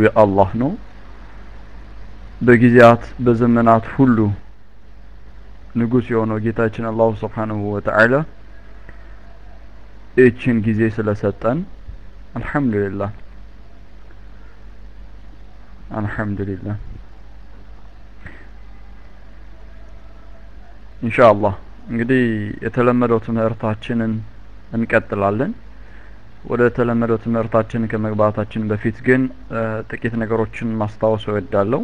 የአላህ ነው በጊዜያት በዘመናት ሁሉ ንጉስ የሆነው ጌታችን አላሁ ስብሓንሁ ወተዓላ ይችን ጊዜ ስለሰጠን አልሐምዱሊላህ አልሐምዱሊላህ ኢንሻአላህ እንግዲህ የተለመደው ትምህርታችንን እንቀጥላለን ወደ ተለመደው ትምህርታችን ከመግባታችን በፊት ግን ጥቂት ነገሮችን ማስታወስ እወዳለሁ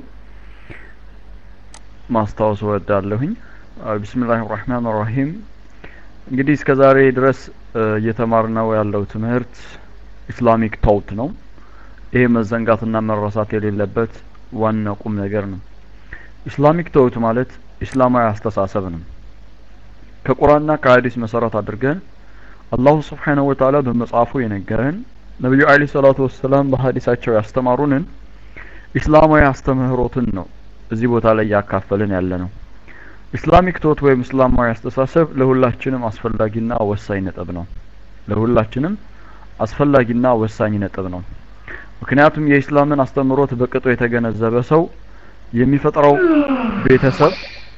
ማስታወስ እወዳለሁኝ ቢስሚላህ ራህማን ራሂም እንግዲህ እስከ ዛሬ ድረስ እየተማርነው ያለው ትምህርት ኢስላሚክ ታውት ነው ይሄ መዘንጋትና መረሳት የሌለበት ዋና ቁም ነገር ነው ኢስላሚክ ተውት ማለት ኢስላማዊ አስተሳሰብ ነው ከቁርአንና ከሀዲስ መሰረት አድርገን አላሁ ስብሓነሁ ወተዓላ በመጽሐፉ የነገረን ነቢዩ አለይሂ ሰላቱ ወሰላም በሀዲሳቸው ያስተማሩንን ኢስላማዊ አስተምህሮትን ነው እዚህ ቦታ ላይ ያካፈልን ያለ ነው ኢስላሚክ ቶት ወይም እስላማዊ አስተሳሰብ ለሁላችንም አስፈላጊና ወሳኝ ነጥብ ነው ለሁላችንም አስፈላጊና ወሳኝ ነጥብ ነው ምክንያቱም የኢስላምን አስተምህሮት በቅጡ የተገነዘበ ሰው የሚፈጥረው ቤተሰብ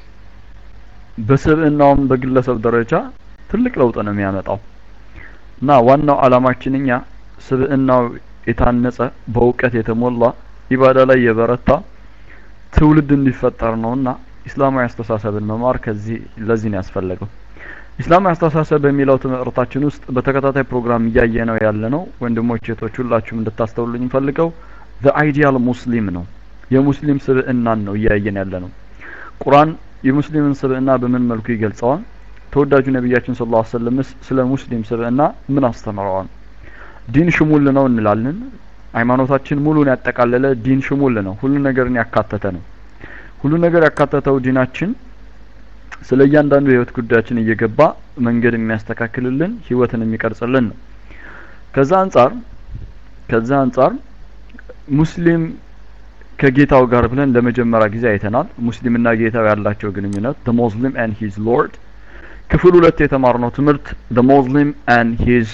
በስብዕናውም በግለሰብ ደረጃ ትልቅ ለውጥ ነው የሚያመጣው እና ዋናው አላማችን እኛ ስብዕናው የታነጸ በእውቀት የተሞላ ኢባዳ ላይ የበረታ ትውልድ እንዲፈጠር ነውና ኢስላማዊ አስተሳሰብን መማር ከዚህ ለዚህ ነው ያስፈለገው ኢስላማዊ አስተሳሰብ በሚለው ትምህርታችን ውስጥ በተከታታይ ፕሮግራም እያየ ነው ያለ ነው ወንድሞች ሴቶች ሁላችሁም እንድታስተውሉኝ ፈልገው ዘ አይዲያል ሙስሊም ነው የሙስሊም ስብዕናን ነው እያየን ያለ ነው ቁርአን የሙስሊምን ስብዕና በምን መልኩ ይገልጸዋል ተወዳጁ ነቢያችን ስለ ላ ሰለምስ ስለ ሙስሊም ስብዕና ምን አስተምረዋል ዲን ሽሙል ነው እንላለን ሃይማኖታችን ሙሉን ያጠቃለለ ዲን ሽሙል ነው ሁሉ ነገርን ያካተተ ነው ሁሉ ነገር ያካተተው ዲናችን ስለ እያንዳንዱ የህይወት ጉዳያችን እየገባ መንገድ የሚያስተካክልልን ህይወትን የሚቀርጽልን ነው ከዛ አንጻር ከዛ አንጻር ሙስሊም ከጌታው ጋር ብለን ለመጀመሪያ ጊዜ አይተናል ሙስሊምና ጌታው ያላቸው ግንኙነት the muslim and his lord ክፍል ሁለት የተማርነው ትምህርት the muslim and his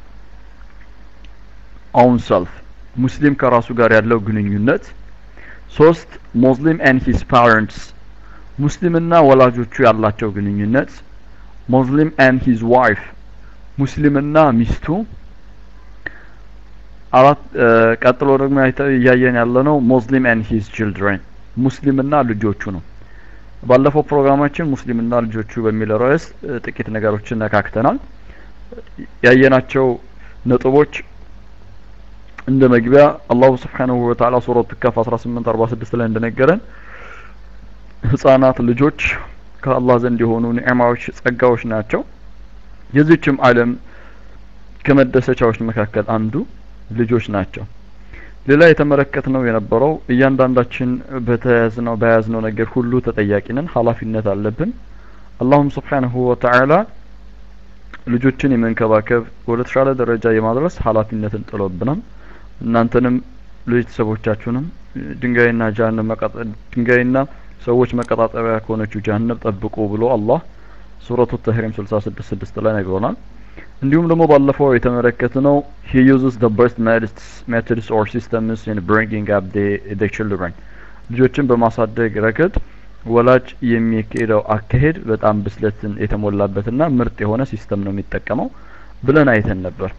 own self ሙስሊም ከራሱ ጋር ያለው ግንኙነት ሶስት ሙስሊም and his parents ሙስሊምና ወላጆቹ ያላቸው ግንኙነት ሙስሊም and his wife ሙስሊምና ሚስቱ አራት ቀጥሎ ደግሞ እያየን ያለነው ሙስሊም and his children ሙስሊምና ልጆቹ ነው ባለፈው ፕሮግራማችን ሙስሊምና ልጆቹ በሚል ርዕስ ጥቂት ነገሮችን ነካክተናል ያየናቸው ነጥቦች እንደ መግቢያ አላሁ ስብሓንሁ ወተዓላ ሱረቱ ከፍ 1846 ላይ እንደነገረን ህጻናት ልጆች ከአላህ ዘንድ የሆኑ ኒዕማዎች ጸጋዎች ናቸው የዚችም ዓለም ከመደሰቻዎች መካከል አንዱ ልጆች ናቸው ሌላ የተመለከትነው የነበረው እያንዳንዳችን በተያዝነው በያዝነው ነገር ሁሉ ተጠያቂ ነን ሀላፊነት አለብን አላሁም ስብሓንሁ ወተዓላ ልጆችን የመንከባከብ ወደ ተሻለ ደረጃ የማድረስ ሀላፊነትን ጥሎብናል እናንተንም ቤተሰቦቻችሁንም ድንጋይና ጀሀነም ድንጋይና ሰዎች መቀጣጠቢያ ከሆነችው ጀሀነም ጠብቁ ብሎ አላህ ሱረቱ ተህሪም 66 ስድስት ላይ ነግሮናል እንዲሁም ደግሞ ባለፈው የተመለከትነው he uses the best methods or systems in bringing up the, the children ልጆችን በማሳደግ ረገድ ወላጅ የሚካሄደው አካሄድ በጣም ብስለትን የተሞላበትና ምርጥ የሆነ ሲስተም ነው የሚጠቀመው ብለን አይተን ነበር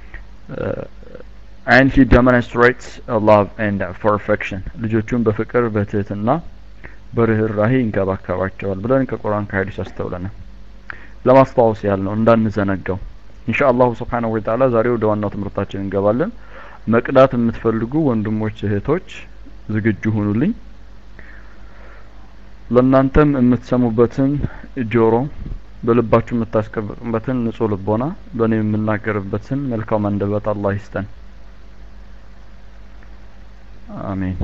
and he demonstrates love and perfection ልጆቹን በፍቅር በትህትና በርህራሄ ይንከባከባቸዋል ብለን ከቁርአን ከሀዲስ አስተውለናል ለማስታወስ ያህል ነው እንዳንዘነጋው ኢንሻአላሁ ስብሓንሁ ወተዓላ ዛሬ ወደ ዋናው ትምህርታችን እንገባለን መቅዳት የምትፈልጉ ወንድሞች እህቶች ዝግጁ ሁኑልኝ ለእናንተም የምትሰሙበትን ጆሮ በልባችሁ የምታስቀምጡበትን ንጹህ ልቦና በእኔ የምናገርበትን መልካም አንደበት አላህ ይስጠን አሜን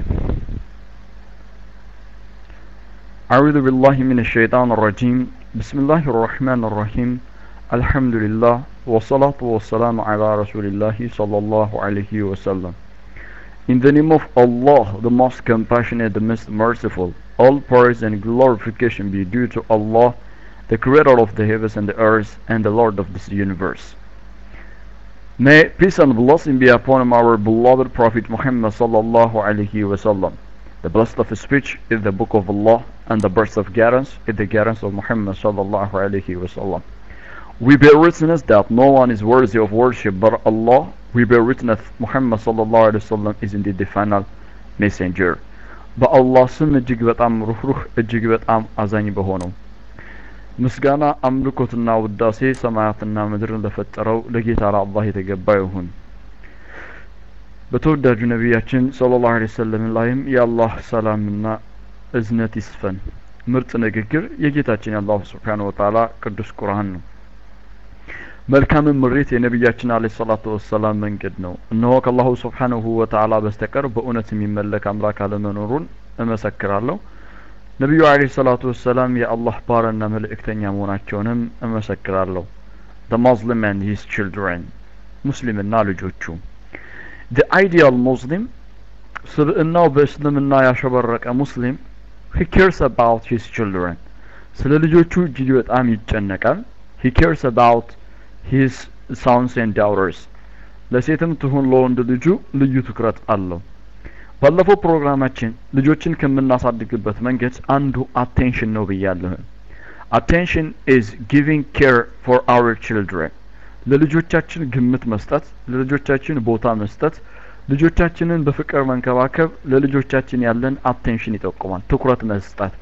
أعوذ بالله من الشيطان الرجيم بسم الله الرحمن الرحيم الحمد لله والصلاة والسلام على رسول الله صلى الله عليه وسلم In the name of Allah, the most compassionate, the most merciful, all praise and glorification be due to Allah, the creator of the heavens and the earth, and the Lord of this universe. May peace and blessing be upon our beloved Prophet Muhammad sallallahu alaihi wasallam. The blessed of his speech is the book of Allah and the burst of guidance is the guidance of Muhammad sallallahu alaihi wasallam. We bear witness that no one is worthy of worship but Allah. We bear witness Muhammad sallallahu alaihi wasallam is indeed the final messenger. በአላህ ስም እጅግ በጣም ሩህሩህ እጅግ በጣም አዛኝ በሆነው ምስጋና አምልኮትና ውዳሴ ሰማያትና ምድርን ለፈጠረው ለጌታ ለአላህ የተገባ ይሁን በተወዳጁ ነቢያችን ሰለላሁ ዐለይሂ ወሰለም ላይም የአላህ ሰላምና እዝነት ይስፈን ምርጥ ንግግር የጌታችን የአላሁ ስብሓን ወተዓላ ቅዱስ ቁርአን ነው መልካምን ምሬት የነቢያችን አለ ሰላቱ ወሰላም መንገድ ነው እነሆ ከአላሁ ስብሓንሁ ወተዓላ በስተቀር በእውነት የሚመለክ አምላክ አለመኖሩን እመሰክራለሁ ነቢዩ አለ ሰላቱ ወሰላም የአላህ ባሪያና መልእክተኛ መሆናቸውንም እመሰክራለሁ the Muslim and his children ሙስሊምና ልጆቹ the ideal Muslim ስብዕናው በእስልምና ያሸበረቀ ሙስሊም he cares about his children ስለ ልጆቹ እጅግ በጣም ይጨነቃል he cares about his sons and daughters ለሴትም ትሁን ለወንድ ልጁ ልዩ ትኩረት አለው ባለፈው ፕሮግራማችን ልጆችን ከምናሳድግበት መንገድ አንዱ አቴንሽን ነው ብያለሁ አቴንሽን ኢዝ ጊቪንግ ኬር ፎር አወር ችልድረን ለልጆቻችን ግምት መስጠት ለልጆቻችን ቦታ መስጠት ልጆቻችንን በፍቅር መንከባከብ ለልጆቻችን ያለን አቴንሽን ይጠቁማል ትኩረት መስጠት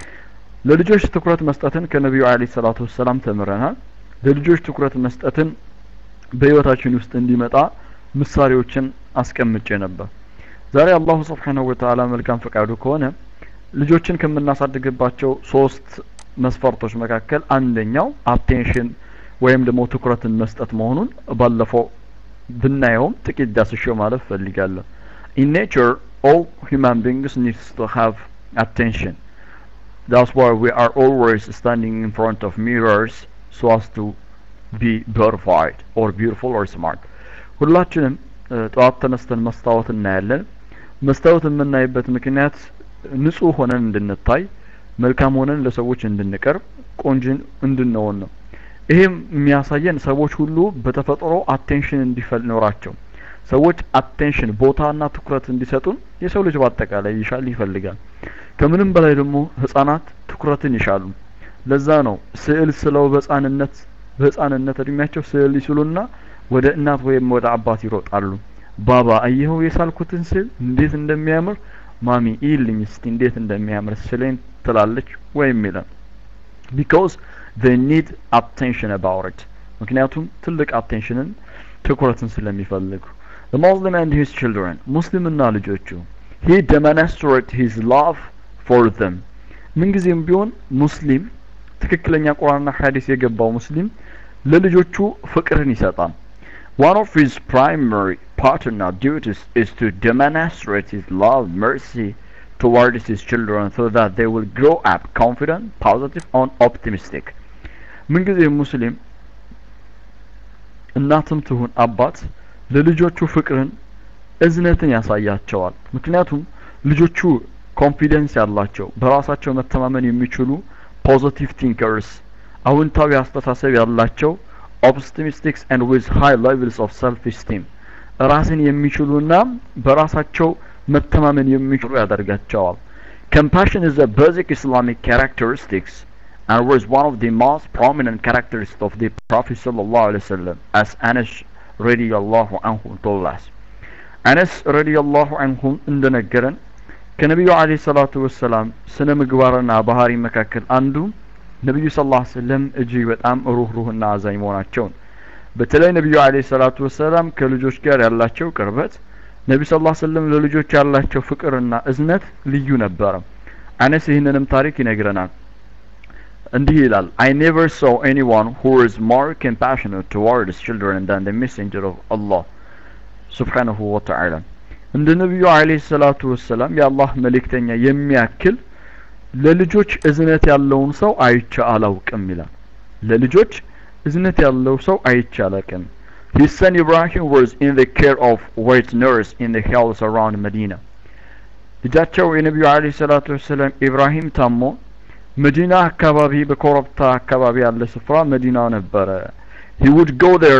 ለልጆች ትኩረት መስጠትን ከነቢዩ አለ ሰላቱ ወሰላም ተምረናል ለልጆች ትኩረት መስጠትን በህይወታችን ውስጥ እንዲመጣ ምሳሌዎችን አስቀምጬ ነበር ዛሬ አላሁ ስብሓንሁ ወተዓላ መልካም ፈቃዱ ከሆነ ልጆችን ከምናሳድግባቸው ሶስት መስፈርቶች መካከል አንደኛው አቴንሽን ወይም ደግሞ ትኩረትን መስጠት መሆኑን ባለፈው ብናየውም ጥቂት ዳስሼው ማለት ፈልጋለሁ in nature all human beings needs to have attention that's why we are always standing in front of mirrors so as to be beautified or beautiful or smart ሁላችንም ጠዋት ተነስተን መስታወት እናያለን መስታወት የምናይበት ምክንያት ንጹህ ሆነን እንድንታይ መልካም ሆነን ለሰዎች እንድንቀርብ ቆንጅን እንድንሆን ነው ይሄም የሚያሳየን ሰዎች ሁሉ በተፈጥሮ አቴንሽን እንዲኖራቸው ሰዎች አቴንሽን ቦታና ትኩረት እንዲሰጡን የሰው ልጅ በአጠቃላይ ይሻል ይፈልጋል ከምንም በላይ ደግሞ ህጻናት ትኩረትን ይሻሉ ለዛ ነው ስዕል ስለው በህጻንነት በህጻንነት እድሜያቸው ስዕል ይስሉና ወደ እናት ወይም ወደ አባት ይሮጣሉ ባባ አየኸው የሳልኩትን ስዕል እንዴት እንደሚያምር ማሚ ይልኝ እስቲ እንዴት እንደሚያምር ስለኝ ትላለች ወይም ይላል ቢካውዝ they need attention about it ምክንያቱም ትልቅ አቴንሽንን ትኩረትን ስለሚፈልጉ the Muslim and his children ሙስሊምና ልጆቹ he demonstrate his love for them ምንጊዜም ቢሆን ሙስሊም ትክክለኛ ቁርአንና ሐዲስ የገባው ሙስሊም ለልጆቹ ፍቅርን ይሰጣል one of his primary partner duties is to demonstrate his love mercy towards his children so that they will grow up confident positive and optimistic ምንጊዜ ሙስሊም እናትም ትሁን አባት ለልጆቹ ፍቅርን እዝነትን ያሳያቸዋል ምክንያቱም ልጆቹ ኮንፊደንስ ያላቸው በራሳቸው መተማመን የሚችሉ ፖዚቲቭ ቲንከርስ አውንታዊ አስተሳሰብ ያላቸው ኦፕቲሚስቲክስ and with high levels of self esteem ራስን የሚችሉና በራሳቸው መተማመን የሚችሉ ያደርጋቸዋል compassion is a basic islamic characteristics and was one of the most prominent characteristics of the prophet sallallahu alaihi wasallam as Anas radiyallahu anhu told us አነስ ረዲየላሁ አንሁም እንደነገረን ከነቢዩ አለይሂ ሰላቱ ወሰላም ስነ ምግባርና ባህሪ መካከል አንዱ ነቢዩ ስ ላ ስለም እጅግ በጣም ሩህሩህና አዛኝ መሆናቸውን በተለይ ነቢዩ አለይሂ ሰላቱ ወሰላም ከልጆች ጋር ያላቸው ቅርበት ነቢ ስ ላ ስለም ለልጆች ያላቸው ፍቅርና እዝነት ልዩ ነበረ አነስ ይህንንም ታሪክ ይነግረናል እንዲህ ይላል I never saw anyone who was more compassionate towards children than the messenger of Allah ስብሓንሁ ወተዓላ እንደ ነቢዩ አለይሂ ሰላቱ ወሰላም የአላህ መልእክተኛ የሚያክል ለልጆች እዝነት ያለውን ሰው አይቼ አላውቅም ይላል ለልጆች እዝነት ያለው ሰው አይቼ አላውቅም His son Ibrahim was in the care of wet nurse in the hills around Medina. ልጃቸው የነቢዩ አለይሂ ሰላቱ ወሰላም ኢብራሂም ታሞ መዲና አካባቢ በኮረብታ አካባቢ ያለ ስፍራ መዲና ነበረ he would go there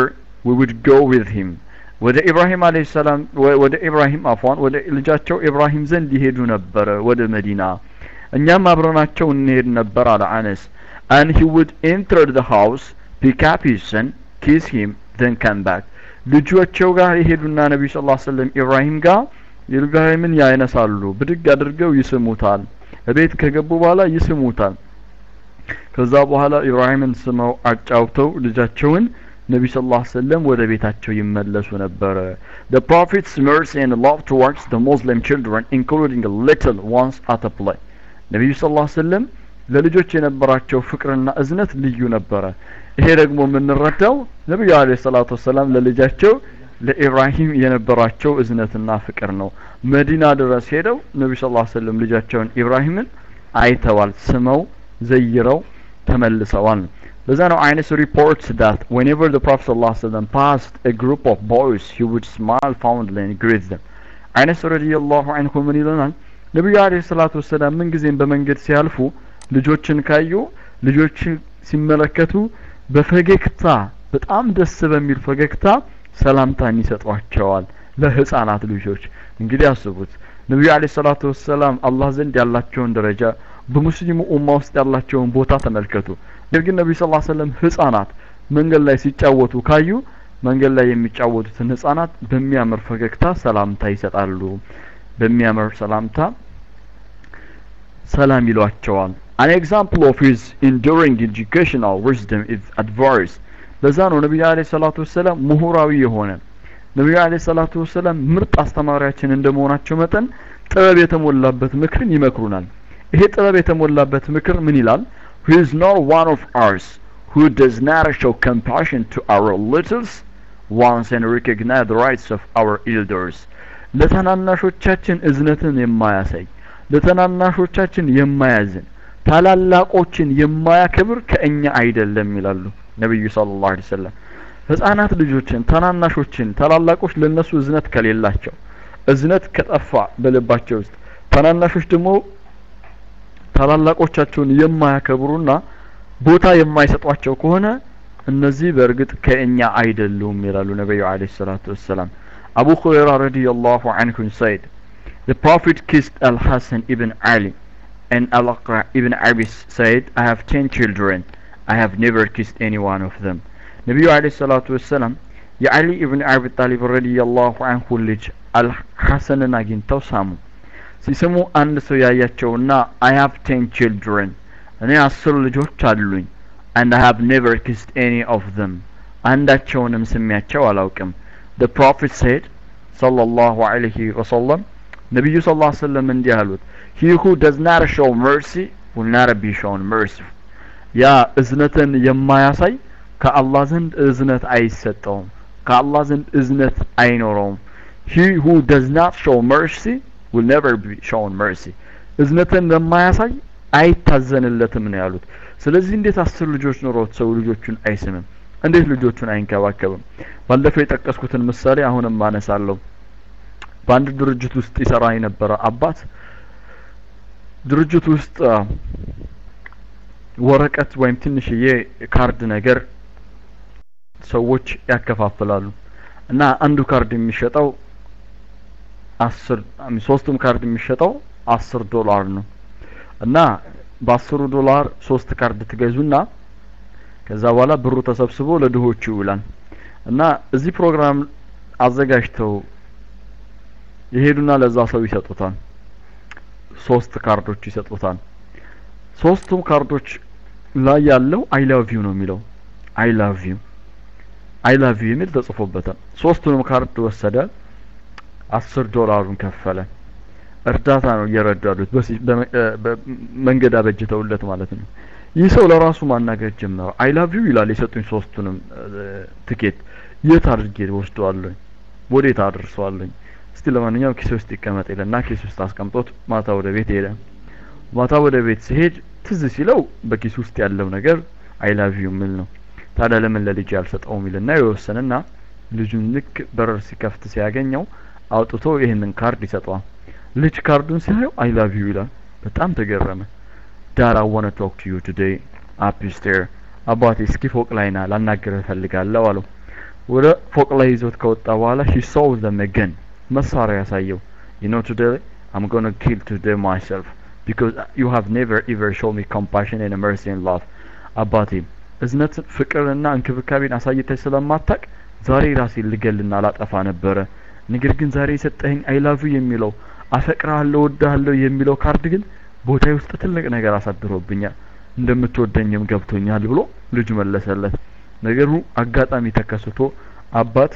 we would go with him ወደ ኢብራሂም አለይሂ ሰላም ወደ ኢብራሂም አፏን ወደ ልጃቸው ኢብራሂም ዘንድ ይሄዱ ነበረ ወደ መዲና እኛም አብረናቸው እንሄድ ነበር አለ አነስ and he would enter the house pick up his son kiss him then come back ልጆቸው ጋር ይሄዱና ነቢዩ ስ ላ ስለም ኢብራሂም ጋር ኢብራሂምን ያይነሳሉ ብድግ አድርገው ይስሙታል እቤት ከገቡ በኋላ ይስሙታል ከዛ በኋላ ኢብራሂምን ስመው አጫውተው ልጃቸውን ነቢ ስ ላ ሰለም ወደ ቤታቸው ይመለሱ ነበረ the prophet's mercy and love towards the muslim children including little ones at a play ነቢዩ ስ ላ ሰለም ለልጆች የነበራቸው ፍቅርና እዝነት ልዩ ነበረ ይሄ ደግሞ የምንረዳው ነቢዩ አለ ሰላቱ ወሰላም ለልጃቸው ለኢብራሂም የነበራቸው እዝነትና ፍቅር ነው መዲና ድረስ ሄደው ነቢ ስ ላ ሰለም ልጃቸውን ኢብራሂምን አይተዋል ስመው ዘይረው ተመልሰዋል ለዛ ነው አይነስ ሪፖርትስ ዳት whenever the prophet sallallahu alaihi wasallam passed a group of boys he would smile fondly and greet them አይነስ ረዲየላሁ ዐንሁ ምን ይለናል ነቢዩ አለይሂ ሰላቱ ወሰላም ምን ጊዜም በመንገድ ሲያልፉ ልጆችን ካዩ ልጆችን ሲመለከቱ በፈገግታ በጣም ደስ በሚል ፈገግታ ሰላምታን ይሰጧቸዋል ለህፃናት ልጆች እንግዲህ አስቡት ነቢዩ አለ ሰላቱ ወሰላም አላህ ዘንድ ያላቸውን ደረጃ በሙስሊሙ ኡማ ውስጥ ያላቸውን ቦታ ተመልከቱ ነገር ግን ነቢዩ ስ ሰለም ህጻናት መንገድ ላይ ሲጫወቱ ካዩ መንገድ ላይ የሚጫወቱትን ህጻናት በሚያምር ፈገግታ ሰላምታ ይሰጣሉ በሚያምር ሰላምታ ሰላም ይሏቸዋል an example of his enduring educational wisdom is advice ለዛ ነው ነቢዩ አለ ሰላቱ ወሰላም ምሁራዊ የሆነ ነቢዩ አለ ሰላቱ ወሰላም ምርጥ አስተማሪያችን እንደመሆናቸው መጠን ጥበብ የተሞላበት ምክርን ይመክሩናል ይሄ ጥበብ የተሞላበት ምክር ምን ይላል who is not one of us who does not show compassion to our littles ones and recognize the rights of our elders ለታናናሾቻችን እዝነትን የማያሳይ ለታናናሾቻችን የማያዝን ታላላቆችን የማያከብር ከእኛ አይደለም ይላሉ ነቢዩ ሰለላሁ ዐለይሂ ወሰለም ህፃናት ልጆችን ታናናሾችን ታላላቆች ለነሱ እዝነት ከሌላቸው እዝነት ከጠፋ በልባቸው ውስጥ ታናናሾች ደግሞ ታላላቆቻቸውን የማያከብሩና ቦታ የማይሰጧቸው ከሆነ እነዚህ በእርግጥ ከእኛ አይደሉም ይላሉ ነቢዩ አለይሂ ሰላቱ ወሰላም አቡ ሁረይራ ረዲየላሁ ዐንሁ said the prophet kissed al-hasan ibn ali and al-aqra ibn abis said i have ten children i have never kissed any one of them ነቢዩ አለይሂ ሰላቱ ወሰላም የአሊ ኢብን አቢ ጣሊብ ረዲየላሁ ዐንሁ ልጅ አልሐሰንን አግኝተው ሳሙ ሲስሙ አንድ ሰው ያያቸውና አይ ሃቭ ቴን ችልድረን እኔ አስር ልጆች አሉኝ and I have never kissed any of them አንዳቸውንም ስሚያቸው አላውቅም the prophet said sallallahu alayhi wasallam ነቢዩ ስ ላ ሰለም እንዲህ አሉት he who does not show mercy will not be shown mercy ያ እዝነትን የማያሳይ ከአላህ ዘንድ እዝነት አይሰጠውም ከአላህ ዘንድ እዝነት አይኖረውም he who does not show mercy will never be shown mercy እዝነትን ለማያሳይ አይታዘንለትም ነው ያሉት ስለዚህ እንዴት አስር ልጆች ኖሮት ሰው ልጆቹን አይስምም እንዴት ልጆቹን አይንከባከብም ባለፈው የጠቀስኩትን ምሳሌ አሁንም አነሳለሁ በአንድ ድርጅት ውስጥ ይሰራ የነበረ አባት ድርጅት ውስጥ ወረቀት ወይም ትንሽዬ ካርድ ነገር ሰዎች ያከፋፍላሉ እና አንዱ ካርድ የሚሸጠው አስር ሶስቱም ካርድ የሚሸጠው አስር ዶላር ነው እና በአስሩ ዶላር ሶስት ካርድ ትገዙና ከዛ በኋላ ብሩ ተሰብስቦ ለድሆቹ ይውላል እና እዚህ ፕሮግራም አዘጋጅተው የሄዱና ለዛ ሰው ይሰጡታል ሶስት ካርዶች ይሰጡታል ሶስቱም ካርዶች ላይ ያለው አይ ላቭ ዩ ነው የሚለው አይ ላቭ ዩ አይ ላቭ ዩ የሚል ተጽፎበታል ሶስቱንም ካርድ ወሰደ አስር ዶላሩን ከፈለ እርዳታ ነው እየረዱ ያሉት መንገድ አበጅተውለት ማለት ነው ይህ ሰው ለራሱ ማናገር ጀመረ አይ ላቭ ዩ ይላል የሰጡኝ ሶስቱንም ትኬት የት አድርጌ ወስደዋለኝ ወዴት አድርሰዋለኝ እስቲ ለማንኛውም ኪስ ውስጥ ይቀመጥ ይለና ኪስ ውስጥ አስቀምጦት ማታ ወደ ቤት ሄደ ማታ ወደ ቤት ሲሄድ ትዝ ሲለው በኪስ ውስጥ ያለው ነገር አይ ላቭ ዩ የሚል ነው ታዲያ ለምን ለልጅ ያልሰጠውም ይልና የወሰንና ልጁን ልክ በረር ሲከፍት ሲያገኘው አውጥቶ ይህንን ካርድ ይሰጠዋል ልጅ ካርዱን ሲያየው አይ ላቭ ዩ ይላል በጣም ተገረመ ዳር አይ ዋና ቶክ ቱ ዩ ቱዴይ አፕ ስቴር አባቴ እስኪ ፎቅ ላይ ና ላናገርህ እፈልጋለሁ አለው ወደ ፎቅ ላይ ይዞት ከወጣ በኋላ ሂ ሶው ዘም ገን መሳሪያ ያሳየው you know today I'm going to kill today myself because you have never ever shown me compassion and mercy and love አባቴ እዝነት ፍቅርና እንክብካቤን አሳይተህ ስለማታቅ ዛሬ ራሴን ልገልና ላጠፋ ነበረ ነገር ግን ዛሬ የሰጠኸኝ አይላቭ የሚለው አፈቅርሃለሁ ወድሃለሁ የሚለው ካርድ ግን ቦታ ውስጥ ትልቅ ነገር አሳድሮብኛል እንደምትወደኝም ገብቶኛል ብሎ ልጁ መለሰለት ነገሩ አጋጣሚ ተከስቶ አባት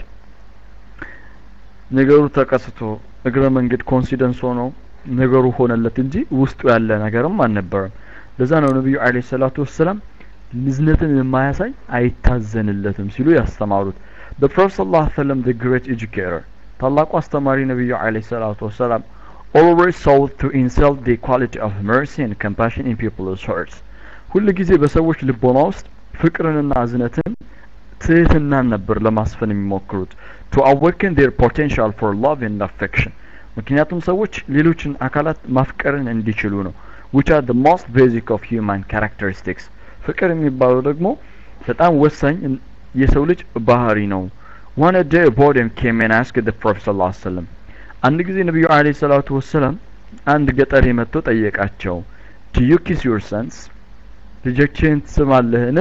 ነገሩ ተከስቶ እግረ መንገድ ኮንሲደንስ ሆኖ ነገሩ ሆነለት እንጂ ውስጡ ያለ ነገርም አልነበረም ለዛ ነው ነቢዩ አለ ሰላቱ ወሰላም ንዝነትን የማያሳይ አይታዘንለትም ሲሉ ያስተማሩት the prophet sallallahu alaihi wasallam the great educator ታላቁ አስተማሪ ነቢዩ አለ ሰላቱ ወሰላም always sought to insult the quality of mercy and compassion in people's hearts ሁል ጊዜ በሰዎች ልቦና ውስጥ ፍቅርንና እዝነትን ትህትናን ነበር ለማስፈን የሚሞክሩት to awaken their potential for love and affection ምክንያቱም ሰዎች ሌሎችን አካላት ማፍቀርን እንዲችሉ ነው which are the most basic of human characteristics ፍቅር የሚባለው ደግሞ በጣም ወሳኝ የሰው ልጅ ባህሪ ነው one day a boy came and asked the prophet sallallahu alaihi wasallam አንድ ጊዜ ነብዩ አለይሂ ሰላቱ ወሰላም አንድ ገጠሬ መጥቶ ጠየቃቸው do you kiss your sons ልጆችህን ትስማለህን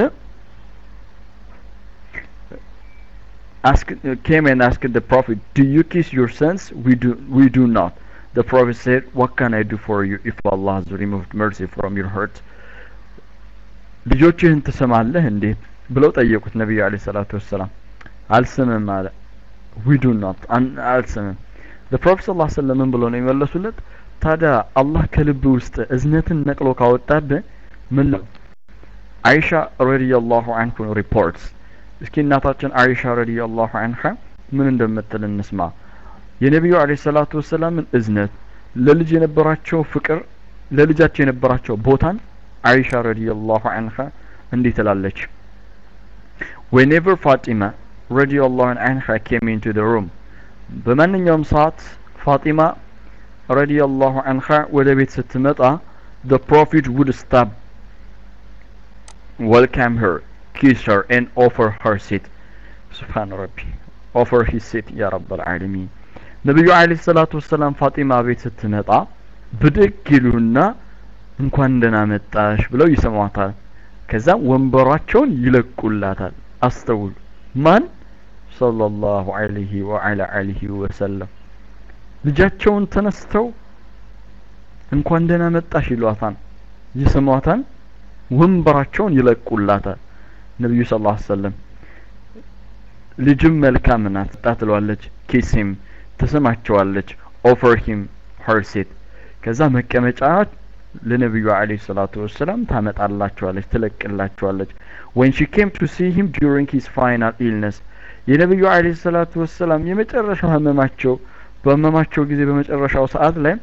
ask, came and asked the prophet, Do you kiss your sons? We do, we do not. The prophet said, What can I do for you if Allah has removed mercy from your heart? ልጆችህን ትሰማለህ እንዴ ብለው ጠየቁት ነቢዩ አለ ሰላቱ ወሰላም አልስምም አለ ዊ ዱ ኖት አልስምም the prophet sallallahu alaihi wasallam ብለው ነው የመለሱለት ታዲያ አላህ ከልብ ውስጥ እዝነትን ነቅሎ ካወጣብህ ምን ነው አይሻ ረዲየላሁ አንሁ ሪፖርትስ እስኪ እናታችን አይሻ ረዲየላሁ አንሃ ምን እንደምትል እንስማ የነቢዩ አለይሂ ሰላቱ ወሰላምን እዝነት ለልጅ የነበራቸው ፍቅር ለልጃቸው የነበራቸው ቦታን አይሻ ረዲየላሁ አንሃ እንዲህ ትላለች whenever Fatima ረዲየላሁ አንሃ came into the room በማንኛውም ሰዓት ፋጢማ ረዲየላሁ አንሃ ወደ ቤት ስትመጣ the prophet would stop welcome her kiss her and offer her seat سبحان ربي offer his seat يا رب العالمين ነቢዩ አለይሂ ሰላቱ ወሰላም ፋጢማ ቤት ስትመጣ ብድግ ይሉና እንኳን ደህና መጣሽ ብለው ይሰሟታል ከዛም ወንበሯቸውን ይለቁላታል አስተውሉ ማን ሰለላሁ ዐለይሂ ወዐላ አሊሂ ወሰለም ልጃቸውን ተነስተው እንኳን ደህና መጣሽ ይሏታል ይስሟታል ወንበራቸውን ይለቁላታል ነብዩ ሰለላሁ ዐለይሂ ወሰለም ልጅም መልካም ናት ትለዋለች ኪሲም ትስማቸዋለች ኦፈር ሂም ሀር ሴት ከዛ መቀመጫ ለነብዩ አለይሂ ሰላቱ ወሰላም ታመጣላቸዋለች ትለቅላቸዋለች when she came to see him during his final illness የነብዩ አለይሂ ሰላቱ ወሰላም የመጨረሻ ህመማቸው በህመማቸው ጊዜ በመጨረሻው ሰዓት ላይ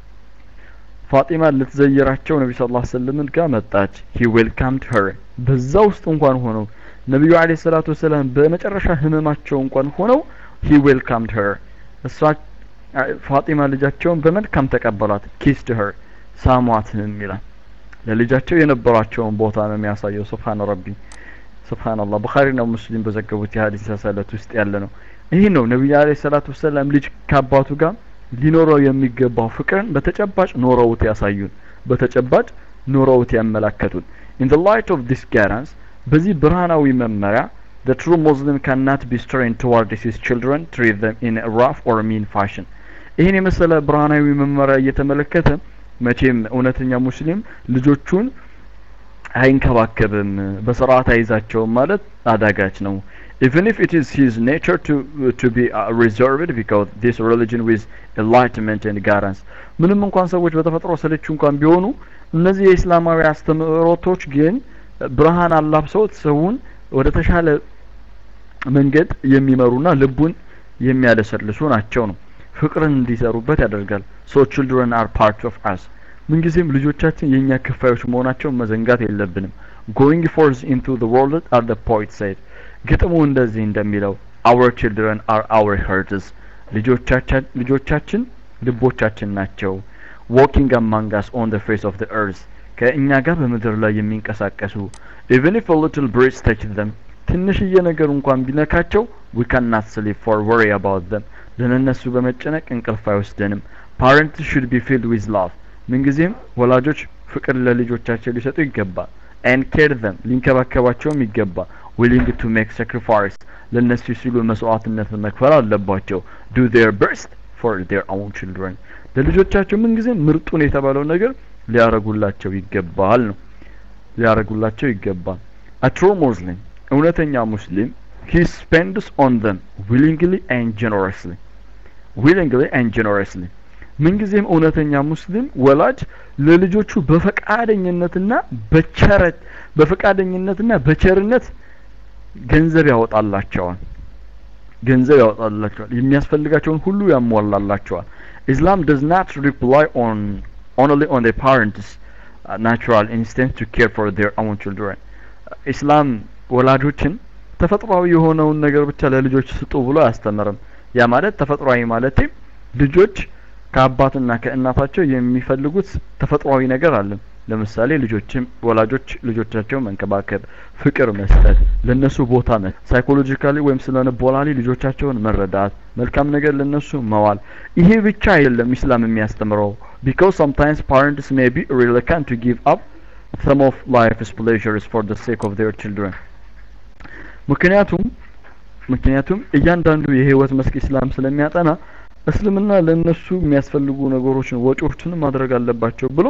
ፋጢማ ልትዘይራቸው ነቢ ስ ላ ስለምን ጋር መጣች ሂ ዌልካምድ ሄር በዛ ውስጥ እንኳን ሆነው ነቢዩ አለ ሰላቱ ወሰላም በመጨረሻ ህመማቸው እንኳን ሆነው ሂ ዌልካምድ ሄር እሷ ፋጢማ ልጃቸውን በመልካም ተቀበሏት ኪስድ ሄር ሳሟትም ይላል ለልጃቸው የነበራቸውን ቦታ ነው የሚያሳየው ስብሓን ረቢ ስብሓንላህ ቡኻሪና ሙስሊም በዘገቡት የሀዲስ ሰሰለት ውስጥ ያለ ነው ይህ ነው ነቢዩ አለ ሰላቱ ወሰላም ልጅ ከአባቱ ጋር ሊኖረው የሚገባው ፍቅርን በተጨባጭ ኖረውት ያሳዩን በተጨባጭ ኖረውት ያመላከቱን in the light of this guidance በዚህ ብርሃናዊ መመሪያ the true muslim cannot be strained towards his children treat them in a rough or mean fashion ይህን የመሰለ ብርሃናዊ መመሪያ እየተመለከተ መቼም እውነተኛ ሙስሊም ልጆቹን አይንከባከብም በስርዓት አይዛቸውም ማለት አዳጋች ነው even if it is his nature to to be uh, reserved because this religion with enlightenment and guidance ምንም እንኳን ሰዎች በተፈጥሮ ሰለቹ እንኳን ቢሆኑ እነዚህ የእስላማዊ አስተምህሮቶች ግን ብርሃን አላብሰውት ሰውን ወደ ተሻለ መንገድ የሚመሩና ልቡን የሚያለሰልሱ ናቸው ነው ፍቅርን እንዲሰሩበት ያደርጋል ሶ ችልድረን አር ፓርት ኦፍ አስ ምንጊዜም ልጆቻችን የእኛ ክፋዮች መሆናቸውን መዘንጋት የለብንም ጎይንግ ፎርዝ ኢንቱ ዘ ወርልድ አር ዘ ፖይት ሳይድ ግጥሙ እንደዚህ እንደሚለው our children are our hearts ልጆቻችን ልጆቻችን ልቦቻችን ናቸው walking among us on the face of the earth ከእኛ ጋር በምድር ላይ የሚንቀሳቀሱ even if a little breeze touch them ትንሽዬ ነገር እንኳን ቢነካቸው we cannot sleep for worry about them ለነሱ በመጨነቅ እንቅልፍ አይወስደንም parents should be filled with love ምንጊዜም ወላጆች ፍቅር ለልጆቻቸው ሊሰጡ ይገባል and care them ሊንከባከባቸውም ይገባል willing to make sacrifice ለነሱ ሲሉ መስዋዕትነትን መክፈል አለባቸው do their best for their own children ለልጆቻቸው ምንጊዜም ምርጡን የተባለው ነገር ሊያረጉላቸው ይገባል ነው ሊያረጉላቸው ይገባል a true muslim እውነተኛ ሙስሊም he spends on them willingly and generously willingly and generously ምንጊዜም እውነተኛ ሙስሊም ወላጅ ለልጆቹ በፈቃደኝነትና በቸረት በፈቃደኝነትና በቸርነት ገንዘብ ያወጣላቸዋል ገንዘብ ያወጣላቸዋል የሚያስፈልጋቸውን ሁሉ ያሟላላቸዋል Islam does not rely on only on the parents uh, natural instinct to care for their own children ኢስላም ወላጆችን ተፈጥሯዊ የሆነውን ነገር ብቻ ለልጆች ስጡ ብሎ አያስተምርም ያ ማለት ተፈጥሯዊ ማለት ልጆች ከአባትና ከእናታቸው የሚፈልጉት ተፈጥሯዊ ነገር አለ ለምሳሌ ልጆችም ወላጆች ልጆቻቸው መንከባከብ ፍቅር መስጠት ለነሱ ቦታ መስጠት ሳይኮሎጂካሊ ወይም ስለ ልቦናሊ ልጆቻቸውን መረዳት መልካም ነገር ለነሱ መዋል ይሄ ብቻ አይደለም ኢስላም የሚያስተምረው because sometimes parents may be reluctant to give up some of life's pleasures for the sake of their children ምክንያቱም ምክንያቱም እያንዳንዱ የህይወት መስክ ኢስላም ስለሚያጠና እስልምና ለነሱ የሚያስፈልጉ ነገሮችን ወጪዎችን ማድረግ አለባቸው ብሎ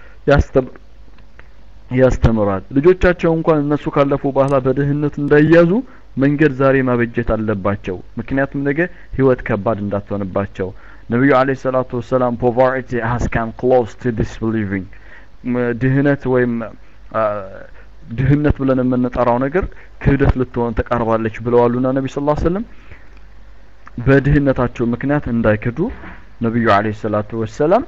ያስተምራል ልጆቻቸው እንኳን እነሱ ካለፉ በኋላ በድህነት እንዳይያዙ መንገድ ዛሬ ማበጀት አለባቸው ምክንያቱም ነገ ህይወት ከባድ እንዳትሆንባቸው ነቢዩ አለ ሰላቱ ወሰላም ፖቨርቲ has come close to disbelieving ድህነት ወይም ድህነት ብለን የምንጠራው ነገር ክህደት ልትሆን ተቃርባለች ብለዋሉና ነቢ ስ ሰለም በድህነታቸው ምክንያት እንዳይክዱ ነቢዩ አለ ሰላቱ ወሰላም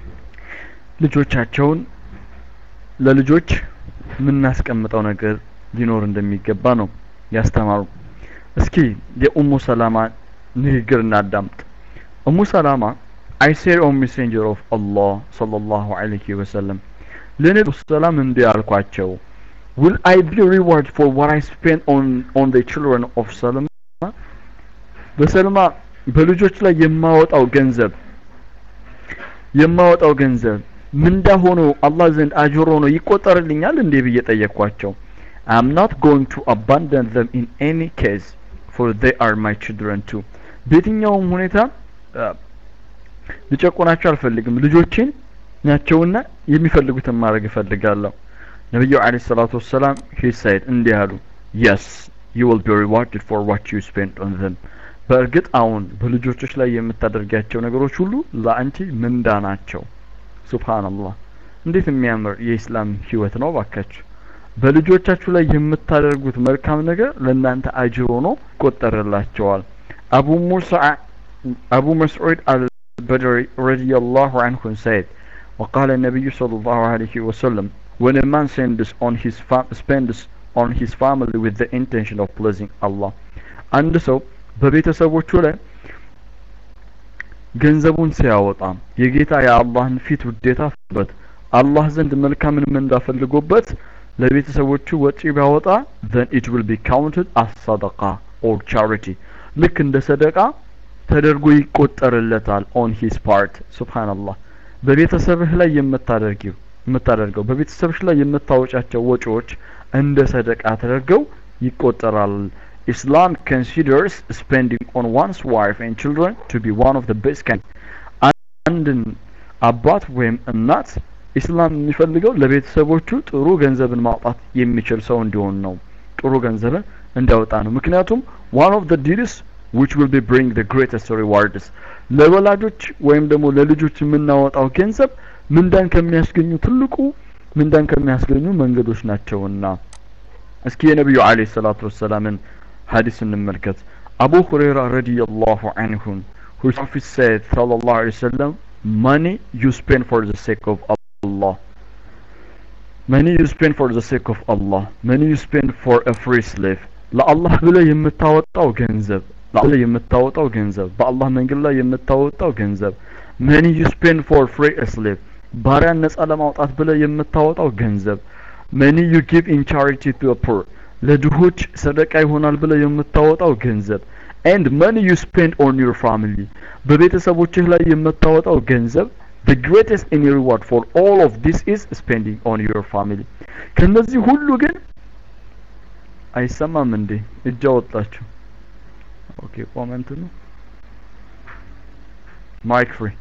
ልጆቻቸውን ለልጆች የምናስቀምጠው ነገር ሊኖር እንደሚገባ ነው ያስተማሩ እስኪ የኡሙ ሰላማ ንግግር እናዳምጥ ኡሙ ሰላማ I said O messenger of Allah sallallahu alayhi wa sallam ለነቢ ሰላም እንዲህ አልኳቸው will I be reward for what I spent on on the children of Salma በሰልማ በልጆች ላይ የማወጣው ገንዘብ የማወጣው ገንዘብ ምንዳ ሆኖ አላህ ዘንድ አጅር ሆኖ ይቆጠርልኛል እንዴ ብዬ ጠየቅኳቸው I am not going to abandon them in any case for they are my children too በየትኛውም ሁኔታ ልጨቁናቸው አልፈልግም ልጆችን ናቸውና የሚፈልጉትን ማድረግ እፈልጋለሁ ነቢዩ አለ ሰላቱ ወሰላም he said እንዲህ አሉ yes you will be rewarded for what you spent on them በእርግጥ አሁን በልጆችሽ ላይ የምታደርጊያቸው ነገሮች ሁሉ ለአንቺ ምንዳ ናቸው ሱብሃንአላህ እንዴት የሚያምር የኢስላም ህይወት ነው ባካችሁ በልጆቻችሁ ላይ የምታደርጉት መልካም ነገር ለእናንተ አጅር ሆኖ ይቆጠርላቸዋል አቡ ሙሳ አቡ መስዑድ አልበድሪ ረዲየላሁ አንሁ said وقال النبي صلى الله عليه وسلم when a man sends on his fam- spends on his family with the intention of pleasing Allah አንድ ሰው በቤተሰቦቹ ላይ ገንዘቡን ሲያወጣ የጌታ የአላህን ፊት ውዴታ በት አላህ ዘንድ መልካምን ምንዳ ፈልጎበት ለቤተሰቦቹ ወጪ ቢያወጣ then it will be counted as sadaqa or charity ልክ እንደ ሰደቃ ተደርጎ ይቆጠርለታል on his part ሱብሃንአላህ በቤተሰብህ ላይ የምታደርጊው የምታደርገው በቤተሰብሽ ላይ የምታወጫቸው ወጪዎች እንደ ሰደቃ ተደርገው ይቆጠራል Islam considers spending on one's wife and children to be one of the best kind. አንድን አባት ወይም እናት ኢስላም የሚፈልገው ለቤተሰቦቹ ጥሩ ገንዘብን ማውጣት የሚችል ሰው እንዲሆን ነው። ጥሩ ገንዘብን እንዲያወጣ ነው። ምክንያቱም one of the deeds which will be bring the greatest rewards ለወላጆች ወይም ደግሞ ለልጆች የምናወጣው ገንዘብ ምንዳን ከሚያስገኙ ትልቁ ምንዳን ከሚያስገኙ መንገዶች ናቸውና እስኪ የነቢዩ አለይሂ ሰላቱ ወሰላምን ሐዲስ እንመልከት አቡ ሁረይራ ረዲየላሁ አንሁን whose prophet said sallallahu alaihi wasallam money you spend for the sake of Allah money you spend for the sake of Allah money you spend for a free slave ለአላህ ብለህ የምታወጣው ገንዘብ ለአላህ የምታወጣው ገንዘብ በአላህ መንገድ ላይ የምታወጣው ገንዘብ money you spend for free a slave ባሪያን ነጻ ለማውጣት ብለህ የምታወጣው ገንዘብ money you give in charity to a poor ለድሆች ሰደቃ ይሆናል ብለህ የምታወጣው ገንዘብ and money you spend on your family በቤተሰቦችህ ላይ የምታወጣው ገንዘብ the greatest any reward for all of this is spending on your family ከነዚህ ሁሉ ግን አይሰማም እንዴ እጅ አወጣችሁ ኦኬ ኮመንት ነው ማይክ ፍሪ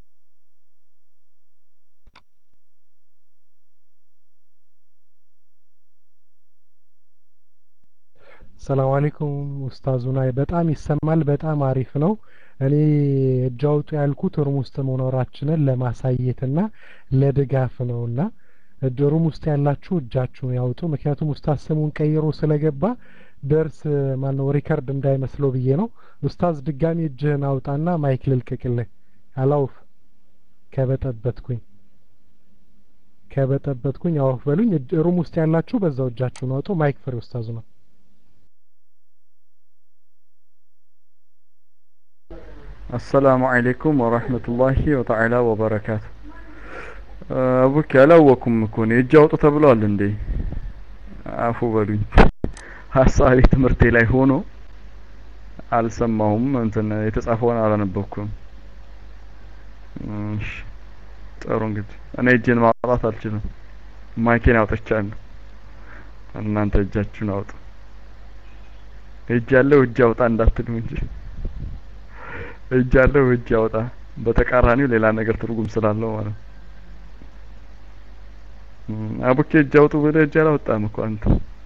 ሰላም አለይኩም ኡስታዙና በጣም ይሰማል በጣም አሪፍ ነው እኔ እጅ አውጡ ያልኩት ሩም ውስጥ መኖራችንን ለማሳየትና ለድጋፍ ነውና ሩም ውስጥ ያላችሁ እጃችሁን ያውጡ ምክንያቱም ኡስታዝ ስሙን ቀይሮ ስለገባ ደርስ ማነው ሪከርድ እንዳይመስለው ብዬ ነው ኡስታዝ ድጋሚ እጅህን አውጣና ማይክ ልልቀቅልህ አላውፍ ከበጠበትኩኝ ከበጠበትኩኝ አውፍ በሉኝ ሩም ውስጥ ያላችሁ በዛው እጃችሁን አውጡ ማይክ ፍሪ ኡስታዙ ነው አሰላሙ አለይኩም ወራህመቱላሂ ወተዓላ ወበረካቱ አቡኪ አላወኩም እኮ እኔ እጅ አውጡ ተብሏል እንዴ አፉ በሉኝ ሀሳቤ ትምህርቴ ላይ ሆኖ አልሰማሁም እንትን የተጻፈውን አላነበብኩም እሺ ጥሩ እንግዲህ እኔ እጄን ማውጣት አልችልም ማይኬን አውጥቻለሁ እናንተ እጃችሁን አውጡ እጅ ያለው እጅ አውጣ እንዳትሉ እንጂ እጅ ያለው እጅ ያውጣ በተቃራኒው ሌላ ነገር ትርጉም ስላለው ማለት ነው አቡኬ እጅ አውጡ ብለህ እጅ አላወጣም እኮ አንተ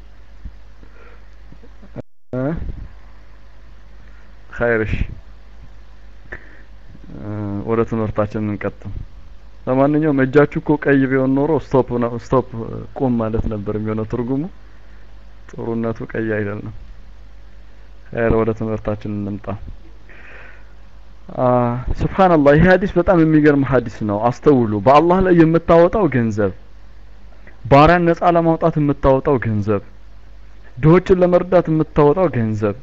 ኸይርሽ ወደ ትምህርታችን እንቀጥል ለማንኛውም እጃችሁ እኮ ቀይ ቢሆን ኖሮ ስቶፕ ነው ስቶፕ ቁም ማለት ነበር የሚሆነው ትርጉሙ ጥሩነቱ ቀይ አይደለም ኸይር ወደ ትምህርታችን እንምጣ ስብሓንላህ ይህ ሀዲስ በጣም የሚገርም ሀዲስ ነው አስተውሉ በአላህ ላይ የምታወጣው ገንዘብ ባሪያን ነጻ ለማውጣት የምታወጣው ገንዘብ ድሆችን ለመርዳት የምታወጣው ገንዘብ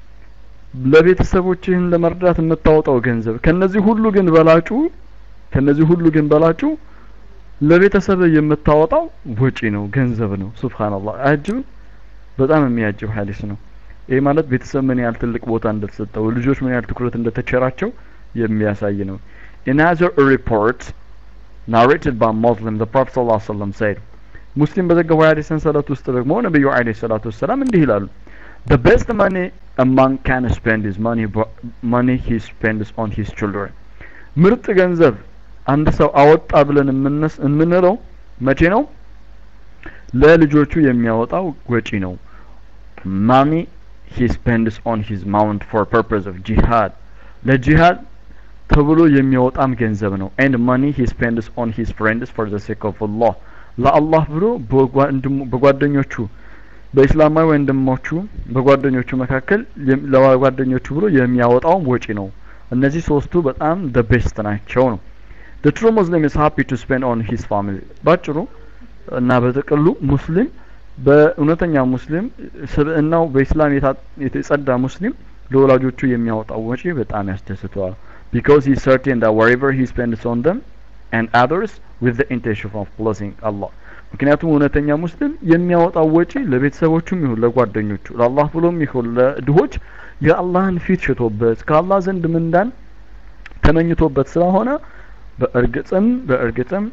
ለቤተሰቦችህን ለመርዳት የምታወጣው ገንዘብ ከነዚህ ሁሉ ግን በላጩ ከነዚህ ሁሉ ግን በላጩ ለቤተሰብ የምታወጣው ወጪ ነው ገንዘብ ነው ሱብሃንአላህ አያጅብም በጣም የሚያጅብ ሀዲስ ነው ይህ ማለት ቤተሰብ ምን ያህል ትልቅ ቦታ እንደተሰጠው ልጆች ምን ያህል ትኩረት እንደተቸራቸው የሚያሳይ ነው in other report narrated by Muslim the Prophet sallallahu alaihi wasallam said ሙስሊም በዘገበው የሐዲስ ሰንሰለት ውስጥ ደግሞ ነብዩ አለይሂ ሰላቱ ወሰላም እንዲህ ይላሉ the best money a man can spend is money money he spends on his children ምርጥ ገንዘብ አንድ ሰው አወጣ ብለን የምንለው መቼ ነው ለልጆቹ የሚያወጣው ወጪ ነው money he spends on his mount for purpose of jihad ለጂሃድ ተብሎ የሚያወጣም ገንዘብ ነው and money he spends on his friends for the sake of Allah ለአላህ ብሎ በጓደኞቹ በእስላማዊ ወንድሞቹ በጓደኞቹ መካከል ለጓደኞቹ ብሎ የሚያወጣውም ወጪ ነው እነዚህ ሶስቱ በጣም the best ናቸው ነው the true muslim is happy to spend on his family ባጭሩ እና በጥቅሉ ሙስሊም በእውነተኛ ሙስሊም ስብዕናው በኢስላም የተጸዳ ሙስሊም ለወላጆቹ የሚያወጣው ወጪ በጣም ያስደስተዋል because he is certain that wherever he spends on them and others with the intention of pleasing Allah ምክንያቱም እውነተኛ ሙስሊም የሚያወጣው ወጪ ለቤተሰቦቹም ይሁን ለጓደኞቹ ለአላህ ብሎም ይሁን ለድሆች የአላህን ፊት ሽቶበት ከአላህ ዘንድ ምንዳን ተመኝቶበት ስለሆነ በእርግጥም በእርግጥም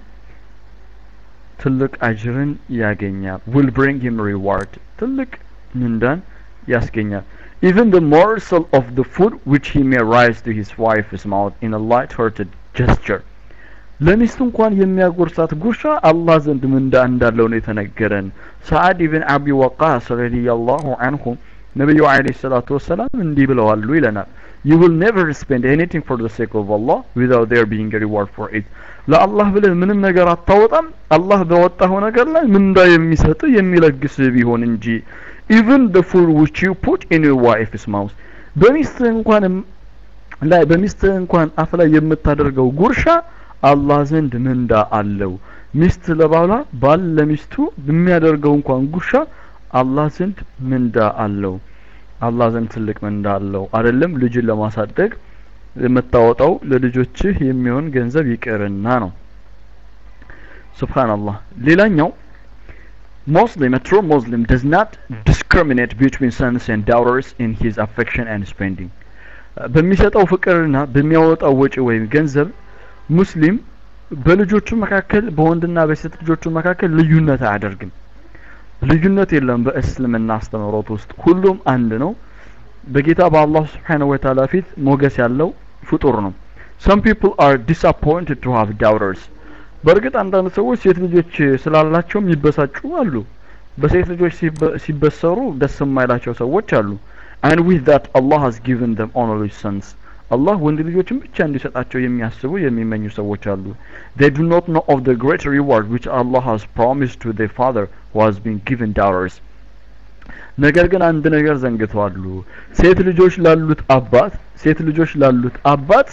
ትልቅ አጅርን ያገኛል will bring him reward ትልቅ ምንዳን ያስገኛል even the morsel of the food which he may rise to his wife's mouth in a light-hearted gesture ለሚስቱ እንኳን የሚያጎርሳት ጉርሻ አላህ ዘንድ ምንዳ እንዳለው ነው የተነገረን ሰዓድ ኢብን አቢ ወቃስ ረዲየላሁ አንሁ ነቢዩ አለይሂ ሰላቱ ወሰላም እንዲህ ብለዋሉ ይለናል you will never spend anything for the sake of Allah without there being a reward for it ለአላህ ብለህ ምንም ነገር አታወጣም አላህ በወጣው ነገር ላይ ምንዳ የሚሰጥ የሚለግስ ቢሆን እንጂ even the food which you put in your wife's mouth በሚስትህ እንኳን ላይ በሚስትህ እንኳን አፍ ላይ የምታደርገው ጉርሻ አላህ ዘንድ ምንዳ አለው ሚስት ለባሏ ባል ለሚስቱ በሚያደርገው እንኳን ጉርሻ አላህ ዘንድ ምንዳ አለው አላህ ዘንድ ትልቅ ምንዳ አለው አይደለም ልጅን ለማሳደግ የምታወጣው ለልጆችህ የሚሆን ገንዘብ ይቅርና ነው ሱብሃንአላህ ሌላኛው Muslim, a true Muslim does not discriminate between sons and daughters in his affection and spending. በሚሰጠው ፍቅርና በሚያወጣው ወጪ ወይም ገንዘብ ሙስሊም በልጆቹ መካከል በወንድና በሴት ልጆቹ መካከል ልዩነት አያደርግም። ልዩነት የለም በእስልምና አስተምህሮት ውስጥ ሁሉም አንድ ነው። በጌታ በአላህ ስብሓነሁ ወተዓላ ፊት ሞገስ ያለው ፍጡር ነው። some people are disappointed to have daughters በእርግጥ አንዳንድ ሰዎች ሴት ልጆች ስላላቸው የሚበሳጩ አሉ። በሴት ልጆች ሲበሰሩ ደስ የማይላቸው ሰዎች አሉ። and with that Allah has given them only sons አላህ ወንድ ልጆችን ብቻ እንዲሰጣቸው የሚያስቡ የሚመኙ ሰዎች አሉ። they do not know of the great reward which Allah has promised to their father who has been given daughters ነገር ግን አንድ ነገር ዘንግተዋሉ። ሴት ልጆች ላሉት አባት ሴት ልጆች ላሉት አባት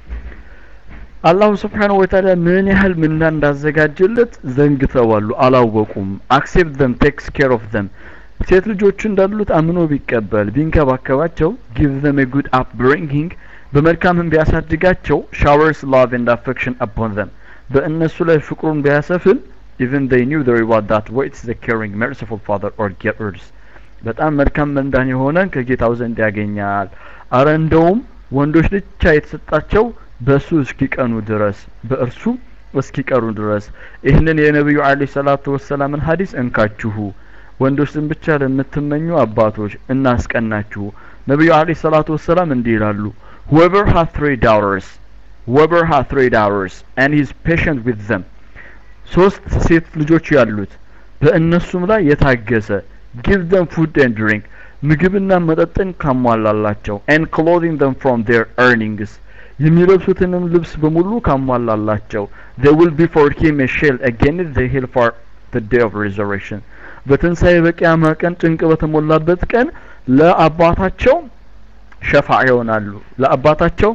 አላሁ ስብሓነሁ ወተዓላ ምን ያህል ምንዳ እንዳዘጋጀለት ዘንግተዋሉ፣ አላወቁም። አክሴፕት ዘም ቴክስ ኬር ኦፍ ዘም ሴት ልጆቹ እንዳሉት አምኖ ቢቀበል ቢንከባከባቸው ጊቭ ዘም ጉድ አፕብሪንጊንግ በመልካምም ቢያሳድጋቸው ሻወርስ ላቭ ኤንድ አፌክሽን አፖን ዘም በእነሱ ላይ ፍቅሩን ቢያሰፍን even they knew the reward that waits the caring merciful father or givers በጣም መልካም መንዳን የሆነን ከጌታው ዘንድ ያገኛል። አረ እንደውም ወንዶች ብቻ የተሰጣቸው በእሱ እስኪቀኑ ድረስ በእርሱ እስኪቀሩ ድረስ ይህንን የነቢዩ አለይሂ ሰላቱ ወሰላምን ሀዲስ እንካችሁ ወንዶችን ብቻ ለምትመኙ አባቶች እናስቀናችሁ። ነቢዩ አለይሂ ሰላቱ ወሰላም እንዲህ ይላሉ whoever has three daughters whoever has three daughters and he is patient with them ሶስት ሴት ልጆች ያሉት በእነሱም ላይ የታገሰ give them food and drink ምግብና መጠጥን ካሟላላቸው and clothing them from their earnings የሚለብሱትንም ልብስ በሙሉ ካሟላላቸው they will be for him a shield against the hill for the day of resurrection በትንሣኤ በቂያማ ቀን ጭንቅ በተሞላበት ቀን ለአባታቸው ሸፋዓ ይሆናሉ ለአባታቸው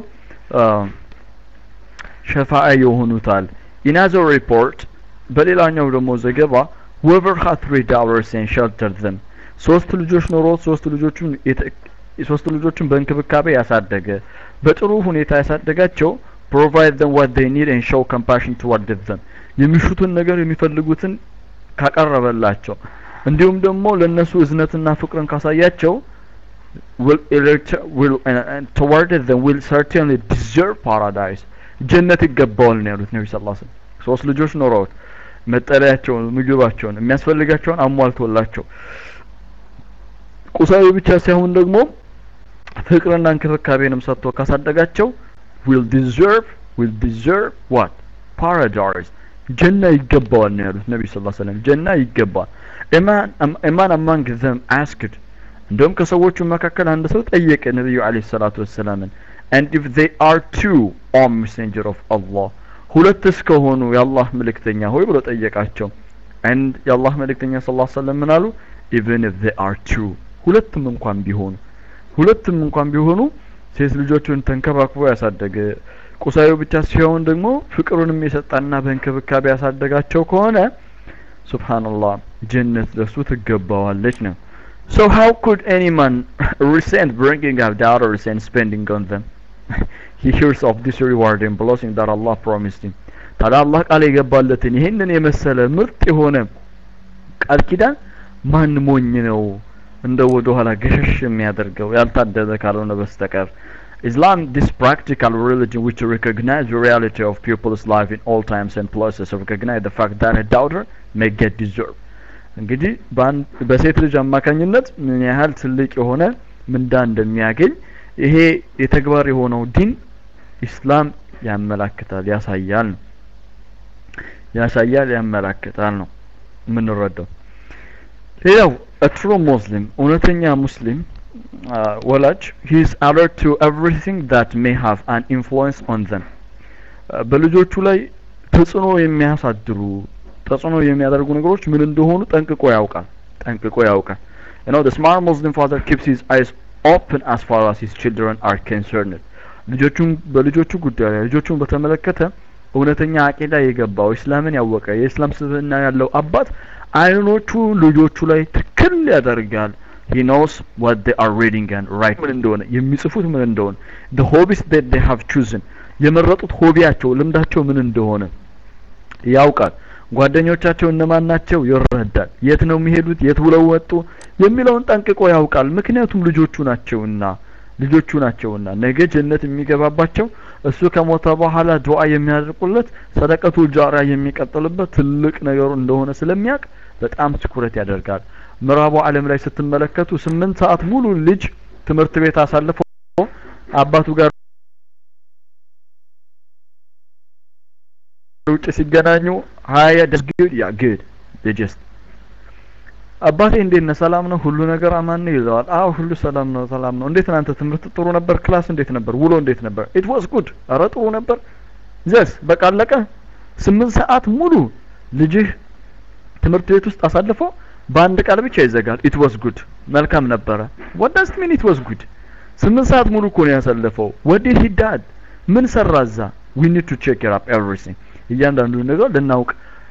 ሸፋዓ ይሆኑታል in other report በሌላኛው ደግሞ ዘገባ whoever had three daughters and sheltered them ሶስት ልጆች ኖሮት ሶስት ልጆቹን ሶስት ልጆቹን በእንክብካቤ ያሳደገ በጥሩ ሁኔታ ያሳደጋቸው provide them what they need and show compassion toward them የሚሹትን ነገር የሚፈልጉትን ካቀረበላቸው እንዲሁም ደግሞ ለነሱ እዝነትና ፍቅርን ካሳያቸው will will uh, toward them will certainly deserve paradise ጀነት ይገባዋል ነው ያሉት ነብዩ ሰለላሁ ዐለይሂ ወሰለም ሶስት ልጆች ኖረውት መጠለያቸውን ምግባቸውን የሚያስፈልጋቸውን አሟልቶላቸው ቁሳዊ ብቻ ሳይሆን ደግሞ ፍቅርና እንክብካቤንም ሰጥቶ ካሳደጋቸው will deserve will deserve what paradise ጀና ይገባዋል ነው ያሉት ነብዩ ሰለላሁ ዐለይሂ ወሰለም ጀና ይገባል ኢማን ኢማን among them asked እንደውም ከሰዎቹ መካከል አንድ ሰው ጠየቀ ነብዩ አለይሂ ሰላቱ ወሰላምን and if they are two o messenger of Allah ሁለት እስከሆኑ የአላህ መልእክተኛ ሆይ ብሎ ጠየቃቸው and የአላህ መልእክተኛ ሰለላሁ ዐለይሂ ወሰለም ምን አሉ even if they are two ሁለትም እንኳን ቢሆኑ ሁለትም እንኳን ቢሆኑ ሴት ልጆቹን ተንከባክቦ ያሳደገ ቁሳዊ ብቻ ሲሆን ደግሞ ፍቅሩንም የሰጣና በእንክብካቤ ያሳደጋቸው ከሆነ ሱብሃንአላህ ጀነት ለሱ ትገባዋለች ነው So how could any man resent bringing up daughters and spending on them? he hears of this reward and blessing that Allah promised him. ታዲያ አላህ ቃል የገባለትን ይህንን የመሰለ ምርጥ የሆነ ቃል ኪዳን ማን ሞኝ ነው እንደ ወደ ኋላ ገሸሽ የሚያደርገው ያልታደለ ካልሆነ በስተቀር Islam, this practical religion which recognizes the reality of people's life in all times and places, recognize the fact that a daughter may get deserved. እንግዲህ በሴት ልጅ አማካኝነት ምን ያህል ትልቅ የሆነ ምንዳ እንደሚያገኝ ይሄ የተግባር የሆነው ዲን ኢስላም ያመላክታል ያሳያል ነው ያሳያል ያመላክታል ነው የምንረዳው ሌላው ትሩ ሙስሊም እውነተኛ ሙስሊም ወላጅ he is alert to everything that may have an influence on them በልጆቹ ላይ ተጽዕኖ የሚያሳድሩ ተጽዕኖ የሚያደርጉ ነገሮች ምን እንደሆኑ ጠንቅቆ ያውቃል ጠንቅቆ ያውቃል you know the smart muslim father keeps his eyes open as far as his children are concerned ልጆቹን በልጆቹ ጉዳይ ላይ ልጆቹን በተመለከተ እውነተኛ አቂዳ የገባው እስላምን ያወቀ የእስላም ስብዕና ያለው አባት አይኖቹ ልጆቹ ላይ ትክል ያደርጋል he knows what they are reading and writing ምን እንደሆነ የሚጽፉት ምን እንደሆነ the hobbies that they have chosen የመረጡት ሆቢያቸው ልምዳቸው ምን እንደሆነ ያውቃል ጓደኞቻቸው እነማን ናቸው ይረዳል የት ነው የሚሄዱት የት ውለው ወጡ የሚለውን ጠንቅቆ ያውቃል ምክንያቱም ልጆቹ ናቸውና ልጆቹ ናቸውና ነገ ጀነት የሚገባባቸው እሱ ከሞተ በኋላ ዱዓ የሚያደርጉለት ሰደቀቱ ጃሪያ የሚቀጥልበት ትልቅ ነገሩ እንደሆነ ስለሚያውቅ በጣም ትኩረት ያደርጋል ምዕራቡ ዓለም ላይ ስትመለከቱ ስምንት ሰዓት ሙሉ ልጅ ትምህርት ቤት አሳልፎ አባቱ ጋር ውጭ ሲገናኙ ሀያ ግድ ያ ግድ ጀስት አባቴ እንዴት ነህ ሰላም ነው ሁሉ ነገር አማን ነው ይለዋል አዎ ሁሉ ሰላም ነው ሰላም ነው እንዴት ናንተ ትምህርት ጥሩ ነበር ክላስ እንዴት ነበር ውሎ እንዴት ነበር ኢት ዋዝ ጉድ አረ ጥሩ ነበር ዘስ በቃ አለቀ ስምንት ሰዓት ሙሉ ልጅህ ትምህርት ቤት ውስጥ አሳልፎ በአንድ ቃል ብቻ ይዘጋል ኢት ዋዝ ጉድ መልካም ነበረ what does it mean it was good ስምንት ሰዓት ሙሉ እኮ ነው ያሳለፈው what did he did ምን ሰራ እዛ we need to check it up everything እያንዳንዱ ነገር ልናውቅ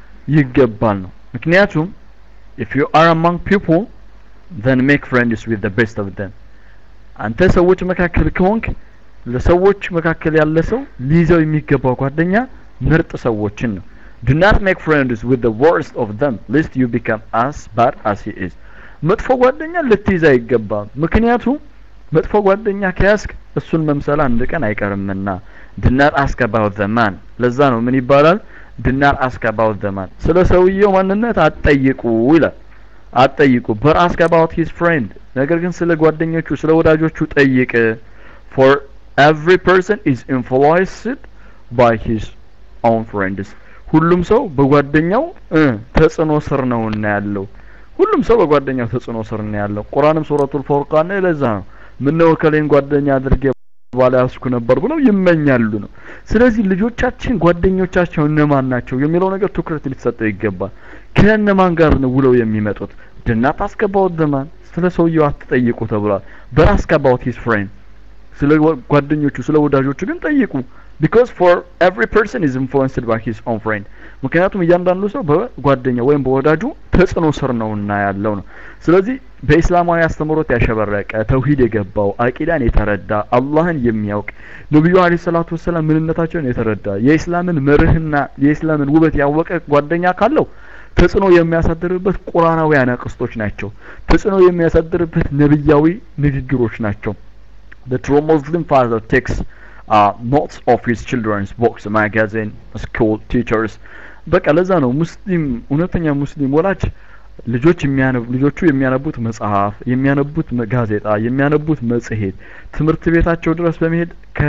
ይገባል ነው ምክንያቱም if you are among people then make friends with the best of them አንተ ሰዎች መካከል ከሆንክ ለሰዎች መካከል ያለ ሰው ሊይዘው የሚገባው ጓደኛ ምርጥ ሰዎችን ነው do not make friends with the worst of them lest you become as bad as he is መጥፎ ጓደኛ ልትይዝ አይገባም ምክንያቱም መጥፎ ጓደኛ ከያዝክ እሱን መምሰል አንድ ቀን አይቀርምና do not ask about the man ለዛ ነው ምን ይባላል do not ask about the man ስለ ሰውየው ማንነት አትጠይቁ ይላል አትጠይቁ but ask about his friend ነገር ግን ስለ ጓደኞቹ ስለ ወዳጆቹ ጠይቅ for every person is influenced by his own friends ሁሉም ሰው በጓደኛው ተጽዕኖ ስር ነውና ያለው ሁሉም ሰው በጓደኛው ተጽዕኖ ስር ነው ያለው ቁርአንም ሱረቱል ፉርቃን ላይ ለዛ ነው ምነው ከሌን ጓደኛ አድርጌ ባላ ያስኩ ነበር ብለው ይመኛሉ ነው ስለዚህ ልጆቻችን ጓደኞቻቸው እነማን ናቸው የሚለው ነገር ትኩረት ሊሰጠው ይገባል ከእነማን ጋር ነው ውለው የሚመጡት ድናት አስገባው ደማን ስለ ሰውየው አትጠይቁ ተብሏል በአስገባውት ሂስ ፍሬንድ ስለ ጓደኞቹ ስለ ወዳጆቹ ግን ጠይቁ because for every person is influenced by his own friend ምክንያቱም እያንዳንዱ ሰው በጓደኛ ወይም በወዳጁ ተጽዕኖ ስር ነውና ያለው ነው ስለዚህ በኢስላማዊ አስተምሮት ያሸበረቀ ተውሂድ የገባው አቂዳን የተረዳ አላህን የሚያውቅ ነቢዩ አለ ሰላቱ ወሰላም ምንነታቸውን የተረዳ የኢስላምን መርህና የኢስላምን ውበት ያወቀ ጓደኛ ካለው ተጽዕኖ የሚያሳድርበት ቁርአናዊ አናቅስቶች ናቸው ተጽዕኖ የሚያሳድርበት ነብያዊ ንግግሮች ናቸው the true muslim father takes uh, notes of his children's books magazine school teachers በቃ ለዛ ነው ሙስሊም እውነተኛ ሙስሊም ወላጅ ልጆች የሚያነቡ ልጆቹ የሚያነቡት መጽሐፍ የሚያነቡት ጋዜጣ የሚያነቡት መጽሔት ትምህርት ቤታቸው ድረስ በመሄድ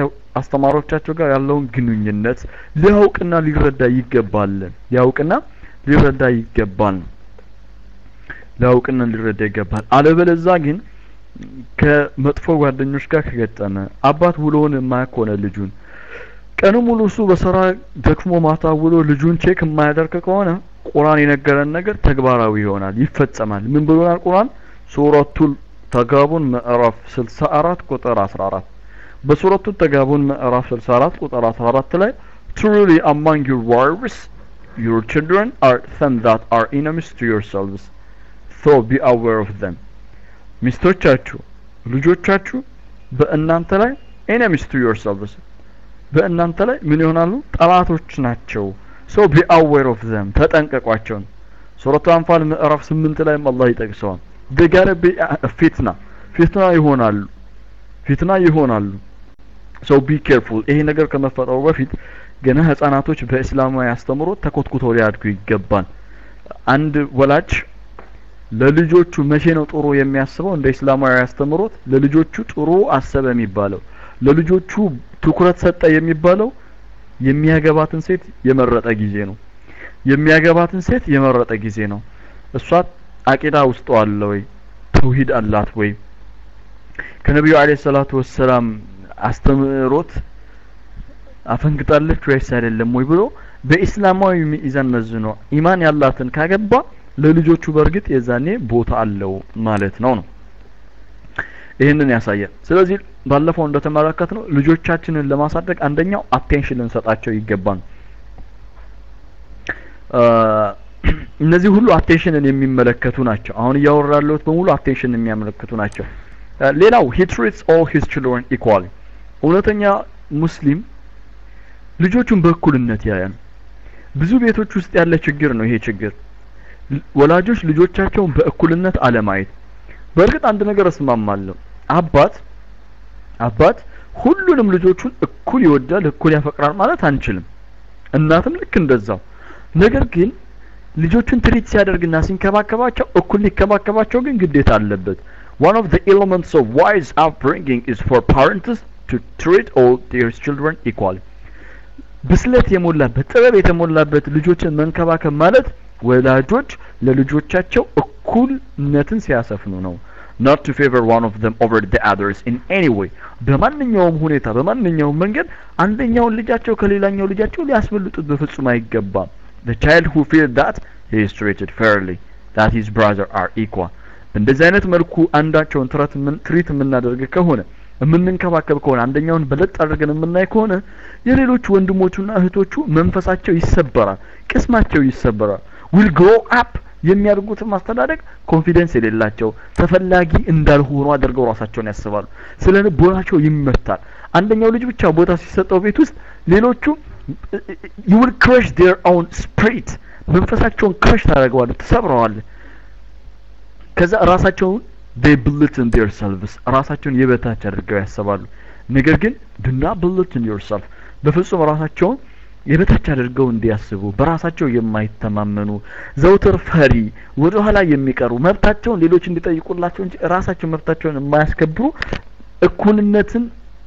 ከአስተማሪዎቻቸው ጋር ያለውን ግንኙነት ሊያውቅና ሊረዳ ይገባል ሊያውቅና ሊረዳ ይገባል ሊያውቅና ሊረዳ ይገባል አለበለዛ ግን ከመጥፎ ጓደኞች ጋር ከገጠመ አባት ውሎውን የማያውቅ ከሆነ ልጁን ቀኑ ሙሉ እሱ በስራ ደክሞ ማታ ውሎ ልጁን ቼክ የማያደርግ ከሆነ ቁርአን የነገረን ነገር ተግባራዊ ይሆናል ይፈጸማል ምን ብሎናል ቁርአን ሱረቱል ተጋቡን ምዕራፍ 64 ቁጥር 14 በሱረቱ ተጋቡን ምዕራፍ 64 ቁጥር 14 ላይ truly among your wives your children are some that are enemies to yourselves so be aware of them ሚስቶቻችሁ ልጆቻችሁ በእናንተ ላይ enemies to yourselves በእናንተ ላይ ምን ይሆናሉ ጠላቶች ናቸው ሶ ቢ አዌር ኦፍ ዘም ተጠንቀቋቸው ሱረቱ አንፋል ምዕራፍ ስምንት ላይም አላህ ይጠቅሰዋል ደጋረ ፊትና ፊትና ይሆናሉ ፊትና ይሆናሉ ሶ ቢ ኬርፉል ይሄ ነገር ከመፈጠሩ በፊት ገና ህጻናቶች በእስላማዊ አስተምሮት ተኮትኩተው ሊያድጉ ይገባል አንድ ወላጅ ለልጆቹ መቼ ነው ጥሩ የሚያስበው እንደ እስላማዊ አስተምሮት ለልጆቹ ጥሩ አሰበ የሚባለው ለልጆቹ ትኩረት ሰጠ የሚባለው የሚያገባትን ሴት የመረጠ ጊዜ ነው የሚያገባትን ሴት የመረጠ ጊዜ ነው እሷ አቂዳ ውስጥ አለ ወይ ተውሂድ አላት ወይ ከነቢዩ አለይሂ ሰላቱ ወሰላም አስተምሮት አፈንግጣለች ወይስ አይደለም ወይ ብሎ በኢስላማዊ ሚዛን መዝኖ ኢማን ያላትን ካገባ ለልጆቹ በእርግጥ የዛኔ ቦታ አለው ማለት ነው ነው ይህንን ያሳያል ስለዚህ ባለፈው እንደተመለከት ነው ልጆቻችንን ለማሳደግ አንደኛው አቴንሽን ልንሰጣቸው ይገባል እነዚህ ሁሉ አቴንሽንን የሚመለከቱ ናቸው አሁን እያወራ ያለሁት በሙሉ አቴንሽን የሚያመለክቱ ናቸው ሌላው he treats all his children equally እውነተኛ ሙስሊም ልጆቹን በእኩልነት ያያል ብዙ ቤቶች ውስጥ ያለ ችግር ነው ይሄ ችግር ወላጆች ልጆቻቸውን በእኩልነት አለማየት በእርግጥ አንድ ነገር እስማማለሁ አባት አባት ሁሉንም ልጆቹን እኩል ይወዳል እኩል ያፈቅራል ማለት አንችልም እናትም ልክ እንደዛው ነገር ግን ልጆቹን ትሪት ሲያደርግና ሲንከባከባቸው እኩል ሊከባከባቸው ግን ግዴታ አለበት one of the elements of wise upbringing is for parents to treat all their children equally ብስለት የሞላበት ጥበብ የተሞላበት ልጆችን መንከባከብ ማለት ወላጆች ለልጆቻቸው እኩልነትን ሲያሰፍኑ ነው not to favor one of them over the others in any way በማንኛውም ሁኔታ በማንኛውም መንገድ አንደኛውን ልጃቸው ከሌላኛው ልጃቸው ሊያስበልጡት በፍጹም አይገባም the child who feels that he is treated fairly that his brother are equal በእንደዚህ አይነት መልኩ አንዳቸውን ትሪት የምናደርግ ከሆነ የምንንከባከብ ከሆነ አንደኛውን በለጥ አድርገን የምናይ ከሆነ የሌሎቹ ወንድሞቹና እህቶቹ መንፈሳቸው ይሰበራል ቅስማቸው ይሰበራል ዊል ግሮ አፕ የሚያደርጉትን ማስተዳደግ ኮንፊደንስ የሌላቸው ተፈላጊ እንዳልሆኑ አድርገው ራሳቸውን ያስባሉ ስለ ልቦናቸው ይመታል አንደኛው ልጅ ብቻ ቦታ ሲሰጠው ቤት ውስጥ ሌሎቹ you will crush their own spirit መንፈሳቸውን ክረሽ ታደርገዋለህ ትሰብረዋለህ ከዛ ራሳቸውን they bulletin themselves ራሳቸውን የበታች አድርገው ያስባሉ ነገር ግን do not bulletin yourself በፍጹም ራሳቸውን የበታች አድርገው እንዲያስቡ በራሳቸው የማይተማመኑ ዘውትር ፈሪ ወደ ኋላ የሚቀሩ መብታቸውን ሌሎች እንዲጠይቁላቸው እንጂ ራሳቸው መብታቸውን የማያስከብሩ እኩልነትን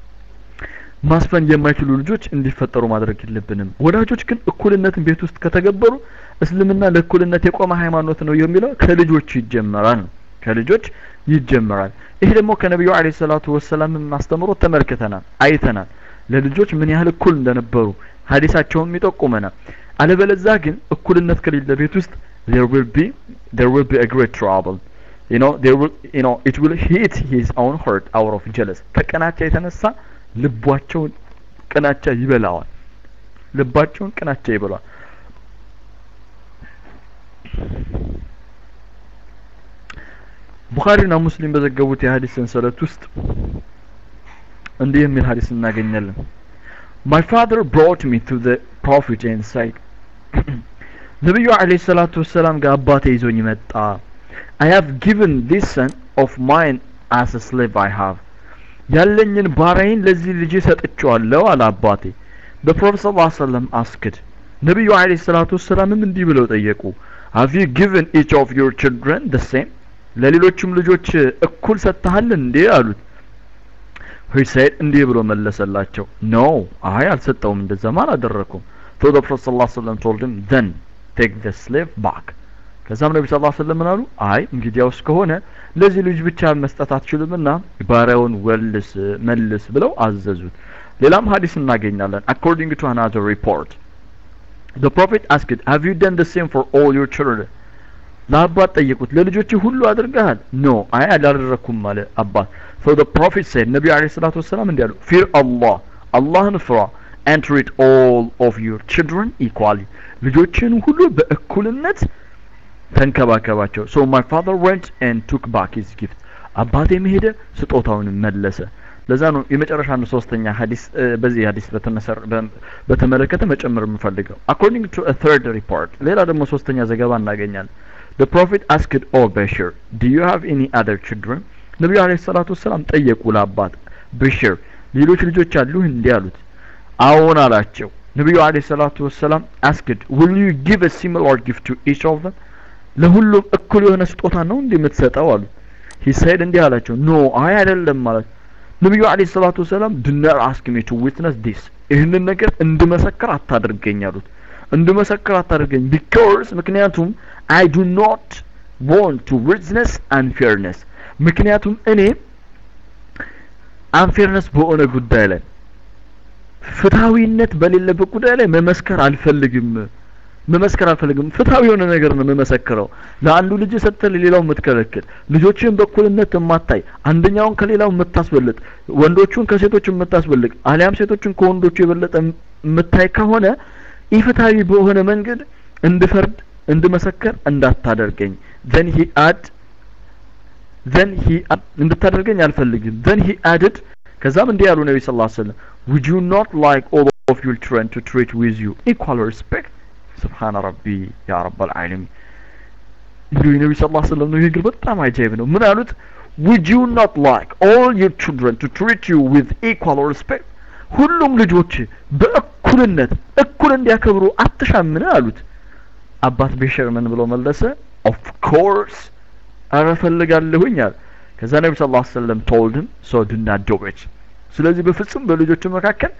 ማስፈን የማይችሉ ልጆች እንዲፈጠሩ ማድረግ የለብንም ወላጆች ግን እኩልነትን ቤት ውስጥ ከተገበሩ እስልምና ለእኩልነት የቆመ ሃይማኖት ነው የሚለው ከልጆች ይጀመራል ከልጆች ይጀመራል ይሄ ደግሞ ከነቢዩ አለ ሰላቱ ወሰላም አስተምሮ ተመልክተናል አይተናል ለልጆች ምን ያህል እኩል እንደነበሩ ሀዲሳቸውም ይጠቁመናል አለበለዛ ግን እኩልነት ከሌለ ቤት ውስጥ there will be there will be a great trouble you know there will you know it will hit his own heart out of jealous ከቅናቻ የተነሳ ልባቸውን ቅናቻ ይበላዋል ልባቸውን ቅናቻ ይበላዋል ቡኻሪና ሙስሊም በዘገቡት የሀዲስ ሰንሰለት ውስጥ እንዲህ የሚል ሀዲስ እናገኛለን My father brought me to the prophet and said ነቢዩ አለይሂ ሰላቱ ወሰላም ጋር አባቴ ይዞኝ መጣ I have given this son of mine as a slave I have ያለኝን ባሪያዬን ለዚህ ልጅ ሰጥቼዋለሁ አለ አባቴ the prophet sallallahu alaihi wasallam asked ነቢዩ አለይሂ ሰላቱ ወሰላምም እንዲህ ብለው ጠየቁ have you given each of your children the same ለሌሎችም ልጆች እኩል ሰጥተሃል እንዴ አሉት he said እንዲህ ብሎ መለሰላቸው no አይ አልሰጠውም እንደዛማ አላደረኩም so the prophet sallallahu alaihi wasallam told him then take the slave back ከዛም ነቢ ስ ሰለም ምን አሉ አይ እንግዲያውስ ከሆነ ለዚህ ልጅ ብቻ መስጠት አትችልምና ባሪያውን ወልስ መልስ ብለው አዘዙት ሌላም ሀዲስ እናገኛለን according to another report the prophet asked have you done the same for all your children ለአባት ጠየቁት ለልጆች ሁሉ አድርገሃል ኖ አይ አላደረኩም አለ አባት so the prophet said ነቢዩ አለይሂ ሰላቱ ወሰላም እንዲህ አሉ fear Allah አላህን ፍራ and treat all of your children equally ልጆችን ሁሉ በእኩልነት ተንከባከባቸው so my father went and took back his gift አባቴም ሄደ ስጦታውን መለሰ ለዛ ነው የመጨረሻ ነው ሶስተኛ ሀዲስ በዚህ ሀዲስ በተመለከተ መጨመር የምፈልገው according to a third report ሌላ ደግሞ ሶስተኛ ዘገባ እናገኛለን the prophet asked oh bashir do you have any other children ነቢዩ አለይሂ ሰላቱ ወሰላም ጠየቁ ለአባት በሽር ሌሎች ልጆች አሉህ እንዲህ አሉት አዎን አላቸው ነቢዩ አለይሂ ሰላቱ ወሰላም asked will you give a similar gift to each of them ለሁሉም እኩል የሆነ ስጦታ ነው እንዲህ የምትሰጠው አሉት he said እንዲህ አላቸው ኖ አይ አይደለም ማለት ነቢዩ አለይሂ ሰላቱ ወሰላም do not ask me to witness this ይህንን ነገር እንድመሰክር አታድርገኝ አሉት እንድመሰክር አታድርገኝ because ምክንያቱም I do not want to witness unfairness ምክንያቱም እኔ አንፌርነስ በሆነ ጉዳይ ላይ ፍትሃዊነት በሌለበት ጉዳይ ላይ መመስከር አልፈልግም መመስከር አልፈልግም ፍትሃዊ የሆነ ነገር ነው መመሰክረው ለአንዱ ልጅ ሰጥተህ ለሌላው የምትከለክል ልጆችን በእኩልነት የማታይ አንደኛውን ከሌላው የምታስበልጥ ወንዶቹን ከሴቶች የምታስበልጥ አሊያም ሴቶችን ከወንዶቹ የበለጠ የምታይ ከሆነ ኢፍትሃዊ በሆነ መንገድ እንድፈርድ እንድመሰከር እንዳታደርገኝ then he add then he እንድታደርገኝ አልፈልግም then he added ከዛም እንዲህ ያሉ ነቢ ስ ሰለም would you not like all of your children to treat with you equal respect ስብሓነ ረቢ ያ ረበል ዓለሚን እንዲሁ የነቢ ስ ላ ስለም ንግግር በጣም አጃይብ ነው ምን አሉት would you not like all your children to treat you with equal respect ሁሉም ልጆች በእኩልነት እኩል እንዲያከብሩ አትሻምን አሉት አባት ቤሸር ምን ብሎ መለሰ ኦፍ ኮርስ አረ ፈልጋለሁኝ አለ ከዛ ነቢ ስ ላ ሰለም ቶልድም ሶ ዱና ዶቤች ስለዚህ በፍጹም በልጆቹ መካከል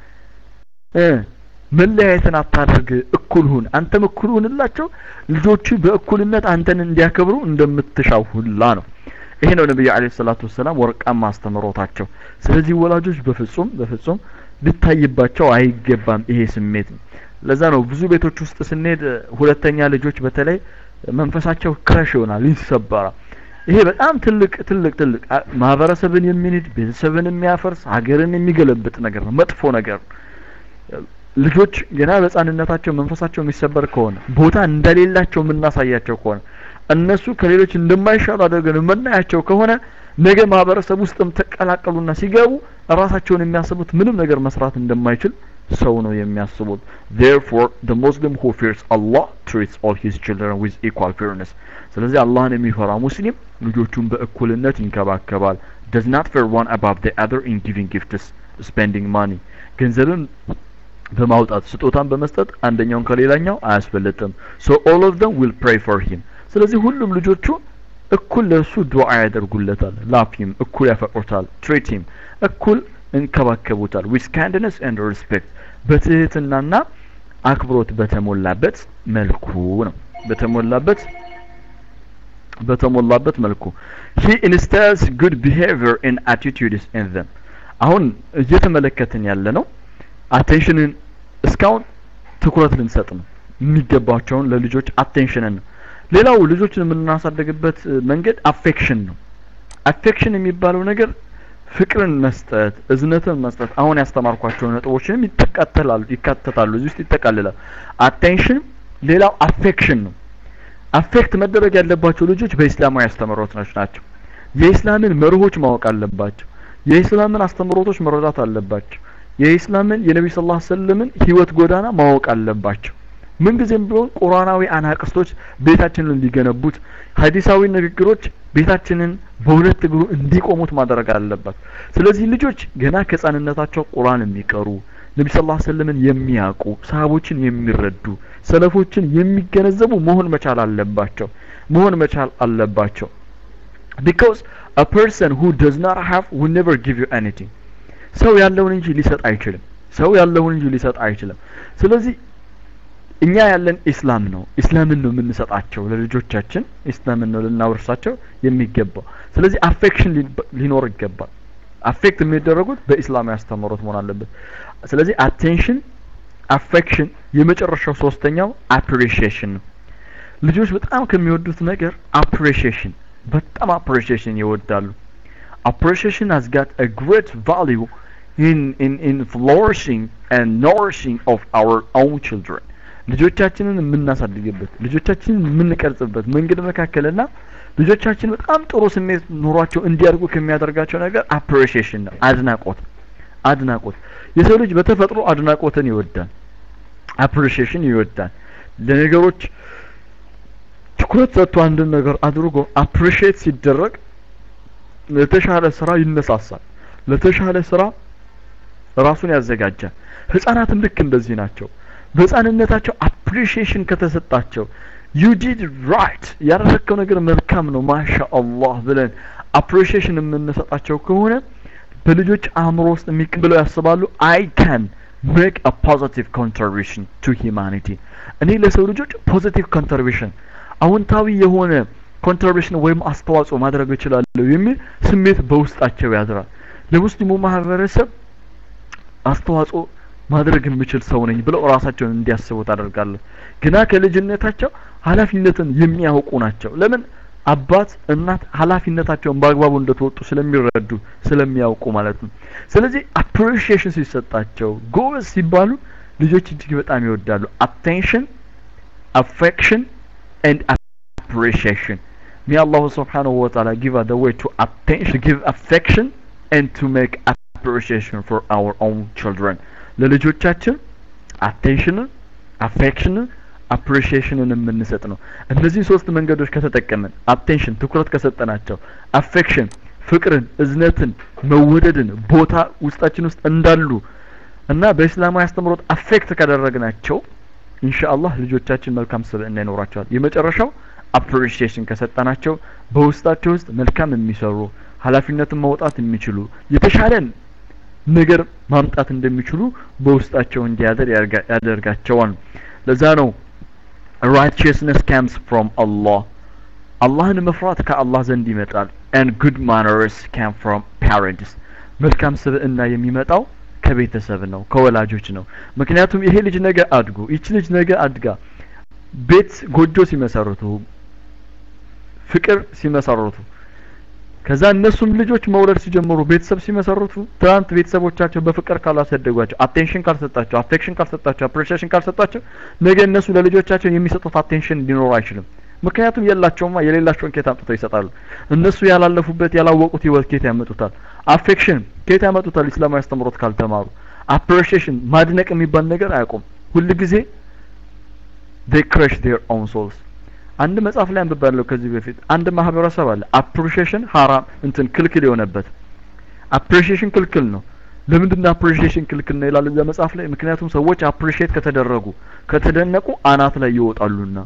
መለያየትን አታድርግ እኩል ሁን አንተም እኩል ሁንላቸው ልጆቹ በእኩልነት አንተን እንዲያከብሩ እንደምትሻው ሁላ ነው ይሄ ነው ነብዩ አለይሂ ሰላቱ ወሰላም ወርቃማ አስተምሮታቸው ስለዚህ ወላጆች በፍጹም በፍጹም ሊታይባቸው አይገባም ይሄ ስሜት ለዛ ነው ብዙ ቤቶች ውስጥ ስንሄድ ሁለተኛ ልጆች በተለይ መንፈሳቸው ክረሽ ይሆናል ይሰበራል ይሄ በጣም ትልቅ ትልቅ ትልቅ ማህበረሰብን የሚንድ ቤተሰብን የሚያፈርስ ሀገርን የሚገለብጥ ነገር ነው መጥፎ ነገር ልጆች ገና በህፃንነታቸው መንፈሳቸው የሚሰበር ከሆነ ቦታ እንደሌላቸው የምናሳያቸው ከሆነ እነሱ ከሌሎች እንደማይሻሉ አድርገን የምናያቸው ከሆነ ነገ ማህበረሰብ ውስጥም ተቀላቀሉና ሲገቡ ራሳቸውን የሚያስቡት ምንም ነገር መስራት እንደማይችል ሰው ነው የሚያስቡት therefore the muslim who fears allah treats all his children with equal fairness ስለዚህ አላህን የሚፈራ ሙስሊም ልጆቹን በእኩልነት ይንከባከባል does not fear one above the other in giving gifts spending money ገንዘብን በማውጣት ስጦታን በመስጠት አንደኛውን ከሌላኛው አያስበልጥም so all of them will pray for him ስለዚህ ሁሉም ልጆቹ እኩል ለእሱ ዱዓ ያደርጉለታል ላፊም እኩል ያፈቅሩታል ትሬቲም እኩል እንከባከቡታል ዊዝ ካይንድነስ ኤንድ ሪስፔክት በትህትናና አክብሮት በተሞላበት መልኩ ነው በተሞላበት በተሞላበት መልኩ he instills good behavior and attitudes in them አሁን እየተመለከትን ያለ ነው አቴንሽንን እስካሁን ትኩረት ልንሰጥ ነው የሚገባቸውን ለልጆች አቴንሽንን ነው ሌላው ልጆችን የምናሳደግበት መንገድ አፌክሽን ነው አፌክሽን የሚባለው ነገር ፍቅርን መስጠት እዝነትን መስጠት አሁን ያስተማርኳቸው ነጥቦችንም ይተካተላሉ ይካተታሉ እዚህ ውስጥ ይጠቃልላል አቴንሽን ሌላው አፌክሽን ነው አፌክት መደረግ ያለባቸው ልጆች በኢስላማዊ አስተምህሮቶች ናቸው የኢስላምን መርሆች ማወቅ አለባቸው የኢስላምን አስተምህሮቶች መረዳት አለባቸው የኢስላምን የነቢ ስ ላ ሰለምን ህይወት ጎዳና ማወቅ አለባቸው ምንጊዜም ቢሆን ቁርአናዊ አናቅስቶች ቤታችንን እንዲገነቡት ሀዲሳዊ ንግግሮች ቤታችንን በሁለት እግሩ እንዲቆሙት ማድረግ አለባት ስለዚህ ልጆች ገና ከህፃንነታቸው ቁርአን የሚቀሩ ነቢ ስ ላ ሰለምን የሚያውቁ ሰሃቦችን የሚረዱ ሰለፎችን የሚገነዘቡ መሆን መቻል አለባቸው መሆን መቻል አለባቸው ቢካዝ a person who does not have will never give you anything ሰው ያለውን እንጂ ሊሰጥ አይችልም ሰው ያለውን እንጂ ሊሰጥ አይችልም ስለዚህ እኛ ያለን ኢስላም ነው ኢስላምን ነው የምንሰጣቸው ለልጆቻችን ኢስላምን ነው ልናወርሳቸው የሚገባው ስለዚህ አፌክሽን ሊኖር ይገባል አፌክት የሚደረጉት በኢስላማዊ አስተምህሮት መሆን አለበት ስለዚህ አቴንሽን አፌክሽን የመጨረሻው ሶስተኛው አፕሪሺዬሽን ነው ልጆች በጣም ከሚወዱት ነገር አፕሪሺዬሽን በጣም አፕሪሺዬሽን ይወዳሉ appreciation has got a great value in, in, in flourishing and nourishing of our own children ልጆቻችንን የምናሳድግበት ልጆቻችንን የምንቀርጽበት መንገድ መካከልና ልጆቻችን በጣም ጥሩ ስሜት ኖሯቸው እንዲያድጉ ከሚያደርጋቸው ነገር አፕሪሺዬሽን ነው አድናቆት አድናቆት የሰው ልጅ በተፈጥሮ አድናቆትን ይወዳል አፕሪሺዬሽን ይወዳል ለነገሮች ትኩረት ሰጥቶ አንድን ነገር አድርጎ አፕሪሺዬት ሲደረግ ለተሻለ ስራ ይነሳሳል ለተሻለ ስራ ራሱን ያዘጋጃል ህፃናትም ልክ እንደዚህ ናቸው በህፃንነታቸው አፕሪሺዬሽን ከተሰጣቸው ዩ ዲድ ራይት ያደረግከው ነገር መልካም ነው ማሻ አላህ ብለን አፕሪሺዬሽን የምንሰጣቸው ከሆነ በልጆች አእምሮ ውስጥ የሚቀብለው ያስባሉ አይ ካን ሜክ አ ፖዚቲቭ ኮንትሪቢሽን ቱ ሂማኒቲ እኔ ለሰው ልጆች ፖዚቲቭ ኮንትሪቢሽን አዎንታዊ የሆነ ኮንትሪቢሽን ወይም አስተዋጽኦ ማድረግ እችላለሁ የሚል ስሜት በውስጣቸው ያድራል ለሙስሊሙ ማህበረሰብ አስተዋጽኦ ማድረግ የምችል ሰው ነኝ ብለው ራሳቸውን እንዲያስቡ ታደርጋለህ ግና ከልጅነታቸው ኃላፊነትን የሚያውቁ ናቸው ለምን አባት እናት ኃላፊነታቸውን በአግባቡ እንደተወጡ ስለሚረዱ ስለሚያውቁ ማለት ነው ስለዚህ አፕሪሺዬሽን ሲሰጣቸው ጎበዝ ሲባሉ ልጆች እጅግ በጣም ይወዳሉ አቴንሽን አፌክሽን ኤንድ appreciation. May Allah subhanahu wa ta'ala give us the way to attention, give affection and to make appreciation for our own children. ለልጆቻችን አቴንሽንን አፌክሽንን አፕሪሺዬሽንን የምንሰጥ ነው እነዚህ ሶስት መንገዶች ከተጠቀምን አቴንሽን ትኩረት ከሰጠናቸው አፌክሽን ፍቅርን እዝነትን መወደድን ቦታ ውስጣችን ውስጥ እንዳሉ እና በእስላማዊ አስተምሮት አፌክት ካደረግናቸው ኢንሻአላህ ልጆቻችን መልካም ስብዕና ይኖራቸዋል የመጨረሻው አፕሪሺዬሽን ከሰጠናቸው በውስጣቸው ውስጥ መልካም የሚሰሩ ኃላፊነትን መውጣት የሚችሉ የተሻለን ነገር ማምጣት እንደሚችሉ በውስጣቸው እንዲያደር ያደርጋቸዋል ለዛ ነው righteousness comes from Allah አላህን መፍራት ከአላህ ዘንድ ይመጣል and good manners come from parents መልካም ስብዕና የሚመጣው ከቤተሰብ ነው ከወላጆች ነው ምክንያቱም ይሄ ልጅ ነገ አድጎ ይቺ ልጅ ነገ አድጋ ቤት ጎጆ ሲመሰርቱ ፍቅር ሲመሰርቱ ከዛ እነሱም ልጆች መውለድ ሲጀምሩ ቤተሰብ ሲመሰርቱ ትናንት ቤተሰቦቻቸው በፍቅር ካላሳደጓቸው አቴንሽን ካልሰጣቸው አፌክሽን ካልሰጣቸው አፕሪሺዬሽን ካልሰጣቸው ነገ እነሱ ለልጆቻቸው የሚሰጡት አቴንሽን ሊኖር አይችልም ምክንያቱም የላቸውማ የሌላቸውን ኬት አምጥተው ይሰጣሉ እነሱ ያላለፉበት ያላወቁት ህይወት ኬት ያመጡታል አፌክሽን ኬት ያመጡታል ኢስላማዊ አስተምሮት ካልተማሩ አፕሪሺዬሽን ማድነቅ የሚባል ነገር አያውቁም ሁል ጊዜ they crush their own souls አንድ መጽሐፍ ላይ አንብባለሁ ከዚህ በፊት አንድ ማህበረሰብ አለ አፕሪሺዬሽን ሀራም እንትን ክልክል የሆነበት አፕሪሺዬሽን ክልክል ነው ለምንድን ነው አፕሪሺዬሽን ክልክል ነው ይላል እዛ መጽሐፍ ላይ ምክንያቱም ሰዎች አፕሪሺዬት ከተደረጉ ከተደነቁ አናት ላይ ይወጣሉና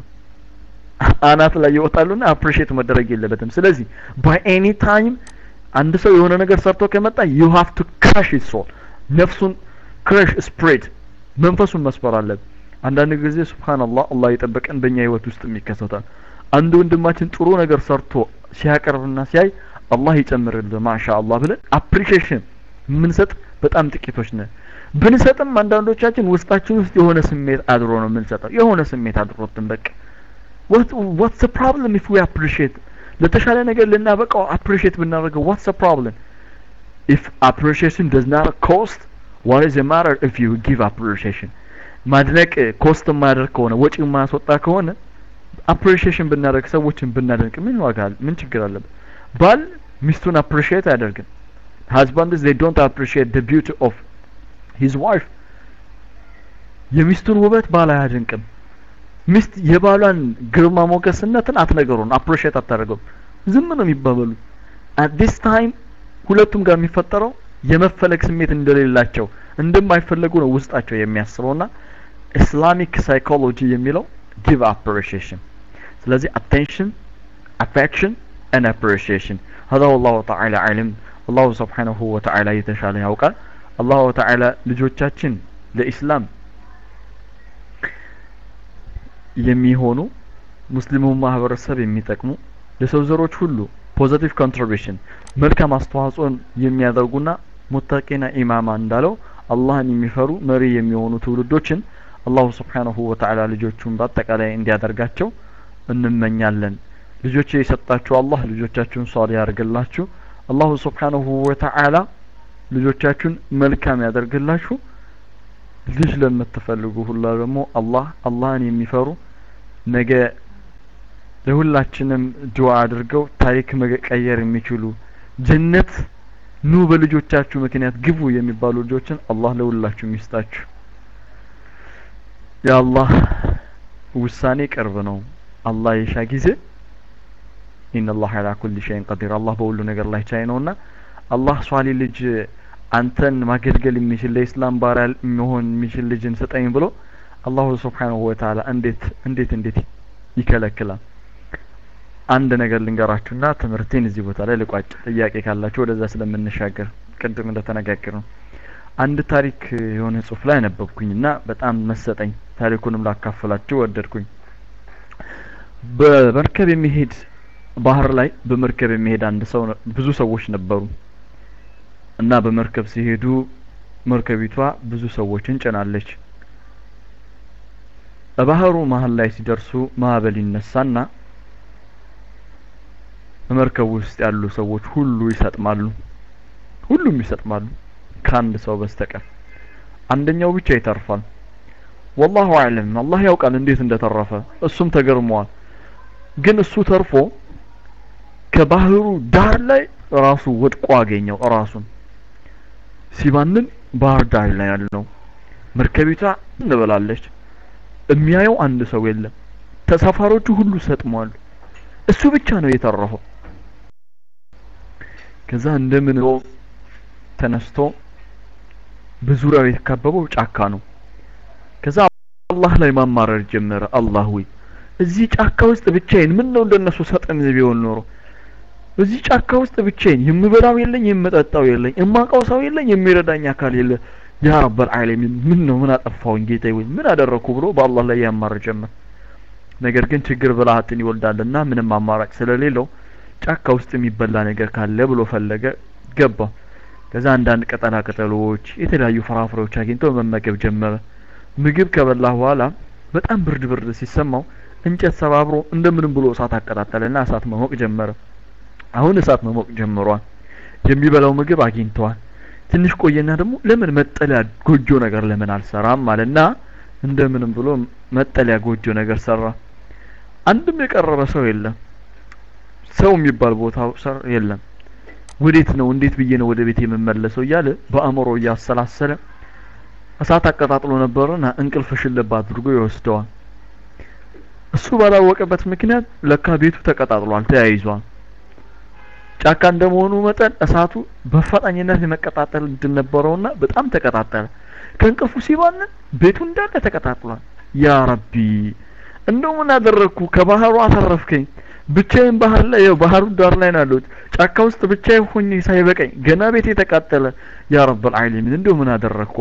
አናት ላይ ይወጣሉና አፕሪሺዬት መደረግ የለበትም ስለዚህ ባይ ኤኒ ታይም አንድ ሰው የሆነ ነገር ሰርቶ ከመጣ ዩ ሃቭ ቱ ክራሽ ሂዝ ሶል ነፍሱን ክራሽ ስፕሬድ መንፈሱን መስበር አለብን አንዳንድ ጊዜ ሱብሃንአላህ አላህ የጠበቀን በእኛ ህይወት ውስጥ ይከሰታል አንድ ወንድማችን ጥሩ ነገር ሰርቶ ሲያቀርብና ሲያይ አላህ ይጨምርልህ ማሻአላህ ብለን አፕሪሺዬሽን የምንሰጥ በጣም ጥቂቶች ነን ብንሰጥም አንዳንዶቻችን ውስጣችን ውስጥ የሆነ ስሜት አድሮ ነው የምንሰጠው የሆነ ስሜት አድሮትን በቃ what what's the problem if we appreciate ለተሻለ ነገር ልናበቃው appreciate ብናደርገው what's the problem if appreciation does not cost what is the matter if you give appreciation ማድነቅ ኮስት የማያደርግ ከሆነ ወጪ የማያስወጣ ከሆነ አፕሪሺዬሽን ብናደርግ ሰዎችን ብናደንቅ ምን ዋጋ አለ ምን ችግር አለበት ባል ሚስቱን አፕሪሺዬት አያደርግም husbands they don't appreciate the beauty of his wife የሚስቱን ውበት ባል አያደንቅም ሚስት የባሏን ግርማ ሞገስነትን አትነገሩን አፕሪሺየት አታደርገው ዝም ነው የሚባበሉ አት ዲስ ታይም ሁለቱም ጋር የሚፈጠረው የመፈለግ ስሜት እንደሌላቸው እንደማይፈለጉ ነው ውስጣቸው የሚያስበውና ኢስላሚክ ሳይኮሎጂ የሚለው ጊቭ አፕሪሺዬሽን ስለዚህ አቴንሽን አፌክሽን and appreciation هذا والله تعالى علم الله سبحانه وتعالى የተሻለ ያውቃል አላሁ ተዓላ ልጆቻችን ለኢስላም የሚሆኑ ሙስሊሙ ማህበረሰብ የሚጠቅሙ ለሰው ዘሮች ሁሉ ፖዘቲቭ ኮንትሪቢሽን መልካም አስተዋጽኦን የሚያደርጉና ሙተቂና ኢማማ እንዳለው አላህን የሚፈሩ መሪ የሚሆኑ ትውልዶችን አላሁ ስብሓንሁ ወተዓላ ልጆቹን በአጠቃላይ እንዲያደርጋቸው እንመኛለን ልጆች የሰጣችሁ አላህ ልጆቻችሁን ሷል ያደርግላችሁ አላሁ ስብሓንሁ ወተዓላ ልጆቻችሁን መልካም ያደርግላችሁ ልጅ ለምትፈልጉ ሁላ ደግሞ አላህ አላህን የሚፈሩ ነገ ለሁላችንም ዱዓ አድርገው ታሪክ መቀየር የሚችሉ ጀነት ኑ በልጆቻችሁ ምክንያት ግቡ የሚባሉ ልጆችን አላህ ለሁላችሁም ይስጣችሁ የአላህ ውሳኔ ቅርብ ነው አላህ የሻ ጊዜ ኢነላህ አላ ኩል ሸይን ቀዲር አላህ በሁሉ ነገር ላይ ቻይ ነውና አላህ ሷሊ ልጅ አንተን ማገልገል የሚችል ለኢስላም ባሪያ የሚሆን የሚችል ልጅን ስጠኝ ብሎ አላሁ ስብሓንሁ ወተዓላ እንዴት እንዴት እንዴት ይከለክላል አንድ ነገር ልንገራችሁና ትምህርቴን እዚህ ቦታ ላይ ልቋጭ ጥያቄ ካላችሁ ወደዛ ስለምንሻገር ቅድም እንደተነጋገር ነው አንድ ታሪክ የሆነ ጽሁፍ ላይ ነበብኩኝና በጣም መሰጠኝ ታሪኩንም ላካፍላችሁ ወደድኩኝ በመርከብ የሚሄድ ባህር ላይ በመርከብ የሚሄድ አንድ ሰው ብዙ ሰዎች ነበሩ እና በመርከብ ሲሄዱ መርከቢቷ ብዙ ሰዎችን ጭናለች በባህሩ መሀል ላይ ሲደርሱ ማዕበል ይነሳና በመርከቡ ውስጥ ያሉ ሰዎች ሁሉ ይሰጥማሉ ሁሉም ይሰጥማሉ ከአንድ ሰው በስተቀር አንደኛው ብቻ ይተርፋል ወላሁ አዕለም አላህ ያውቃል እንዴት እንደተረፈ እሱም ተገርመዋል ግን እሱ ተርፎ ከባህሩ ዳር ላይ ራሱ ወድቆ አገኘው ራሱን ሲባንን ባህር ዳር ላይ ያለው መርከቢቷ እንበላለች የሚያየው አንድ ሰው የለም። ተሳፋሪዎቹ ሁሉ ሰጥመዋል። እሱ ብቻ ነው የተረፈው። ከዛ እንደምን ብሎ ተነስቶ በዙሪያው የተከበበው ጫካ ነው። ከዛ አላህ ላይ ማማረር ጀመረ። አላህ ወይ እዚህ ጫካ ውስጥ ብቻዬን ምን ነው እንደነሱ ሰጠም ቢሆን ኖሮ እዚህ ጫካ ውስጥ ብቻዬን የምበላው የለኝ የምጠጣው የለኝ የማውቀው ሰው የለኝ የሚረዳኝ አካል የለ ያ ረበል ዓለሚን ምን ነው ምን አጠፋሁኝ ጌታዬ ወይ ምን አደረኩ ብሎ በአላህ ላይ ያማር ጀመር። ነገር ግን ችግር ብልሃትን ይወልዳልና ምንም አማራጭ ስለሌለው ጫካ ውስጥ የሚበላ ነገር ካለ ብሎ ፈለገ፣ ገባ። ከዛ አንዳንድ ቅጠላ ቅጠሎች፣ የተለያዩ ፍራፍሬዎች አግኝቶ መመገብ ጀመረ። ምግብ ከበላ በኋላ በጣም ብርድ ብርድ ሲሰማው እንጨት ሰባብሮ እንደምንም ብሎ እሳት አቀጣጠለና እሳት መሞቅ ጀመረ። አሁን እሳት መሞቅ ጀምሯል። የሚበላው ምግብ አግኝተዋል። ትንሽ ቆየና ደግሞ ለምን መጠለያ ጎጆ ነገር ለምን አልሰራም አለና እንደምንም ብሎ መጠለያ ጎጆ ነገር ሰራ። አንድም የቀረበ ሰው የለም። ሰው የሚባል ቦታ ሰር የለም። ወዴት ነው እንዴት ብዬ ነው ወደ ቤት የምመለሰው እያለ በአእምሮ እያሰላሰለ እሳት አቀጣጥሎ ነበርና እንቅልፍ ሽልብ አድርጎ ይወስደዋል። እሱ ባላወቀበት ምክንያት ለካ ቤቱ ተቀጣጥሏል፣ ተያይዟል። ጫካ እንደመሆኑ መጠን እሳቱ በአፋጣኝነት የመቀጣጠል እድል ነበረውና በጣም ተቀጣጠለ። ከእንቅልፉ ሲባንን ቤቱ እንዳለ ተቀጣጥሏል። ያ ረቢ እንደው ምን አደረግኩ? ከባህሩ አተረፍከኝ። ብቻዬን ባህር ላይ ያው ባህሩ ዳር ላይ ነው ያለሁት። ጫካ ውስጥ ብቻዬን ሆኜ ሳይበቃኝ ገና ቤቴ ተቃጠለ። ያ ረብል ዓለሚን እንደው ምን አደረግኩ?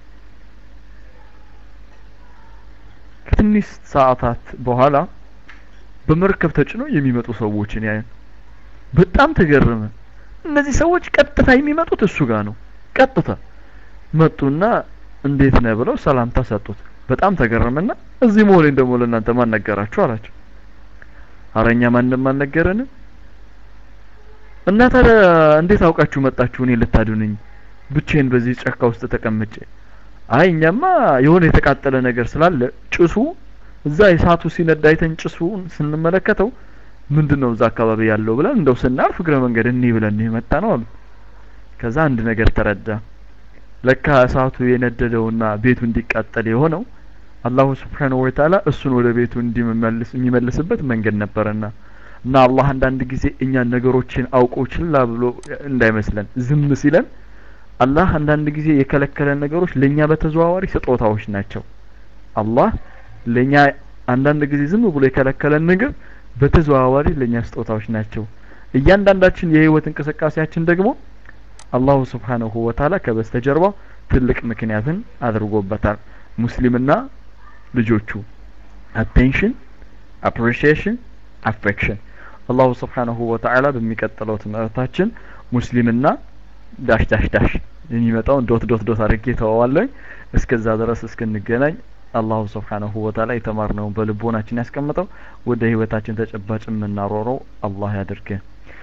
ከትንሽ ሰዓታት በኋላ በመርከብ ተጭኖ የሚመጡ ሰዎችን ያያል። በጣም ተገረመ። እነዚህ ሰዎች ቀጥታ የሚመጡት እሱ ጋር ነው። ቀጥታ መጡና እንዴት ነህ ብለው ሰላምታ ሰጡት። በጣም ተገረመና እዚህ መሆኔን ደግሞ ለእናንተ ማን ነገራችሁ አላቸው። አረኛ ማንም አልነገረንም። እና ታዲያ እንዴት አውቃችሁ መጣችሁ እኔ ልታድኑኝ ብቻዬን በዚህ ጫካ ውስጥ ተቀምጬ? አይ እኛማ የሆነ የተቃጠለ ነገር ስላለ ጭሱ እዛ የእሳቱ ሲነዳ አይተን ጭሱን ስንመለከተው ምንድን ነው እዛ አካባቢ ያለው ብለን እንደው ስናልፍ እግረ መንገድ እኒህ ብለን የመጣ ነው አሉ። ከዛ አንድ ነገር ተረዳ። ለካ እሳቱ የነደደውና ቤቱ እንዲቃጠል የሆነው አላሁ ስብሓነሁ ወተዓላ እሱን ወደ ቤቱ እንዲመልስ የሚመልስበት መንገድ ነበረና እና አላህ አንዳንድ ጊዜ እኛን ነገሮችን አውቆ ችላ ብሎ እንዳይመስለን ዝም ሲለን አላህ አንዳንድ ጊዜ የከለከለን ነገሮች ለኛ በተዘዋዋሪ ስጦታዎች ናቸው። አላህ ለኛ አንዳንድ ጊዜ ዝም ብሎ የከለከለን ነገር በተዘዋዋሪ ለኛ ስጦታዎች ናቸው። እያንዳንዳችን የህይወት እንቅስቃሴያችን ደግሞ አላሁ ስብሓነሁ ወተዓላ ከበስተጀርባው ትልቅ ምክንያትን አድርጎበታል። ሙስሊምና ልጆቹ አቴንሽን፣ አፕሪሺዬሽን፣ አፌክሽን አላሁ ስብሓነሁ ወተዓላ በሚቀጥለው ትምህርታችን ሙስሊምና ዳሽ ዳሽ ዳሽ የሚመጣውን ዶት ዶት ዶት አድርጌ ተዋዋለኝ። እስከዛ ድረስ እስክንገናኝ አላሁ ስብሓነሁ ወተዓላ የተማርነውን በልቦናችን ያስቀምጠው ወደ ህይወታችን ተጨባጭ የምናሮረው አላህ ያድርገን።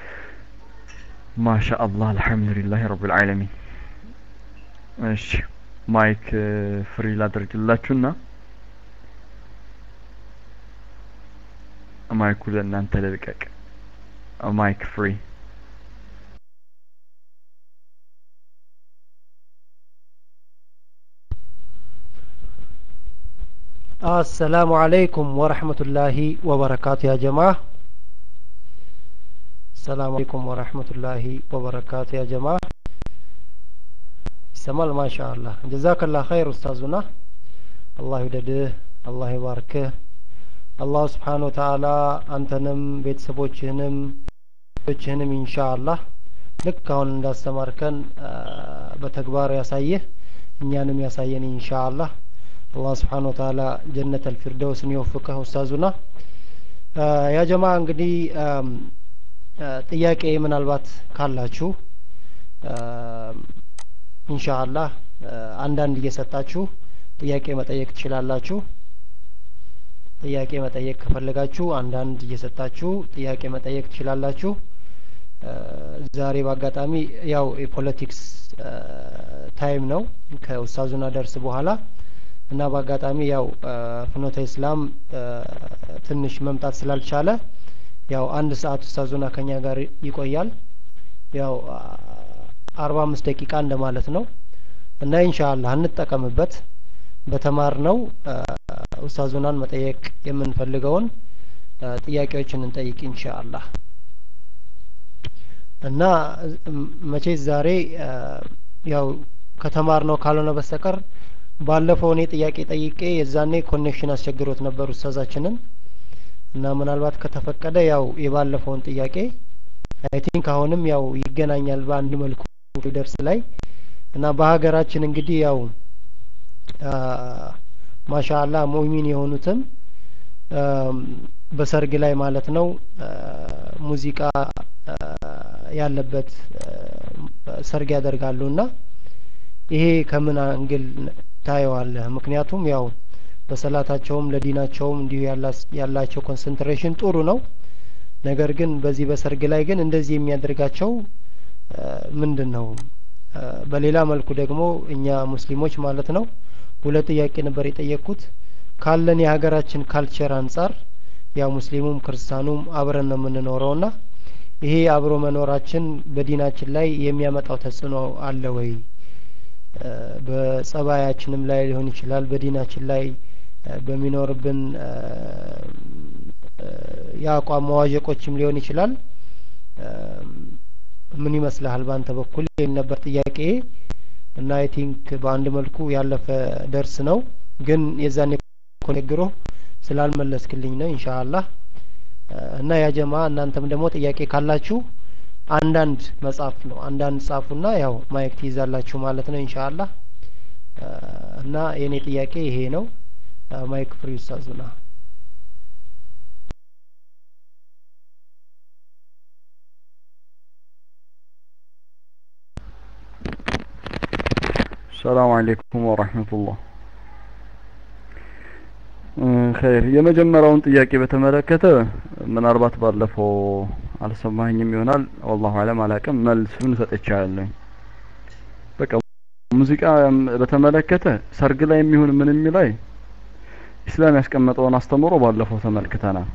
ማሻ አላህ አልሐምዱሊላህ ረብል ዓለሚን። እሺ ማይክ ፍሪ ላድርግላችሁና ማይኩ ለእናንተ ልልቀቅ። ማይክ ፍሪ አሰላሙ አለይኩም ወረህመቱላሂ ወበረካቱ ያ ጀማ ሰላሙ አለይኩም ወረህመቱላሂ ወበረካቱ ያ ጀማ ይሰማል ማሻ አላህ ጀዛከላ ኸይር ኡስታዙና አላህ ይውደድህ አላህ ይባርክህ አላሁ ስብሓን ወተአላ አንተንም ቤተሰቦችህንም ችህንም ኢንሻ አላህ ልክ አሁን እንዳስተማርከን በተግባር ያሳየህ እኛንም ያሳየን ኢንሻ አላህ አላህ ስብሓን ወተአላ ጀነት አልፊርደውስን ይወፍቀህ ኡስታዙና ያ ጀማ እንግዲህ ጥያቄ ምናልባት ካላችሁ ኢንሻአላህ አንዳንድ እየሰጣችሁ ጥያቄ መጠየቅ ትችላላችሁ። ጥያቄ መጠየቅ ከፈለጋችሁ አንዳንድ እየሰጣችሁ ጥያቄ መጠየቅ ትችላላችሁ። ዛሬ በአጋጣሚ ያው የፖለቲክስ ታይም ነው ከኡስታዙና ደርስ በኋላ እና በአጋጣሚ ያው ፍኖተ ኢስላም ትንሽ መምጣት ስላልቻለ ያው አንድ ሰዓት ኡስታዙና ከኛ ጋር ይቆያል። ያው አርባ አምስት ደቂቃ እንደማለት ነው እና ኢንሻአላህ እንጠቀምበት። በተማርነው ኡስታዙናን መጠየቅ የምንፈልገውን ጥያቄዎችን እንጠይቅ ኢንሻአላህ እና መቼስ ዛሬ ያው ከተማርነው ካልሆነ በስተቀር ባለፈው እኔ ጥያቄ ጠይቄ የዛኔ ኮኔክሽን አስቸግሮት ነበር ኡስታዛችንን እና ምናልባት ከተፈቀደ ያው የባለፈውን ጥያቄ አይ ቲንክ አሁንም ያው ይገናኛል በአንድ መልኩ ደርስ ላይ እና በሀገራችን እንግዲህ ያው ማሻአላ ሙእሚን የሆኑትም በሰርግ ላይ ማለት ነው ሙዚቃ ያለበት ሰርግ ያደርጋሉ እና ይሄ ከምን አንግል ታየዋለህ? ምክንያቱም ያው በሰላታቸውም ለዲናቸውም እንዲሁ ያላቸው ኮንሰንትሬሽን ጥሩ ነው። ነገር ግን በዚህ በሰርግ ላይ ግን እንደዚህ የሚያደርጋቸው ምንድን ነው? በሌላ መልኩ ደግሞ እኛ ሙስሊሞች ማለት ነው ሁለት ጥያቄ ነበር የጠየቅኩት ካለን የሀገራችን ካልቸር አንጻር ያው ሙስሊሙም ክርስቲያኑም አብረን ነው የምንኖረውና ይሄ አብሮ መኖራችን በዲናችን ላይ የሚያመጣው ተጽዕኖ አለ ወይ? በጸባያችንም ላይ ሊሆን ይችላል፣ በዲናችን ላይ በሚኖርብን የአቋም መዋዠቆችም ሊሆን ይችላል። ምን ይመስልሃል በአንተ በኩል ይህን ነበር ጥያቄ እና አይ ቲንክ በአንድ መልኩ ያለፈ ደርስ ነው፣ ግን የዛኔ ኮነግሮ ስላልመለስክልኝ ነው ኢንሻአላህ እና ያ ጀማ እናንተም ደግሞ ጥያቄ ካላችሁ አንዳንድ መጻፍ ነው አንዳንድ ጻፉና ያው ማይክ ትይዛላችሁ ማለት ነው ኢንሻአላህ እና የኔ ጥያቄ ይሄ ነው ማይክ ፍሪ ኡስታዙና ሰላም አለይኩም ወራህመቱላህ ኸይር የመጀመሪያውን ጥያቄ በተመለከተ ምናልባት ባለፈው አልሰማኝም ይሆናል ወላሁ አለም አላቅም መልሱን ሰጥቻለሁ በቃ ሙዚቃ በተመለከተ ሰርግ ላይ የሚሆን ምንም ላይ ኢስላም ያስቀመጠውን አስተምሮ ባለፈው ተመልክተናል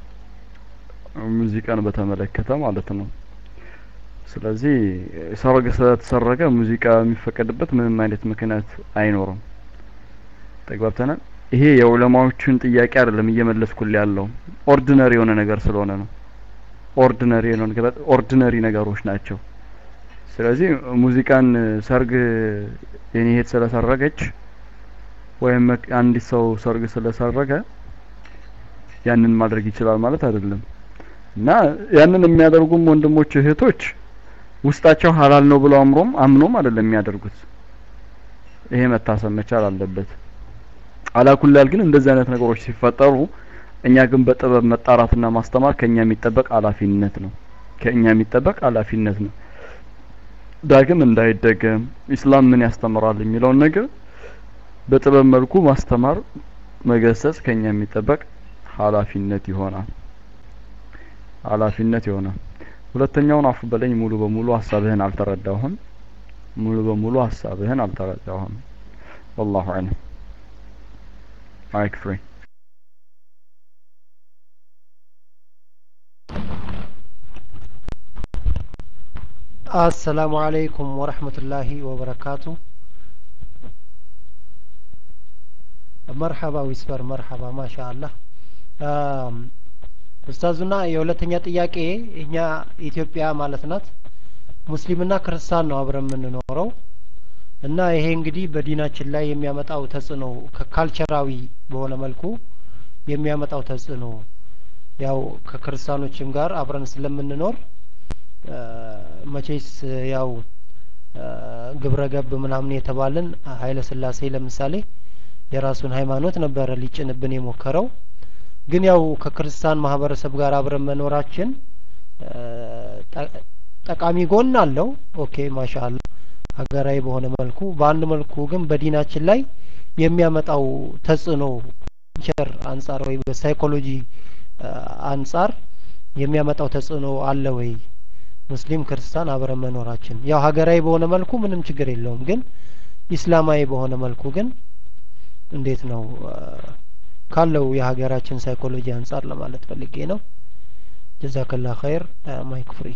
ሙዚቃን በተመለከተ ማለት ነው ስለዚህ ሰርግ ስለተሰረገ ሙዚቃ የሚፈቀድበት ምንም አይነት ምክንያት አይኖርም ተግባብተናል ይሄ የዑለማዎችን ጥያቄ አይደለም እየመለስኩል ያለው ኦርዲነሪ የሆነ ነገር ስለሆነ ነው ኦርዲነሪ የሆነ ነገር ኦርዲነሪ ነገሮች ናቸው ስለዚህ ሙዚቃን ሰርግ የኔ እህት ስለሰረገች ወይም አንዲት ሰው ሰርግ ስለሰረገ ያንን ማድረግ ይችላል ማለት አይደለም እና ያንን የሚያደርጉም ወንድሞች እህቶች ውስጣቸው ሀላል ነው ብለው አምሮም አምኖም አይደለም የሚያደርጉት ይሄ መታሰብ መቻል አለበት አላኩላል ግን እንደዚህ አይነት ነገሮች ሲፈጠሩ እኛ ግን በጥበብ መጣራትና ማስተማር ከኛ የሚጠበቅ ኃላፊነት ነው ከኛ የሚጠበቅ ኃላፊነት ነው ዳግም እንዳይደገም ኢስላም ምን ያስተምራል የሚለውን ነገር በጥበብ መልኩ ማስተማር መገሰጽ ከኛ የሚጠበቅ ኃላፊነት ይሆናል ኃላፊነት ይሆናል ሁለተኛውን አፉ በለኝ ሙሉ በሙሉ ሀሳብህን አልተረዳሁም ሙሉ በሙሉ ሀሳብህን አልተረዳሁም والله اعلم mic free አሰላሙ አለይኩም ወረህመቱላሂ ወበረካቱ መርሐባ ዊስፐር መርሐባ ማሻ አላህ ኡስታዙና የሁለተኛ ጥያቄ እኛ ኢትዮጵያ ማለት ናት ሙስሊምና ክርስቲያን ነው አብረን የምንኖረው እና ይሄ እንግዲህ በዲናችን ላይ የሚያመጣው ተጽዕኖ ከካልቸራዊ በሆነ መልኩ የሚያመጣው ተጽዕኖ ያው ከክርስቲያኖችም ጋር አብረን ስለምንኖር መቼስ ያው ግብረ ገብ ምናምን የተባልን ኃይለ ስላሴ ለምሳሌ የራሱን ሃይማኖት ነበረ ሊጭንብን የሞከረው ግን ያው ከክርስቲያን ማህበረሰብ ጋር አብረን መኖራችን ጠቃሚ ጎን አለው ኦኬ ማሻአላ ሀገራዊ በሆነ መልኩ በአንድ መልኩ ግን በዲናችን ላይ የሚያመጣው ተጽዕኖ ቸር አንጻር ወይ በሳይኮሎጂ አንጻር የሚያመጣው ተጽዕኖ አለ ወይ ሙስሊም ክርስቲያን አብረን መኖራችን ያው ሀገራዊ በሆነ መልኩ ምንም ችግር የለውም ግን ኢስላማዊ በሆነ መልኩ ግን እንዴት ነው ካለው የሀገራችን ሳይኮሎጂ አንጻር ለማለት ፈልጌ ነው ጀዛከላ ኸይር ማይክ ፍሪ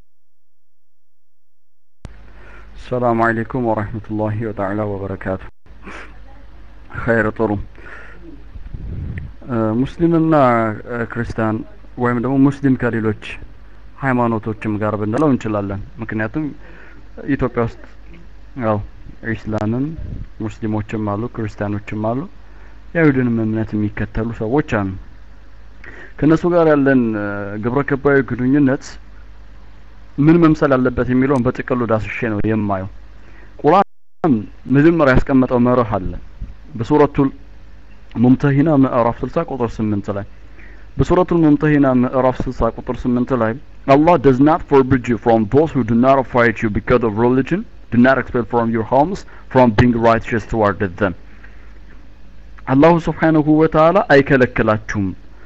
السلام عليكم ورحمة الله وتعالى وبركاته ኸይር ጥሩ ሙስሊምና ክርስቲያን ወይም ደግሞ ሙስሊም ከሌሎች ሃይማኖቶችም ጋር ብንለው እንችላለን ምክንያቱም ኢትዮጵያ ውስጥ ያው ኢስላምም ሙስሊሞችም አሉ ክርስቲያኖችም አሉ የአይሁድንም እምነት የሚከተሉ ሰዎች አሉ ከእነሱ ጋር ያለን ግብረ ገባዊ ግንኙነት ምን መምሰል አለበት የሚለውን በጥቅሉ ዳስሼ ነው የማየው ቁርአን መጀመሪያ ያስቀመጠው መርህ አለ በሱረቱል ሙምተሂና ምዕራፍ 60 ቁጥር 8 ላይ በሱረቱል ሙምተሂና ምዕራፍ 60 ቁጥር 8 ላይ Allah does not forbid you from those who do not fight you because of religion do not expel from your homes from being righteous toward them አላሁ ስብሓንሁ ወተዓላ አይከለክላችሁም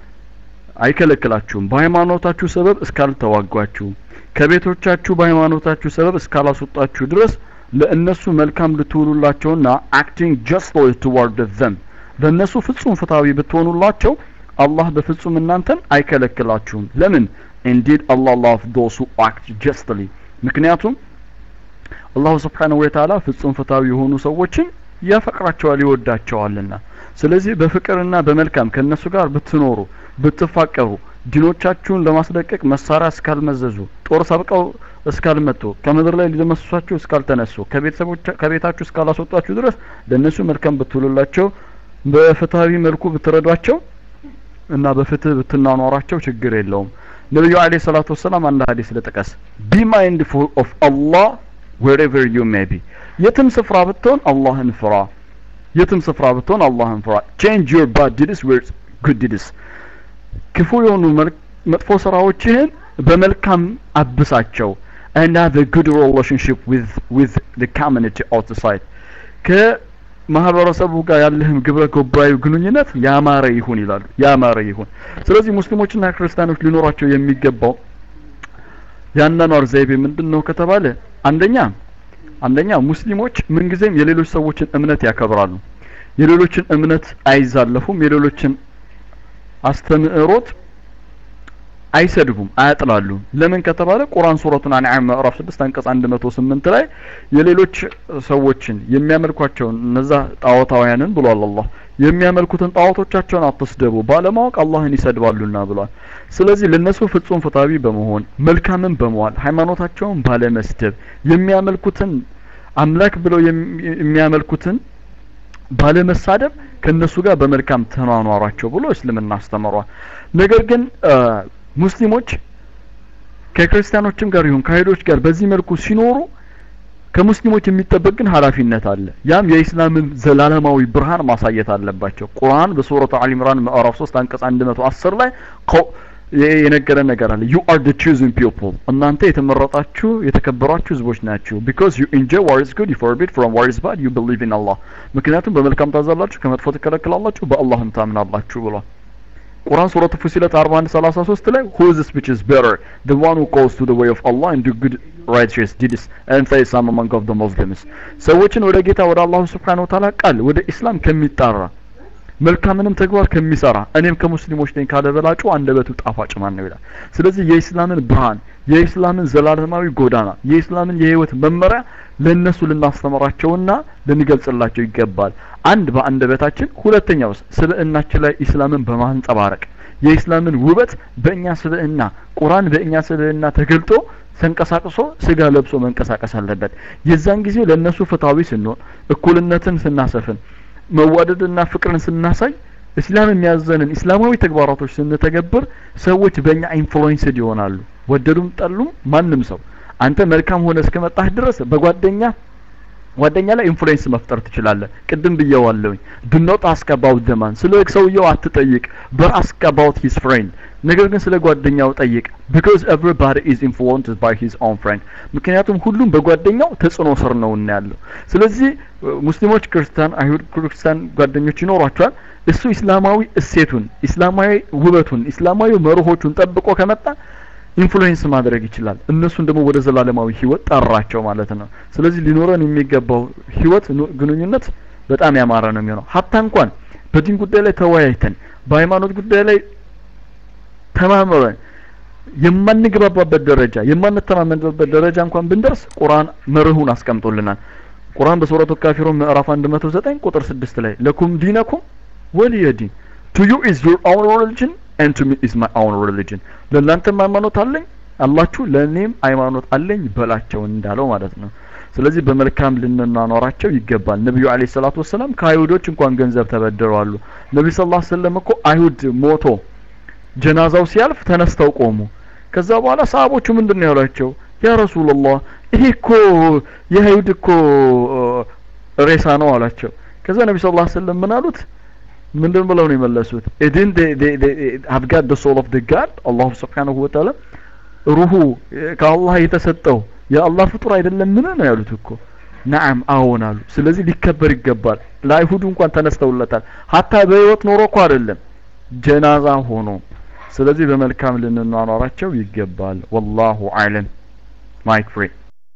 አይከለክላችሁም በሃይማኖታችሁ ሰበብ እስካልተዋጓችሁ ከቤቶቻችሁ በሃይማኖታችሁ ሰበብ እስካላስወጣችሁ ድረስ ለእነሱ መልካም ልትውሉላቸውና አክቲንግ ጀስትሊ ቱዋርድ ዘም ለእነሱ ፍጹም ፍትሃዊ ብትሆኑላቸው አላህ በፍጹም እናንተን አይከለክላችሁም ለምን ኢንዲድ አላህ ላቭ ዶስ ሁ አክት ጀስትሊ ምክንያቱም አላሁ ስብሓንሁ ወተዓላ ፍጹም ፍትሃዊ የሆኑ ሰዎችን ያፈቅራቸዋል ይወዳቸዋልና ስለዚህ በፍቅርና በመልካም ከእነሱ ጋር ብትኖሩ ብትፋቀሩ ዲኖቻችሁን ለማስለቀቅ መሳሪያ እስካልመዘዙ ጦር ሰብቀው እስካልመጡ ከምድር ላይ ሊደመስሷችሁ እስካልተነሱ ከቤታችሁ እስካላስወጧችሁ ድረስ ለእነሱ መልካም ብትውሉላቸው በፍትሃዊ መልኩ ብትረዷቸው እና በፍትህ ብትናኗራቸው ችግር የለውም ነቢዩ አለ ሰላቱ ወሰላም አንድ ሀዲስ ልጥቀስ ቢ ማይንድፉል ኦፍ አላህ ዌሬቨር ዩ ሜይ ቢ የትም ስፍራ ብትሆን አላህን ፍራ የትም ስፍራ ብትሆን አላህን ፍራ ቼንጅ ዩር ባድ ዲድስ ዊዝ ጉድ ዲድስ ክፉ የሆኑ መጥፎ ስራዎችህን በመልካም አብሳቸው and have a good relationship with with the community outside ከማህበረሰቡ ጋር ያለህም ግብረ ገባዊ ግንኙነት ያማረ ይሁን ይላሉ ያማረ ይሁን ስለዚህ ሙስሊሞችና ክርስቲያኖች ሊኖራቸው የሚገባው ያናኗር ዘይቤ ምንድን ነው ከተባለ አንደኛ አንደኛ ሙስሊሞች ምንጊዜም የሌሎች ሰዎችን እምነት ያከብራሉ የሌሎችን እምነት አይዛለፉም የሌሎችን አስተምዕሮት አይሰድቡም አያጥላሉም ለምን ከተባለ ቁርአን ሱረቱን አንዓም ምዕራፍ 6 አንቀጽ 108 ላይ የሌሎች ሰዎችን የሚያመልኳቸውን እነዛ ጣዖታውያንን ብሏል አላህ የሚያመልኩትን ጣዖቶቻቸውን አትስደቡ ባለማወቅ አላህን ይሰድባሉና ብሏል ስለዚህ ለነሱ ፍጹም ፍትሃዊ በመሆን መልካምን በመዋል ሃይማኖታቸውን ባለመስደብ የሚያመልኩትን አምላክ ብለው የሚያመልኩትን ባለመሳደብ ከነሱ ጋር በመልካም ተኗኗሯቸው ብሎ እስልምና አስተምሯል ነገር ግን ሙስሊሞች ከክርስቲያኖችም ጋር ይሁን ከአይሁዶች ጋር በዚህ መልኩ ሲኖሩ ከሙስሊሞች የሚጠበቅ ግን ኃላፊነት አለ ያም የኢስላምን ዘላለማዊ ብርሃን ማሳየት አለባቸው ቁርአን በሱረቱ አሊ ኢምራን ምዕራፍ 3 አንቀጽ 110 ላይ የነገረን ነገር አለ ዩ አር ደ ቹዝን ፒፕል እናንተ የተመረጣችሁ የተከበራችሁ ህዝቦች ናችሁ ቢካዝ ዩ ኢንጆይ ዋር ኢዝ ጉድ ዩ ፎርቢድ ፍሮም ዋር ኢዝ ባድ ዩ ቢሊቭ ኢን አላህ ምክንያቱም በመልካም ታዛላችሁ ከመጥፎ ትከለክላላችሁ በአላህም ታምናላችሁ ብሏል ቁርአን ሱረቱ ፉሲለት 41 33 ላይ who is which is better the one who goes to the way of Allah and do good righteous deeds and say some among of the Muslims ሰዎችን ወደ ጌታ ወደ አላሁ Subhanahu Wa Ta'ala ቃል ወደ ኢስላም ከሚጣራ መልካምንም ተግባር ከሚሰራ እኔም ከሙስሊሞች ነኝ ካለ በላጩ አንደበቱ ጣፋጭ ማን ነው ይላል ስለዚህ የኢስላምን ብርሃን የኢስላምን ዘላለማዊ ጎዳና የኢስላምን የህይወት መመሪያ ለነሱ ልናስተምራቸውና ልንገልጽላቸው ይገባል አንድ በአንደበታችን ሁለተኛውስ ስብዕናችን ላይ ኢስላምን በማንጸባረቅ የኢስላምን ውበት በእኛ ስብዕና ቁርአን በእኛ ስብዕና ተገልጦ ተንቀሳቅሶ ስጋ ለብሶ መንቀሳቀስ አለበት የዛን ጊዜ ለእነሱ ፍትሃዊ ስንሆን እኩልነትን ስናሰፍን መዋደድና ፍቅርን ስናሳይ እስላም የሚያዘንን እስላማዊ ተግባራቶች ስንተገብር ሰዎች በእኛ ኢንፍሉዌንስድ ይሆናሉ ወደዱም ጠሉም ማንም ሰው አንተ መልካም ሆነ እስከመጣህ ድረስ በጓደኛ ጓደኛ ላይ ኢንፍሉዌንስ መፍጠር ትችላለህ ቅድም ብየዋለሁኝ ዱ ኖት አስክ አባውት ዘማን ስለ ሰውየው አትጠይቅ በር አስክ አባውት ሂዝ ፍሬንድ ነገር ግን ስለ ጓደኛው ጠይቅ ቢካዝ ኤቭሪባዲ ኢዝ ኢንፍሉዌንስድ ባይ ሂዝ ኦን ፍሬንድ ምክንያቱም ሁሉም በጓደኛው ተጽዕኖ ስር ነው እና ያለው ስለዚህ ሙስሊሞች ክርስቲያን አይሁድ ክርስቲያን ጓደኞች ይኖሯቸዋል እሱ ኢስላማዊ እሴቱን ኢስላማዊ ውበቱን ኢስላማዊ መርሆቹን ጠብቆ ከመጣ ኢንፍሉዌንስ ማድረግ ይችላል እነሱን ደግሞ ወደ ዘላለማዊ ህይወት ጠራቸው ማለት ነው ስለዚህ ሊኖረን የሚገባው ህይወት ግንኙነት በጣም ያማረ ነው የሚሆነው ሀታ እንኳን በዲን ጉዳይ ላይ ተወያይተን በሃይማኖት ጉዳይ ላይ ተማምረን የማንግባባበት ደረጃ የማንተማመንበት ደረጃ እንኳን ብንደርስ ቁርአን መርሁን አስቀምጦልናል ቁርአን በሱረቱ ካፊሩን ምዕራፍ 109 ቁጥር 6 ላይ ለኩም ዲነኩም ወሊየ ዲን ቱ ዩ ኢዝ ዩር ኦውን ሪሊጅን ኤንድ ቱ ሚ ኢዝ ማይ ኦውን ሪሊጅን ለእናንተም ሃይማኖት አለኝ አላችሁ ለእኔም ሃይማኖት አለኝ በላቸው እንዳለው ማለት ነው ስለዚህ በመልካም ልንናኖራቸው ይገባል ነቢዩ አለይሂ ሰላቱ ወሰላም ከአይሁዶች እንኳን ገንዘብ ተበድረዋሉ ነቢ ስ ላ ሰለም እኮ አይሁድ ሞቶ ጀናዛው ሲያልፍ ተነስተው ቆሙ ከዛ በኋላ ሰሃቦቹ ምንድን ነው ያሏቸው ያ ረሱላላህ ይሄ እኮ የአይሁድ እኮ ሬሳ ነው አሏቸው ከዛ ነቢ ስ ላ ሰለም ምን አሉት ምንድን ብለው ነው የመለሱት ኢድን have got the soul of the god አላሁ ስብሓንሁ ወተዓላ ሩሁ ከአላህ የተሰጠው የአላህ ፍጡር አይደለም ምን ነው ያሉት እኮ ነዓም አዎን አሉ ስለዚህ ሊከበር ይገባል ለአይሁዱ እንኳን ተነስተውለታል ሀታ በህይወት ኖሮ እኮ አይደለም ጀናዛ ሆኖ ስለዚህ በመልካም ልንኗኗራቸው ይገባል ወላሁ አለም ማይክ ፍሪ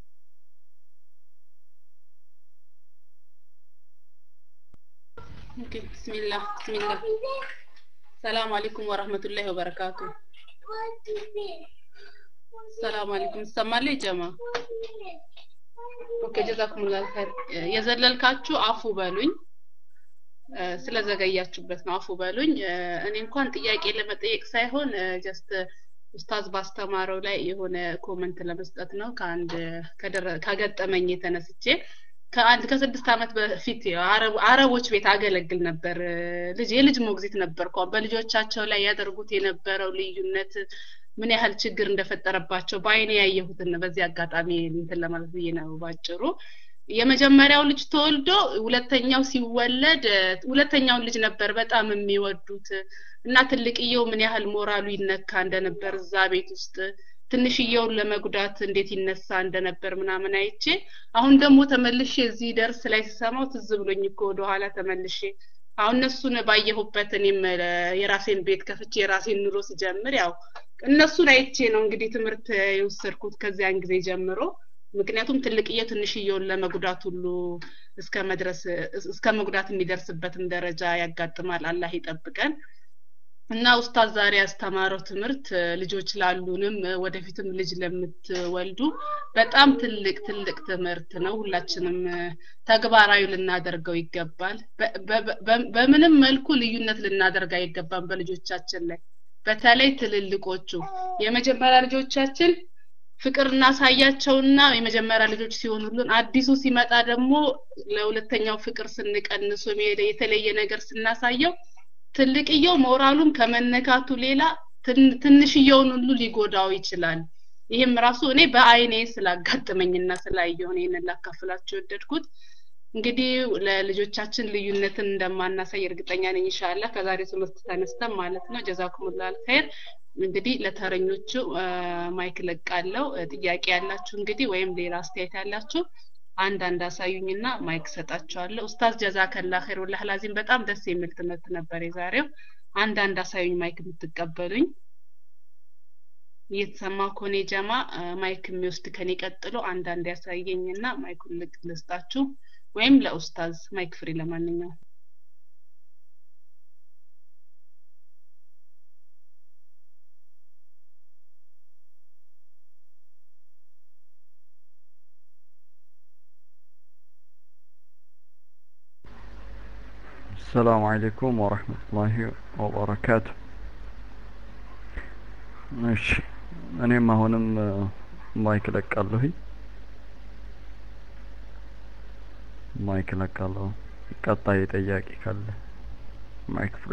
ኦኬ ቢስሚላህ ቢስሚላህ ሰላም አለይኩም ወራህመቱላሂ ወበረካቱ ሰላም አለይኩም ይሰማል ጀማ ኦኬ ጀዛኩሙላህ ኸይር የዘለልካችሁ አፉ በሉኝ ስለዘገያችሁበት ነው አፉ በሉኝ እኔ እንኳን ጥያቄ ለመጠየቅ ሳይሆን ጀስት ኡስታዝ ባስተማረው ላይ የሆነ ኮመንት ለመስጠት ነው ከአንድ ከገጠመኝ የተነስቼ ከአንድ ከስድስት ዓመት በፊት አረቦች ቤት አገለግል ነበር ልጅ የልጅ ሞግዚት ነበር በልጆቻቸው ላይ ያደርጉት የነበረው ልዩነት ምን ያህል ችግር እንደፈጠረባቸው በአይኔ ያየሁትን በዚህ አጋጣሚ እንትን ለማለት ብዬ ነው ባጭሩ የመጀመሪያው ልጅ ተወልዶ ሁለተኛው ሲወለድ ሁለተኛውን ልጅ ነበር በጣም የሚወዱት እና ትልቅየው ምን ያህል ሞራሉ ይነካ እንደነበር እዛ ቤት ውስጥ ትንሽየውን ለመጉዳት እንዴት ይነሳ እንደነበር ምናምን አይቼ አሁን ደግሞ ተመልሼ እዚህ ደርስ ላይ ስሰማው ትዝ ብሎኝ እኮ ወደኋላ ተመልሼ አሁን እነሱን ባየሁበት እኔም የራሴን ቤት ከፍቼ የራሴን ኑሮ ስጀምር ያው እነሱን አይቼ ነው እንግዲህ ትምህርት የወሰድኩት ከዚያን ጊዜ ጀምሮ ምክንያቱም ትልቅዬ ትንሽየውን ለመጉዳት ሁሉ እስከ መድረስ እስከ መጉዳት የሚደርስበትም ደረጃ ያጋጥማል አላህ ይጠብቀን እና ኡስታዝ ዛሬ ያስተማረው ትምህርት ልጆች ላሉንም ወደፊትም ልጅ ለምትወልዱ በጣም ትልቅ ትልቅ ትምህርት ነው ሁላችንም ተግባራዊ ልናደርገው ይገባል በምንም መልኩ ልዩነት ልናደርግ አይገባም በልጆቻችን ላይ በተለይ ትልልቆቹ የመጀመሪያ ልጆቻችን ፍቅር እናሳያቸውና የመጀመሪያ ልጆች ሲሆኑልን አዲሱ ሲመጣ ደግሞ ለሁለተኛው ፍቅር ስንቀንሱ የተለየ ነገር ስናሳየው ትልቅየው ሞራሉም ከመነካቱ ሌላ ትንሽየውን ሁሉ ሊጎዳው ይችላል ይህም ራሱ እኔ በአይኔ ስላጋጠመኝና ስላየው ነው ይህንን ላካፍላችሁ የወደድኩት እንግዲህ ለልጆቻችን ልዩነትን እንደማናሳይ እርግጠኛ ነኝ ኢንሻአላ ከዛሬ ትምህርት ተነስተን ማለት ነው ጀዛኩሙላህ ኸይር እንግዲህ ለተረኞቹ ማይክ ለቃለው ጥያቄ ያላችሁ እንግዲህ ወይም ሌላ አስተያየት ያላችሁ አንዳንድ አሳዩኝና ማይክ ሰጣቸዋለሁ ኡስታዝ ጀዛከላ ኸይር ወላህ ላዚም በጣም ደስ የሚል ትምህርት ነበር የዛሬው አንዳንድ አሳዩኝ ማይክ የምትቀበሉኝ እየተሰማ ከሆነ ጀማ ማይክ የሚወስድ ከኔ ቀጥሎ አንዳንድ ያሳየኝና ማይኩን ልቅ ልስጣችሁ ወይም ለኡስታዝ ማይክ ፍሪ ለማንኛውም السلام عليكم ورحمة الله وبركاته እሺ እኔም አሁንም ማይክ ለቃለሁኝ ማይክ ለቃለሁ ቀጣይ ጠያቂ ካለ ማይክ ፍሪ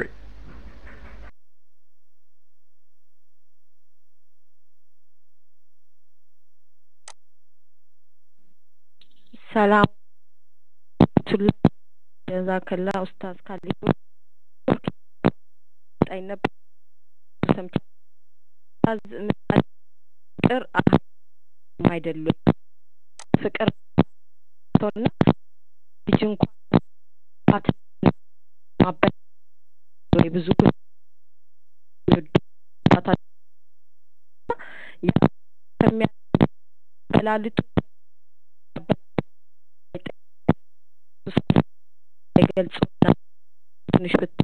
ሰላም ጀዛከላ ኡስታዝ ካሊዶ ጣይ ነበር ሰምቻ ኡስታዝ ጥር አይደሉም ፍቅር ቶና ልጅ እንኳን ፋት ማበት ወይ ብዙ ከሚያበላልጡ አይገልጹና ትንሽ ብታ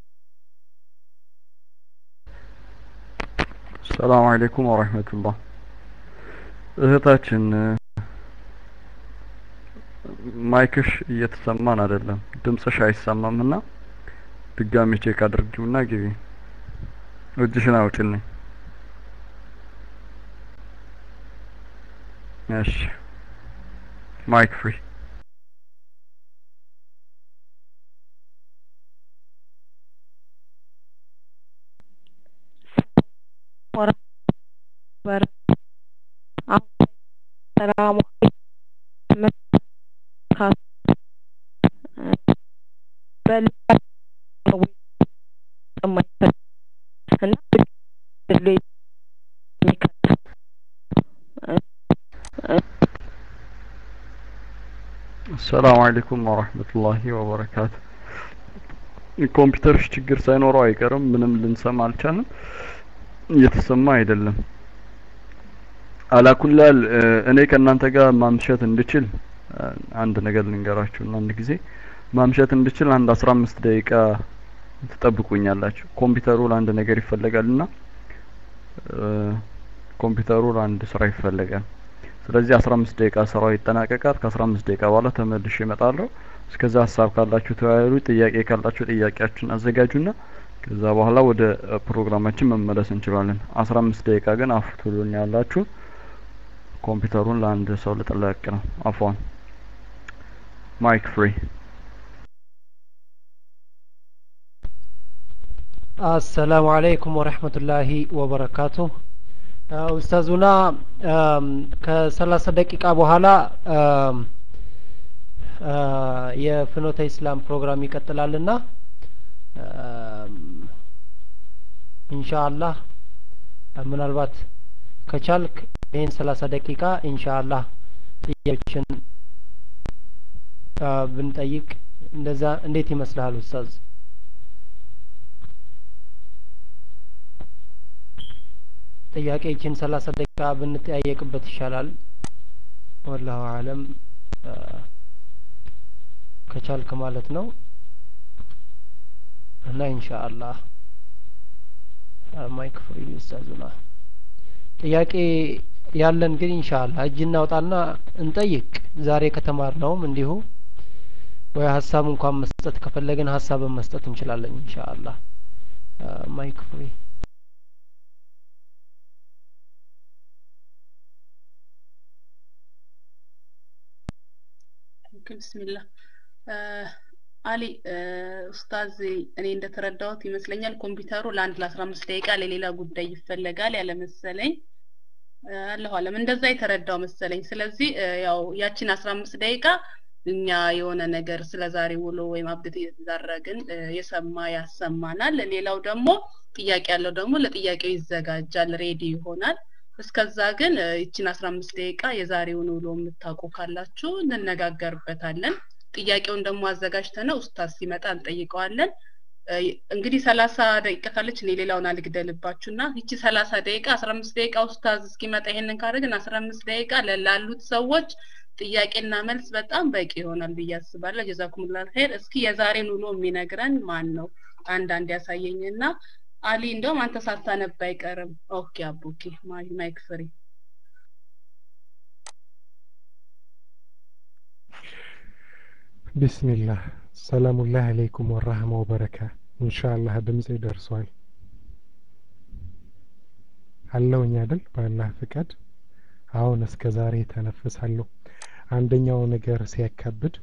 ሰላም አለይኩም ወራህመቱላህ እህታችን ማይክሽ እየተሰማን አይደለም ድምጽሽ አይሰማም እና ድጋሚ ቼክ አድርጊውና ግቢ እጅሽን አውጭልኝ እሺ ማይክ ፍሪ ሰላሙ ሰላም አለይኩም ወራህመቱላሂ ወበረካቱ ኮምፒውተርሽ ችግር ሳይኖረው አይቀርም ምንም ልንሰማ አልቻልንም እየተሰማ አይደለም አላኩላል እኔ ከእናንተ ጋር ማምሸት እንድችል አንድ ነገር ልንገራችሁና አንድ ጊዜ ማምሸት እንድችል አንድ አስራ አምስት ደቂቃ ትጠብቁኛላችሁ ኮምፒውተሩ ለአንድ ነገር ይፈለጋልና ኮምፒውተሩ ለአንድ ስራ ይፈለጋል ስለዚህ አስራ አምስት ደቂቃ ስራው ይጠናቀቃል ከአስራ አምስት ደቂቃ በኋላ ተመልሼ እመጣለሁ እስከዛ ሀሳብ ካላችሁ ተወያዩ ጥያቄ ካላችሁ ጥያቄያችሁን አዘጋጁና ከዛ በኋላ ወደ ፕሮግራማችን መመለስ እንችላለን አስራ አምስት ደቂቃ ግን አፍቱሉን ያላችሁ ኮምፒውተሩን ለአንድ ሰው ልጥለቅ ነው አፏን ማይክ ፍሪ አሰላሙ አለይኩም ወረህመቱላሂ ወበረካቱ ኡስታዙና ከሰላሳ ደቂቃ በኋላ የፍኖተ ኢስላም ፕሮግራም ይቀጥላልና ኢንሻአላህ ምናልባት ከቻልክ ይህን ሰላሳ ደቂቃ ኢንሻአላህ ጥያቄዎችን ብንጠይቅ እንደዛ እንዴት ይመስልሃል ኡስታዝ? ጥያቄ ይችን ሰላሳ ደቂቃ ብንጠያየቅበት ይሻላል። ወላሁ አለም ከቻልክ ማለት ነው እና ኢንሻአላህ ማይክ ፍሪ ኡስታዙና ጥያቄ ያለን ግን ኢንሻአላህ እጅ እናውጣና እንጠይቅ። ዛሬ ከተማርነውም እንዲሁ ወይ ሀሳብ እንኳን መስጠት ከፈለግን ሀሳብን መስጠት እንችላለን ኢንሻአላህ ማይክ ፍሪ ብስሚላህ አሊ ኡስታዝ እኔ እንደተረዳሁት ይመስለኛል ኮምፒውተሩ ለአንድ ለአስራ አምስት ደቂቃ ለሌላ ጉዳይ ይፈለጋል ያለ መሰለኝ አለሁ አለም እንደዛ የተረዳው መሰለኝ ስለዚህ ያው ያችን አስራ አምስት ደቂቃ እኛ የሆነ ነገር ስለ ዛሬ ውሎ ወይም አብዴት እየተዳረግን የሰማ ያሰማናል ሌላው ደግሞ ጥያቄ ያለው ደግሞ ለጥያቄው ይዘጋጃል ሬዲ ይሆናል እስከዛ ግን ይችን አስራ አምስት ደቂቃ የዛሬውን ውሎ የምታውቁ ካላችሁ እንነጋገርበታለን ጥያቄውን ደግሞ አዘጋጅተነው ኡስታዝ ሲመጣ እንጠይቀዋለን እንግዲህ ሰላሳ ደቂቃ ካለች እኔ ሌላውን አልግደልባችሁና ይቺ ሰላሳ ደቂቃ አስራ አምስት ደቂቃ ኡስታዝ እስኪመጣ ይሄንን ካደረግን አስራ አምስት ደቂቃ ላሉት ሰዎች ጥያቄና መልስ በጣም በቂ ይሆናል ብዬ አስባለሁ ጀዛኩሙላህ ኸይር እስኪ የዛሬን ውሎ የሚነግረን ማን ነው አንዳንድ ያሳየኝና አሊ እንደውም አንተ ሳታነብ አይቀርም ኦኬ አቡኪ ማይክ ፍሪ ቢስሚላህ ሰላሙላህ አለይኩም ወራህማ ወበረካ ኢንሻአላህ ድምጼ ደርሷል አለውኝ አይደል በአላህ ፍቃድ አሁን እስከ ዛሬ ተነፍሳለሁ አንደኛው ነገር ሲያካብድ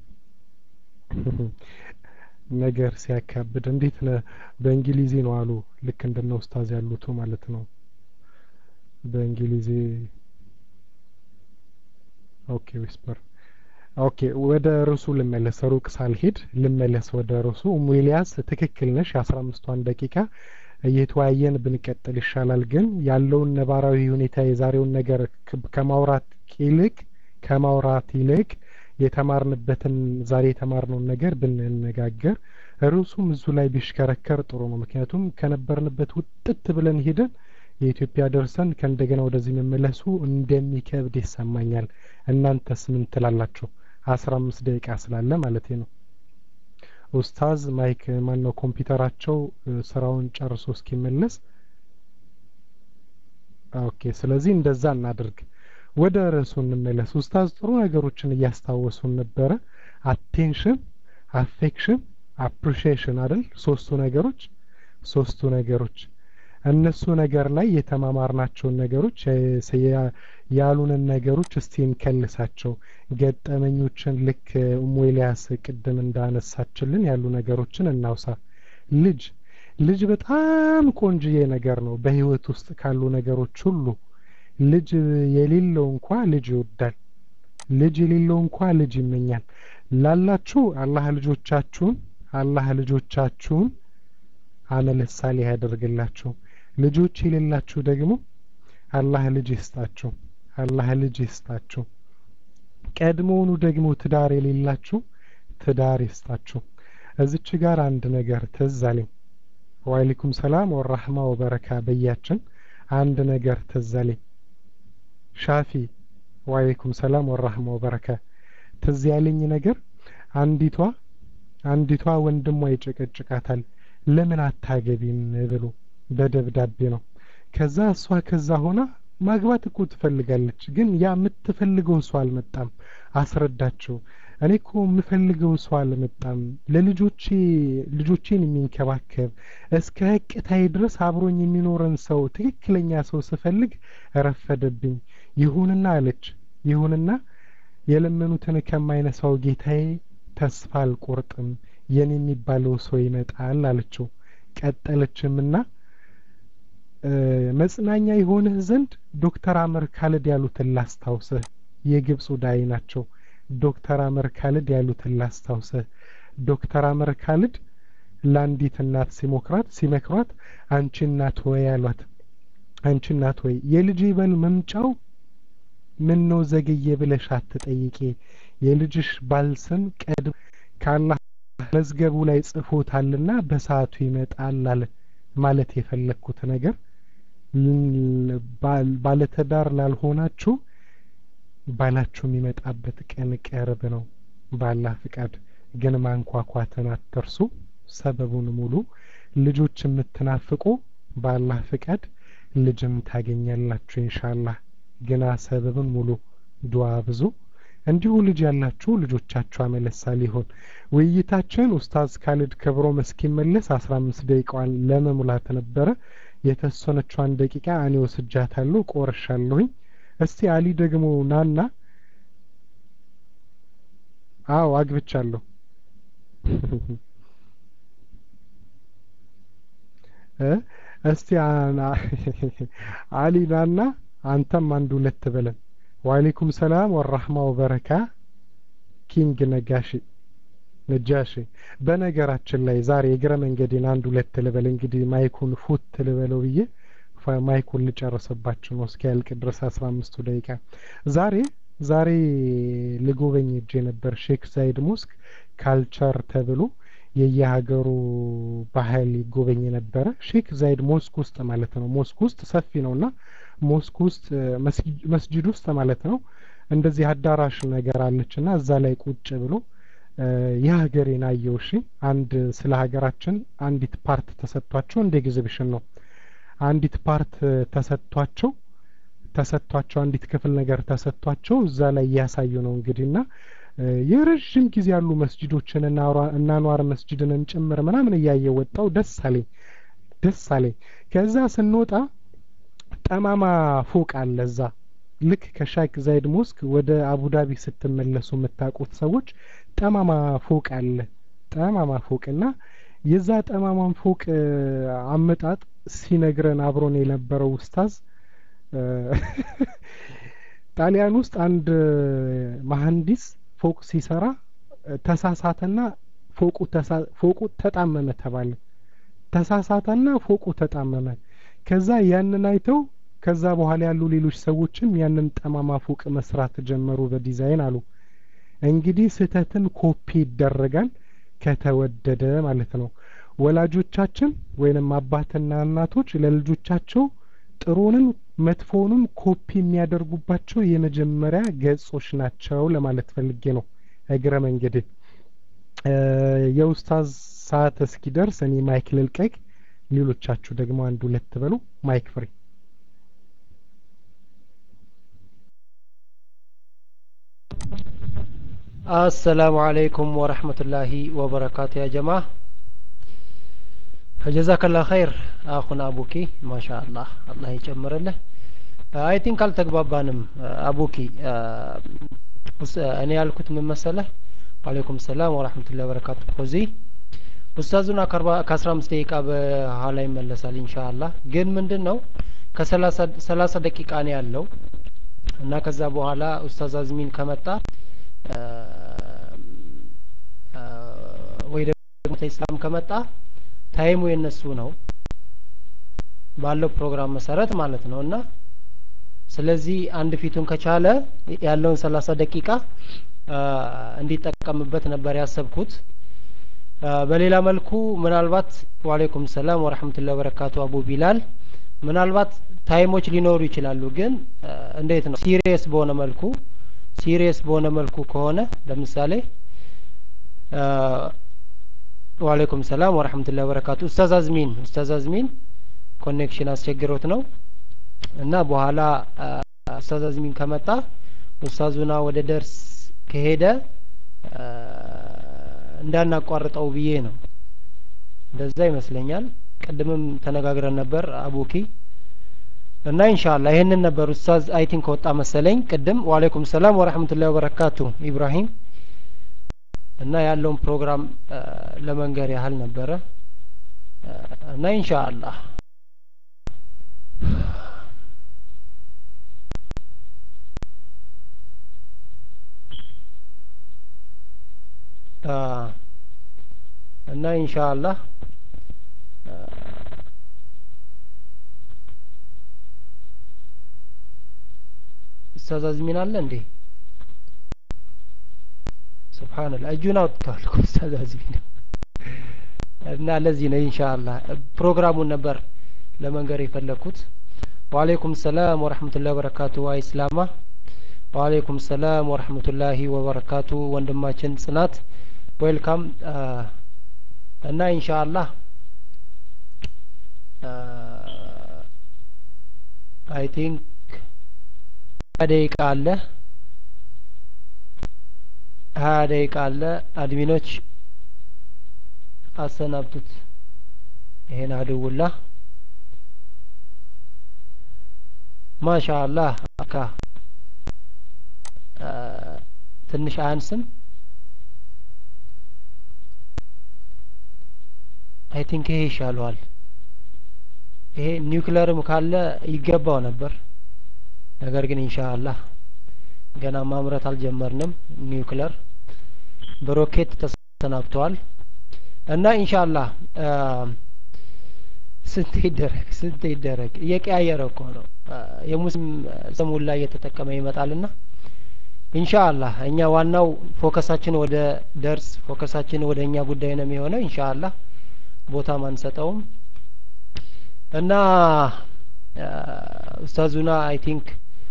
ነገር ሲያካብድ እንዴት ነ በእንግሊዜ ነው አሉ ልክ እንደነ ኡስታዝ ያሉቱ ማለት ነው በእንግሊዜ ኦኬ ዊስፐር ኦኬ ወደ ርዕሱ ልመለስ ሩቅ ሳልሄድ ልመለስ ወደ ርዕሱ ሙሊያስ ትክክል ነሽ የአስራ አምስቷን ደቂቃ እየተወያየን ብንቀጥል ይሻላል ግን ያለውን ነባራዊ ሁኔታ የዛሬውን ነገር ከማውራት ይልቅ ከማውራት ይልቅ የተማርንበትን ዛሬ የተማርነውን ነገር ብንነጋገር ርዕሱም እዙ ላይ ቢሽከረከር ጥሩ ነው ምክንያቱም ከነበርንበት ውጥት ብለን ሄደን የኢትዮጵያ ደርሰን ከእንደገና ወደዚህ መመለሱ እንደሚከብድ ይሰማኛል እናንተስ ምን ትላላችሁ አስራ አምስት ደቂቃ ስላለ ማለት ነው ኡስታዝ ማይክ ማን ነው ኮምፒውተራቸው ስራውን ጨርሶ እስኪመለስ ኦኬ ስለዚህ እንደዛ እናድርግ ወደ ርዕሱ እንመለስ። ኡስታዝ ጥሩ ነገሮችን እያስታወሱን ነበረ። አቴንሽን፣ አፌክሽን፣ አፕሪሺዬሽን አይደል? ሶስቱ ነገሮች ሶስቱ ነገሮች እነሱ ነገር ላይ የተማማርናቸውን ነገሮች ያሉንን ነገሮች እስቲ እንከልሳቸው። ገጠመኞችን ልክ ኡሙ ኤልያስ ቅድም እንዳነሳችልን ያሉ ነገሮችን እናውሳ። ልጅ ልጅ በጣም ቆንጅዬ ነገር ነው። በህይወት ውስጥ ካሉ ነገሮች ሁሉ ልጅ የሌለው እንኳ ልጅ ይወዳል። ልጅ የሌለው እንኳ ልጅ ይመኛል። ላላችሁ አላህ ልጆቻችሁን አላህ ልጆቻችሁን አመለ ሳሊህ ያደርግላችሁ። ልጆች የሌላችሁ ደግሞ አላህ ልጅ ይስጣችሁ። አላህ ልጅ ይስጣችሁ። ቀድሞውኑ ደግሞ ትዳር የሌላችሁ ትዳር ይስጣችሁ። እዚች ጋር አንድ ነገር ትዝ አለኝ። ወአለይኩም ሰላም ወራህማ ወበረካ በያችን አንድ ነገር ትዝ አለኝ። ሻፊ ወአለይኩም ሰላም ወራህማ ወበረካ ትዝ ያለኝ ነገር አንዲቷ አንዲቷ ወንድሟ ይጨቀጭቃታል። ለምን አታገቢም ብሎ በደብዳቤ ነው። ከዛ እሷ ከዛ ሆና ማግባት እኮ ትፈልጋለች፣ ግን ያ የምትፈልገው ሰው አልመጣም። አስረዳቸው። እኔ እኮ የምፈልገው ሰው አልመጣም። ለልጆቼ ልጆቼን የሚንከባከብ እስከ ህቅታዬ ድረስ አብሮኝ የሚኖረን ሰው ትክክለኛ ሰው ስፈልግ ረፈደብኝ። ይሁንና አለች ይሁንና የለመኑትን ከማይነሳው ጌታዬ ተስፋ አልቆርጥም የኔ የሚባለው ሰው ይመጣል አለችው። ቀጠለችምና መጽናኛ የሆንህ ዘንድ ዶክተር አመር ካልድ ያሉትን ላስታውስህ። የግብፁ ዳይ ናቸው። ዶክተር አመር ካልድ ያሉትን ላስታውስህ። ዶክተር አመር ካልድ ለአንዲት እናት ሲሞክራት ሲመክሯት አንቺ እናት ወይ አሏት። አንቺ እናት ወይ የልጅ በል መምጫው ምን ነው ዘገየ ብለሽ አትጠይቄ የልጅሽ ባልስም ቀድም ካላህ መዝገቡ ላይ ጽፎታልና በሰዓቱ ይመጣል አለ። ማለት የፈለግኩት ነገር ባለትዳር ላልሆናችሁ ባላችሁ የሚመጣበት ቀን ቅርብ ነው። ባላህ ፍቃድ ግን ማንኳኳትን አትርሱ። ሰበቡን ሙሉ ልጆች የምትናፍቁ ባላህ ፍቃድ ልጅም ታገኛላችሁ ኢንሻአላህ። ግና ሰበብን ሙሉ ዱዓ ብዙ እንዲሁ ልጅ ያላችሁ ልጆቻችሁ አመለሳ ሊሆን ውይይታችን ኡስታዝ ካሊድ ክብሮም እስኪመለስ አስራ አምስት ደቂቃዋን ለመሙላት ነበረ። የተወሰነችዋን ደቂቃ እኔ ወስጃታለሁ፣ ቆርሻለሁኝ። እስቲ አሊ ደግሞ ናና። አዎ አግብቻለሁ። እስቲ አሊ ናና፣ አንተም አንድ ሁለት በለን። ወአለይኩም ሰላም ወራህማ ወበረካ ኪንግ ነጋሺ ነጃሺ። በነገራችን ላይ ዛሬ የእግረ መንገዴን አንድ ሁለት ልበል እንግዲህ ማይኩን ፉት ልበለው ብዬ ማይኩን ልጨርስባችሁ ነው እስኪ ያልቅ ድረስ አስራ አምስቱ ደቂቃ ዛሬ ዛሬ ልጎበኝ እጄ ነበር ሼክ ዛይድ ሞስክ ካልቸር ተብሎ የየሀገሩ ባህል ይጎበኝ ነበረ። ሼክ ዛይድ ሞስክ ውስጥ ማለት ነው። ሞስክ ውስጥ ሰፊ ነውና ሞስክ ውስጥ መስጂድ ውስጥ ማለት ነው እንደዚህ አዳራሽ ነገር አለችና እዛ ላይ ቁጭ ብሎ የሀገሬን አየው። እሺ አንድ ስለ ሀገራችን አንዲት ፓርት ተሰጥቷቸው እንደ ኤግዚቢሽን ነው አንዲት ፓርት ተሰጥቷቸው ተሰጥቷቸው አንዲት ክፍል ነገር ተሰጥቷቸው እዛ ላይ እያሳዩ ነው እንግዲህና የረዥም ጊዜ ያሉ መስጂዶችን እና አንዋር መስጂድንም ጭምር ምናምን እያየ ወጣው። ደስ አለኝ ደስ አለኝ። ከዛ ስንወጣ ጠማማ ፎቅ አለ እዛ ልክ ከሻክ ዛይድ ሞስክ ወደ አቡዳቢ ስትመለሱ የምታውቁት ሰዎች ጠማማ ፎቅ አለ። ጠማማ ፎቅ እና የዛ ጠማማን ፎቅ አመጣጥ ሲነግረን አብሮን የነበረው ኡስታዝ ጣሊያን ውስጥ አንድ መሀንዲስ ፎቅ ሲሰራ ተሳሳተና ፎቁ ፎቁ ተጣመመ ተባለ። ተሳሳተና ፎቁ ተጣመመ። ከዛ ያንን አይተው ከዛ በኋላ ያሉ ሌሎች ሰዎችም ያንን ጠማማ ፎቅ መስራት ጀመሩ በዲዛይን አሉ። እንግዲህ ስህተትን ኮፒ ይደረጋል ከተወደደ ማለት ነው። ወላጆቻችን ወይንም አባትና እናቶች ለልጆቻቸው ጥሩንም መጥፎውንም ኮፒ የሚያደርጉባቸው የመጀመሪያ ገጾች ናቸው ለማለት ፈልጌ ነው። እግረ መንገድ የኡስታዝ ሰዓት እስኪደርስ እኔ ማይክ ልልቀቅ፣ ሌሎቻችሁ ደግሞ አንድ ሁለት በሉ። ማይክ ፍሪ አሰላሙ አለይኩም ወረህመቱላሂ ወበረካቱ ያ ጀማ ጀዛከላ ኸይር አኹና አቡኪ ማሻ አላህ አላህ ይጨምርልህ አይ ቲንክ አልተግባባንም አቡኪ እኔ ያልኩት ምን መሰለህ ዋሌይኩም ሰላም ወረህመቱላሂ ወበረካቱ ኮዚ ኡስታዙና ከአስራ አምስት ደቂቃ በኋላ ይመለሳል ኢንሻአላህ ግን ምንድን ነው ከሰላሳ ደቂቃ ነው ያለው እና ከዛ በኋላ ኡስታዝ አዝሚን ከመጣ ወይ ደግሞ ኢስላም ከመጣ ታይሙ የነሱ ነው ባለው ፕሮግራም መሰረት ማለት ነው እና ስለዚህ አንድ ፊቱን ከቻለ ያለውን ሰላሳ ደቂቃ እንዲጠቀምበት ነበር ያሰብኩት በሌላ መልኩ ምናልባት ዋሌይኩም ሰላም ወረህመቱላሂ ወበረካቱ አቡ ቢላል ምናልባት ታይሞች ሊኖሩ ይችላሉ ግን እንዴት ነው ሲሪየስ በሆነ መልኩ ሲሪየስ በሆነ መልኩ ከሆነ ለምሳሌ ዋሌይኩም ሰላም ወረህመቱላሂ ወበረካቱ ኡስታዝ አዝሚን ኡስታዝ አዝሚን ኮኔክሽን አስቸግሮት ነው እና በኋላ ኡስታዝ አዝሚን ከመጣ ኡስታዙና ወደ ደርስ ከሄደ እንዳናቋርጠው ብዬ ነው እንደዛ ይመስለኛል ቅድምም ተነጋግረን ነበር አቡኪ እና ኢንሻአላ ይሄንን ነበር ኡስታዝ አይ ቲንክ ከወጣ መሰለኝ ቅድም ወአለይኩም ሰላም ወራህመቱላሂ ወበረካቱ ኢብራሂም እና ያለውን ፕሮግራም ለመንገር ያህል ነበረ እና ኢንሻአላህ እና ኢንሻአላህ ኡስታዝ አዝሚን አለ እንዴ ሱብሃንአላህ እጁን አውጥቷል ኡስታዝ አዝሚን እና ለዚህ ነው ኢንሻአላህ ፕሮግራሙን ነበር ለመንገር የፈለኩት ወአለይኩም ሰላም ወራህመቱላሂ ወበረካቱ አይስላማ ወአለይኩም ሰላም ወራህመቱላሂ ወበረካቱ ወንድማችን ጽናት ዌልካም እና ኢንሻአላህ አይ ቲንክ ደቂቃ አለ ሀያ ደቂቃ አለ አድሚኖች አሰናብቱት ይሄን አድውላ ማሻአላህ አካ ትንሽ አያንስም አይ ቲንክ ይሄ ይሻለዋል ይሄ ኒውክለርም ካለ ይገባው ነበር ነገር ግን ኢንሻአላህ ገና ማምረት አልጀመርንም ኒውክለር በሮኬት ተሰናብተዋል እና ኢንሻአላህ ስንት ይደረግ ስንት ይደረግ እየቀያየረ እኮ ነው የሙስሊም ስሙን ላይ እየተጠቀመ ይመጣልና ኢንሻአላህ እኛ ዋናው ፎከሳችን ወደ ደርስ ፎከሳችን ወደ እኛ ጉዳይ ነው የሚሆነው ኢንሻአላህ ቦታም አንሰጠውም እና ኡስታዙና አይ ቲንክ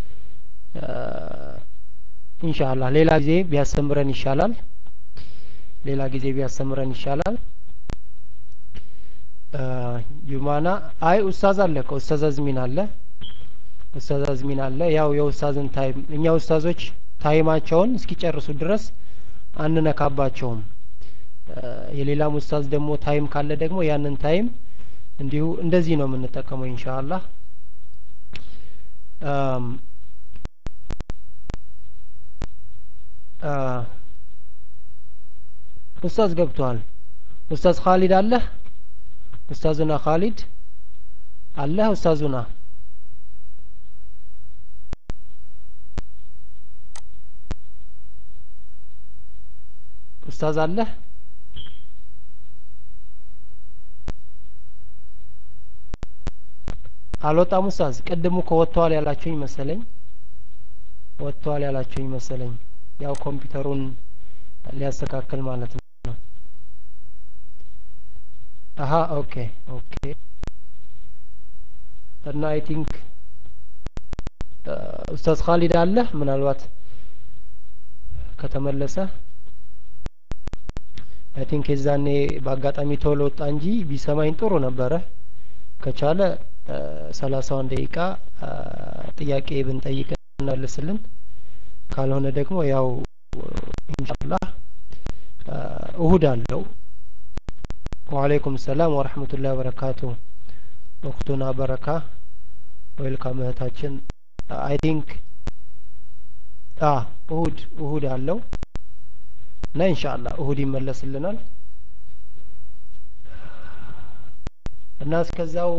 ኢንሻአላህ ሌላ ጊዜ ቢያስተምረን ይሻላል ሌላ ጊዜ ቢያስተምረን ይሻላል ጁማና አይ ኡስታዝ አለ እኮ ኡስታዝ አዝሚን አለ ኡስታዝ አዝሚን አለ ያው የኡስታዝን ታይም እኛ ኡስታዞች ታይማቸውን እስኪጨርሱ ድረስ አንነካባቸውም የሌላም ኡስታዝ ደግሞ ታይም ካለ ደግሞ ያንን ታይም እንዲሁ እንደዚህ ነው የምንጠቀመው ኢንሻአላህ ኡስታዝ ገብቷል ኡስታዝ ካሊድ አለ ኡስታዙና ካሊድ አለ ኡስታዙና ኡስታዝ አለ አልወጣም ኡስታዝ ቅድሙ እኮ ወጥተዋል ያላችሁኝ መሰለኝ ወጥተዋል ያላችሁኝ መሰለኝ ያው ኮምፒውተሩን ሊያስተካክል ማለት ነው አሀ ኦኬ ኦኬ እና አይ ቲንክ ኡስታዝ ካሊድ አለ ምናልባት ከተመለሰ አይ ቲንክ የዛኔ በአጋጣሚ ቶሎ ወጣ እንጂ ቢሰማኝ ጥሩ ነበረ ከቻለ ሰላሳውን ደቂቃ ጥያቄ ብንጠይቅ እናልስልን ካልሆነ ደግሞ ያው ኢንሻአላህ እሁድ አለው ወአለይኩም ሰላም ወረህመቱላሂ ወበረካቱ ወቅቱና በረካ ዌልካም እህታችን አይ ቲንክ አ እሁድ እሁድ አለው እና ኢንሻአላህ እሁድ ይመለስልናል እና እስከዛው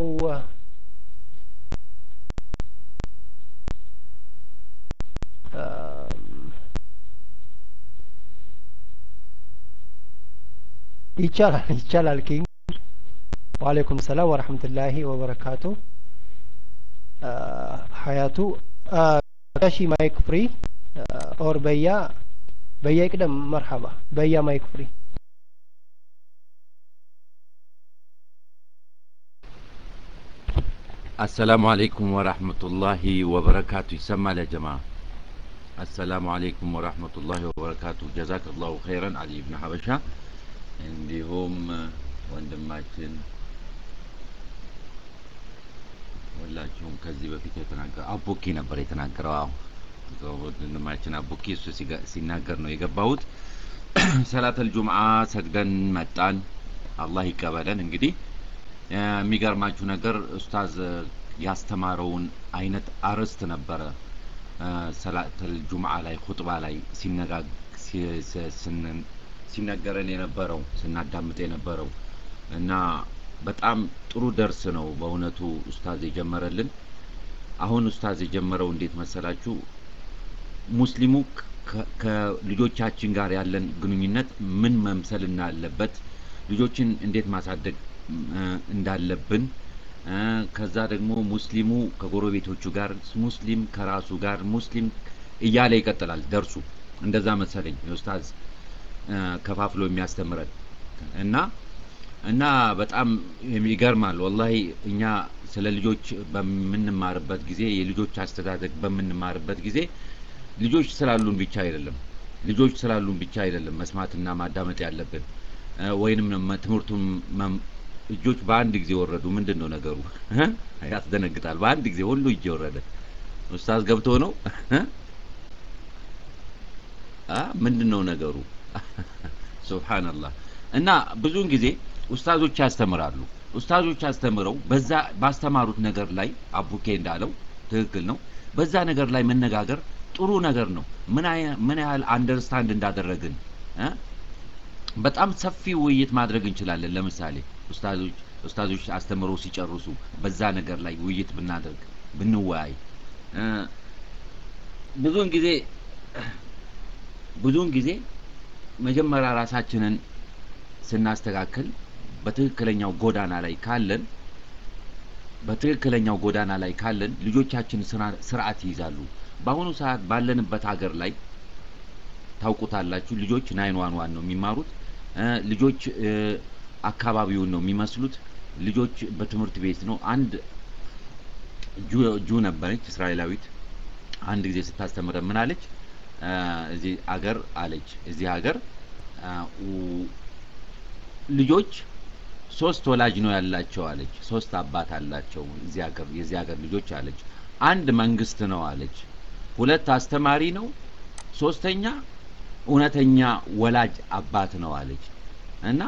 ይቻላል ይቻላል ኪንግ ወአለይኩም ሰላም ወረህመቱላሂ ወበረካቱ ሀያቱ ጋሺ ማይክ ፍሪ ኦር በያ በያ ይቅደም መርሐባ በያ ማይክ ፍሪ አሰላሙ አለይኩም ወራህመቱላሂ ወበረካቱ ይሰማል ያ ጀማ አሰላሙ አለይኩም ወራህመቱላሂ ወበረካቱ ጀዛከላሁ ኸይረን አሊ ብን ሀበሻ እንዲሁም ወንድማችን ሁላችሁም ከዚህ በፊት የተናገረ አቡኪ ነበር የተናገረው አዎ ወንድማችን አቡኪ እሱ ሲናገር ነው የገባሁት ሰላተል ጁምዓ ሰግደን መጣን አላህ ይቀበለን እንግዲህ የሚገርማችሁ ነገር ኡስታዝ ያስተማረውን አይነት አርዕስት ነበረ ሰላተል ጁምዓ ላይ ኹጥባ ላይ ሲነገረን የነበረው ስናዳምጥ የነበረው እና በጣም ጥሩ ደርስ ነው በእውነቱ ኡስታዝ የጀመረልን አሁን ኡስታዝ የጀመረው እንዴት መሰላችሁ ሙስሊሙ ከልጆቻችን ጋር ያለን ግንኙነት ምን መምሰል እንዳለበት ልጆችን እንዴት ማሳደግ እንዳለብን ከዛ ደግሞ ሙስሊሙ ከጎረቤቶቹ ጋር ሙስሊም ከራሱ ጋር ሙስሊም እያለ ይቀጥላል ደርሱ እንደዛ መሰለኝ ኡስታዝ ከፋፍሎ የሚያስተምረን እና እና በጣም ይገርማል ወላሂ እኛ ስለ ልጆች በምንማርበት ጊዜ የልጆች አስተዳደግ በምንማርበት ጊዜ ልጆች ስላሉን ብቻ አይደለም ልጆች ስላሉን ብቻ አይደለም መስማትና ማዳመጥ ያለብን ወይንም ትምህርቱን እጆች በአንድ ጊዜ ወረዱ ምንድን ነው ነገሩ ያስደነግጣል በአንድ ጊዜ ሁሉ እጅ ወረደ ኡስታዝ ገብቶ ነው ምንድን ነው ነገሩ ሱብሃንአላህ እና ብዙውን ጊዜ ኡስታዞች ያስተምራሉ ኡስታዞች አስተምረው በዛ ባስተማሩት ነገር ላይ አቡኬ እንዳለው ትክክል ነው በዛ ነገር ላይ መነጋገር ጥሩ ነገር ነው ምን ምን ያህል አንደርስታንድ እንዳደረግን በጣም ሰፊ ውይይት ማድረግ እንችላለን ለምሳሌ ኡስታዞች ኡስታዞች አስተምረው ሲጨርሱ በዛ ነገር ላይ ውይይት ብናደርግ ብንወያይ ብዙውን ጊዜ ብዙውን ጊዜ መጀመሪያ ራሳችንን ስናስተካክል በትክክለኛው ጎዳና ላይ ካለን በትክክለኛው ጎዳና ላይ ካለን ልጆቻችን ስርዓት ይይዛሉ በአሁኑ ሰዓት ባለንበት ሀገር ላይ ታውቁታላችሁ ልጆች ናይን ዋን ዋን ነው የሚማሩት ልጆች አካባቢውን ነው የሚመስሉት ልጆች በትምህርት ቤት ነው አንድ ጁ ነበረች እስራኤላዊት አንድ ጊዜ ስታስተምረ ምን አለች እዚህ አገር አለች እዚህ ሀገር ልጆች ሶስት ወላጅ ነው ያላቸው አለች ሶስት አባት አላቸው እዚህ ሀገር የዚህ ሀገር ልጆች አለች አንድ መንግስት ነው አለች ሁለት አስተማሪ ነው ሶስተኛ እውነተኛ ወላጅ አባት ነው አለች እና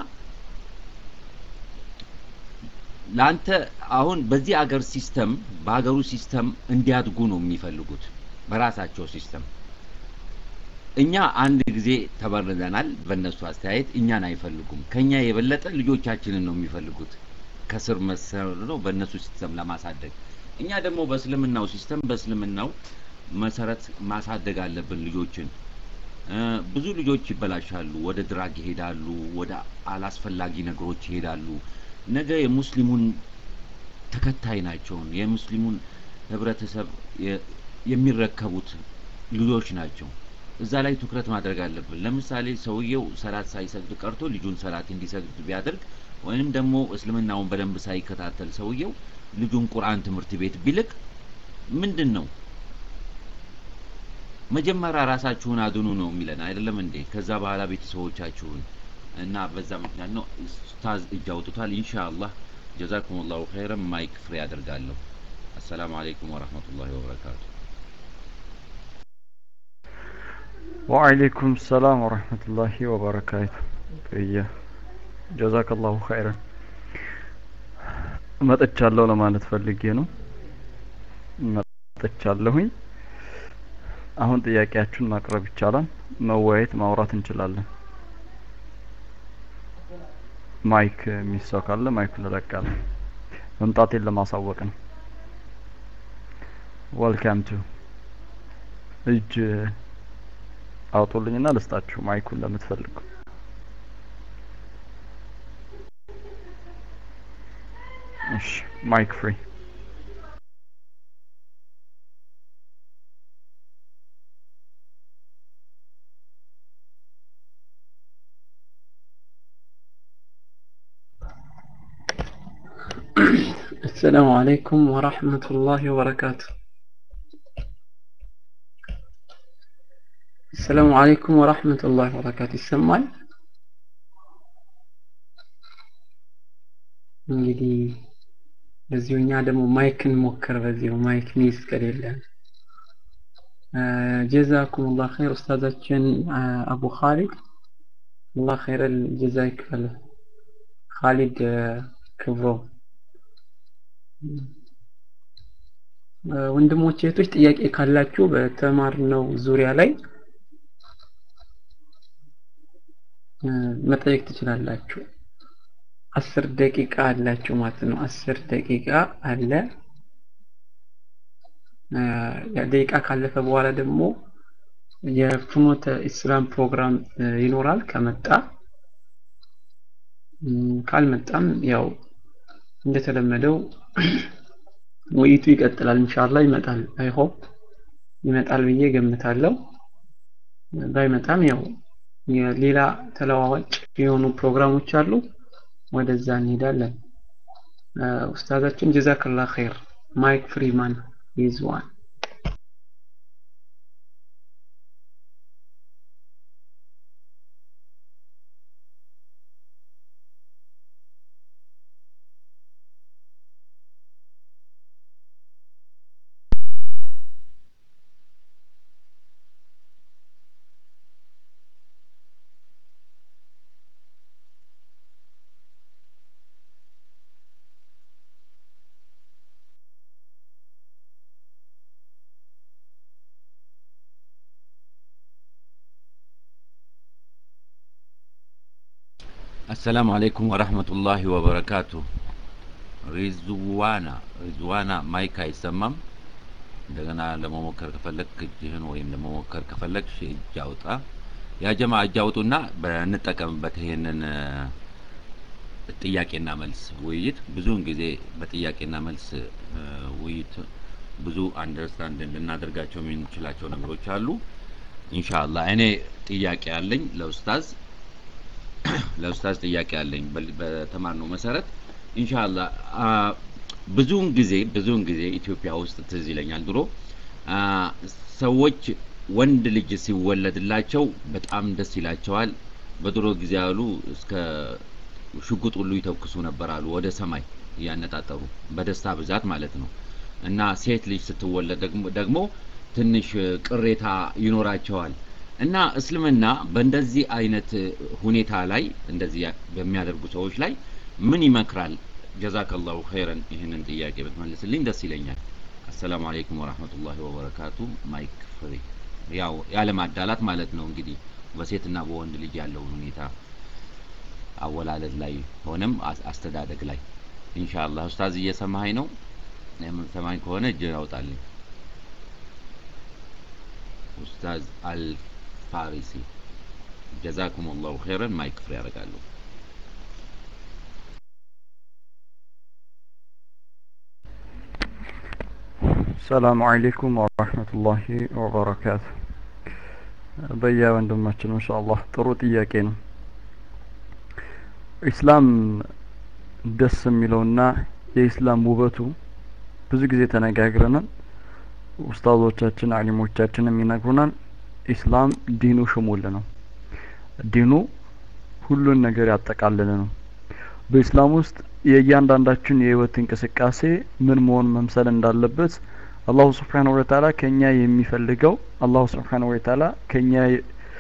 ለአንተ አሁን በዚህ አገር ሲስተም በሀገሩ ሲስተም እንዲያድጉ ነው የሚፈልጉት በራሳቸው ሲስተም እኛ አንድ ጊዜ ተበርዘናል በእነሱ አስተያየት እኛን አይፈልጉም ከኛ የበለጠ ልጆቻችንን ነው የሚፈልጉት ከስር መሰር ነው በእነሱ ሲስተም ለማሳደግ እኛ ደግሞ በእስልምናው ሲስተም በእስልምናው መሰረት ማሳደግ አለብን ልጆችን ብዙ ልጆች ይበላሻሉ ወደ ድራግ ይሄዳሉ ወደ አላስፈላጊ ነገሮች ይሄዳሉ ነገ የሙስሊሙን ተከታይ ናቸውን የሙስሊሙን ህብረተሰብ የሚረከቡት ልጆች ናቸው እዛ ላይ ትኩረት ማድረግ አለብን ለምሳሌ ሰውየው ሰላት ሳይሰግድ ቀርቶ ልጁን ሰላት እንዲሰግድ ቢያደርግ ወይንም ደግሞ እስልምናውን በደንብ ሳይከታተል ሰውየው ልጁን ቁርአን ትምህርት ቤት ቢልክ ምንድን ነው መጀመሪያ ራሳችሁን አድኑ ነው የሚለን አይደለም እንዴ ከዛ በኋላ ቤተሰቦቻችሁን እና በዛ ምክንያት ነው ኡስታዝ እጅ አውጥቷል ኢንሻአላህ ጀዛኩም ላሁ ኸይረን ማይክ ፍሬ አደርጋለሁ አሰላሙ አለይኩም ወረህመቱላሂ ወበረካቱ ወአለይኩም ሰላም ወረህመቱላሂ ወበረካቱ እየ ጀዛከላሁ ኸይረን መጥቻለሁ ለማለት ፈልጌ ነው መጥቻለሁኝ አሁን ጥያቄያችሁን ማቅረብ ይቻላል መወያየት ማውራት እንችላለን ማይክ የሚሰው ካለ ማይኩን እለቃለሁ መምጣቴን ለማሳወቅ ነው ወልካም ቱ እጅ አውጡልኝና ልስጣችሁ ማይኩን ለምትፈልጉ እሺ ማይክ ፍሪ السلام عليكم ورحمة الله وبركاته السلام عليكم ورحمة الله وبركاته ይሰማል እንግዲህ በዚሁ እኛ ደግሞ ማይክን ሞክር በዚሁ ማይክ ሚስ ከሌለን ጀዛኩም ላህ ኸይር ኡስታዛችን አቡ ካሊድ አላህ ኸይረል ጀዛ ይክፈል ካሊድ ክብሮ ወንድሞች እህቶች ጥያቄ ካላችሁ በተማርነው ዙሪያ ላይ መጠየቅ ትችላላችሁ አስር ደቂቃ አላችሁ ማለት ነው አስር ደቂቃ አለ ደቂቃ ካለፈ በኋላ ደግሞ የፍኖተ ኢስላም ፕሮግራም ይኖራል ከመጣ ካልመጣም ያው እንደተለመደው ውይይቱ ይቀጥላል ኢንሻአላህ ይመጣል አይ ሆፕ ይመጣል ብዬ ገምታለሁ ባይመጣም ያው የሌላ ተለዋዋጭ የሆኑ ፕሮግራሞች አሉ ወደዛ እንሄዳለን ኡስታዛችን ጀዛከላ ኸይር ማይክ ፍሪማን ይዝዋን አሰላሙ አለይኩም ወረህመቱላሂ ወበረካቱ ሪዝዋና ሪዝዋና ማይክ አይሰማም እንደገና ለመሞከር ከፈለግ እጅህን ወይም ለመሞከር ከፈለግ እጅ አውጣ ያጀማ እጅ አውጡና በንጠቀምበት ይሄንን ጥያቄና መልስ ውይይት ብዙውን ጊዜ በጥያቄና መልስ ውይይት ብዙ አንደርስታንድ ልናደርጋቸው የምንችላቸው ነገሮች አሉ ኢንሻአላህ እኔ ጥያቄ አለኝ ለኡስታዝ ለኡስታዝ ጥያቄ አለኝ በተማርነው መሰረት ኢንሻአላህ ብዙውን ጊዜ ብዙውን ጊዜ ኢትዮጵያ ውስጥ ትዝ ይለኛል ድሮ ሰዎች ወንድ ልጅ ሲወለድላቸው በጣም ደስ ይላቸዋል በድሮ ጊዜ ያሉ እስከ ሽጉጥ ሁሉ ይተኩሱ ነበር አሉ ወደ ሰማይ እያነጣጠሩ በደስታ ብዛት ማለት ነው እና ሴት ልጅ ስትወለድ ደግሞ ትንሽ ቅሬታ ይኖራቸዋል እና እስልምና በእንደዚህ አይነት ሁኔታ ላይ እንደዚህ በሚያደርጉ ሰዎች ላይ ምን ይመክራል ጀዛከላሁ ኸይረን ይህንን ጥያቄ ብትመልስልኝ ደስ ይለኛል አሰላሙ አለይኩም ወራህመቱላሂ ወበረካቱ ማይክ ፍሪ ያው ያለማዳላት ማለት ነው እንግዲህ በሴትና በወንድ ልጅ ያለውን ሁኔታ አወላለድ ላይ ሆነም አስተዳደግ ላይ ኢንሻአላህ ኡስታዝ እየሰማኸኝ ነው የምትሰማኝ ከሆነ እጅ ያውጣልኝ ኡስታዝ አልፋሪሲ ጀዛኩም ላሁ ኸይረን ማይክ ፍሪ ያደርጋለሁ ሰላሙ አለይኩም ወራህመቱላሂ ወበረካቱ በያ ወንድማችን ኢንሻአላህ ጥሩ ጥያቄ ነው ኢስላም ደስ የሚለውና የኢስላም ውበቱ ብዙ ጊዜ ተነጋግረናል ኡስታዞቻችን አሊሞቻችንም ይነግሩናል ኢስላም ዲኑ ሽሙል ነው ዲኑ ሁሉን ነገር ያጠቃልል ነው በኢስላም ውስጥ የእያንዳንዳችን የህይወት እንቅስቃሴ ምን መሆን መምሰል እንዳለበት አላሁ ስብሓን ወተዓላ ከኛ የሚፈልገው አላሁ ስብሓን ወተዓላ ከኛ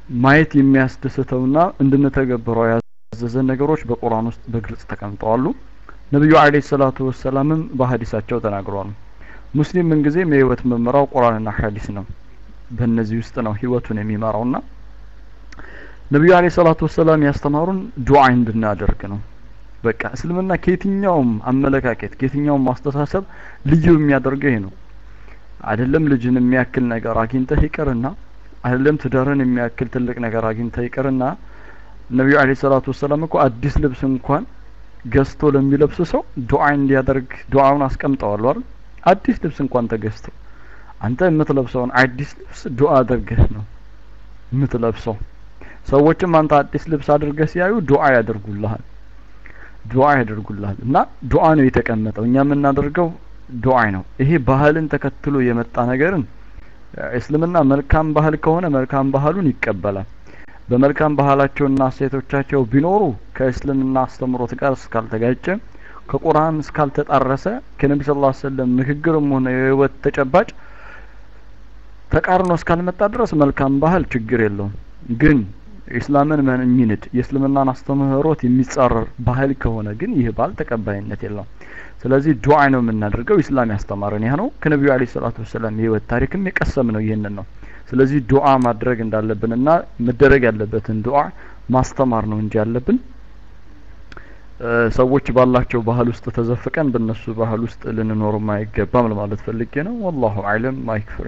ማየት የሚያስደስተውና እንድንተገብረው ያዘዘን ነገሮች በቁርአን ውስጥ በግልጽ ተቀምጠዋሉ። ነቢዩ አለይሂ ሰላቱ ወሰላምም በሀዲሳቸው ተናግረዋል። ሙስሊም ምንጊዜም የህይወት መመራው ቁርአንና ሐዲስ ነው። በእነዚህ ውስጥ ነው ህይወቱን የሚመራውና ነቢዩ አለይሂ ሰላቱ ወሰላም ያስተማሩን ዱዓ እንድናደርግ ነው። በቃ እስልምና ከየትኛውም አመለካከት ከየትኛውም ማስተሳሰብ ልዩ የሚያደርገው ይሄ ነው። አይደለም ልጅን የሚያክል ነገር አግኝተህ ይቅርና አይደለም ትዳርን የሚያክል ትልቅ ነገር አግኝተህ ይቅርና ነቢዩ አለይሂ ሰላቱ ወሰላም እኮ አዲስ ልብስ እንኳን ገዝቶ ለሚለብስ ሰው ዱዓ እንዲያደርግ ዱዓውን አስቀምጠዋል አይደል? አዲስ ልብስ እንኳን ተገዝቶ አንተ የምትለብሰውን አዲስ ልብስ ዱዓ አድርገህ ነው የምትለብሰው። ሰዎችም አንተ አዲስ ልብስ አድርገህ ሲያዩ ዱዓ ያደርጉልሃል ዱዓ ያደርጉልሃል እና ዱዓ ነው የተቀመጠው። እኛ የምናደርገው ዱዓ ነው። ይሄ ባህልን ተከትሎ የመጣ ነገርን እስልምና መልካም ባህል ከሆነ መልካም ባህሉን ይቀበላል። በመልካም ባህላቸውና እሴቶቻቸው ቢኖሩ ከእስልምና አስተምሮት ጋር እስካልተጋጨ ከቁርአን እስካልተጣረሰ ከነቢ ስ ላ ሰለም ንግግርም ሆነ የህይወት ተጨባጭ ተቃርኖ እስካልመጣ ድረስ መልካም ባህል ችግር የለውም። ግን ኢስላምን የሚንድ የእስልምናን አስተምህሮት የሚጻረር ባህል ከሆነ ግን ይህ ባህል ተቀባይነት የለውም። ስለዚህ ዱዓ ነው የምናደርገው። ኢስላም ያስተማረን ይህ ነው። ከነቢዩ አለይሂ ሰላቱ ወሰላም የህይወት ታሪክም የቀሰም ነው ይህንን ነው። ስለዚህ ዱዓ ማድረግ እንዳለብንና መደረግ ያለበትን ዱዓ ማስተማር ነው እንጂ ያለብን ሰዎች ባላቸው ባህል ውስጥ ተዘፍቀን በእነሱ ባህል ውስጥ ልንኖርም አይገባም ለማለት ፈልጌ ነው። ወላሁ አዕለም። ማይክ ፍሪ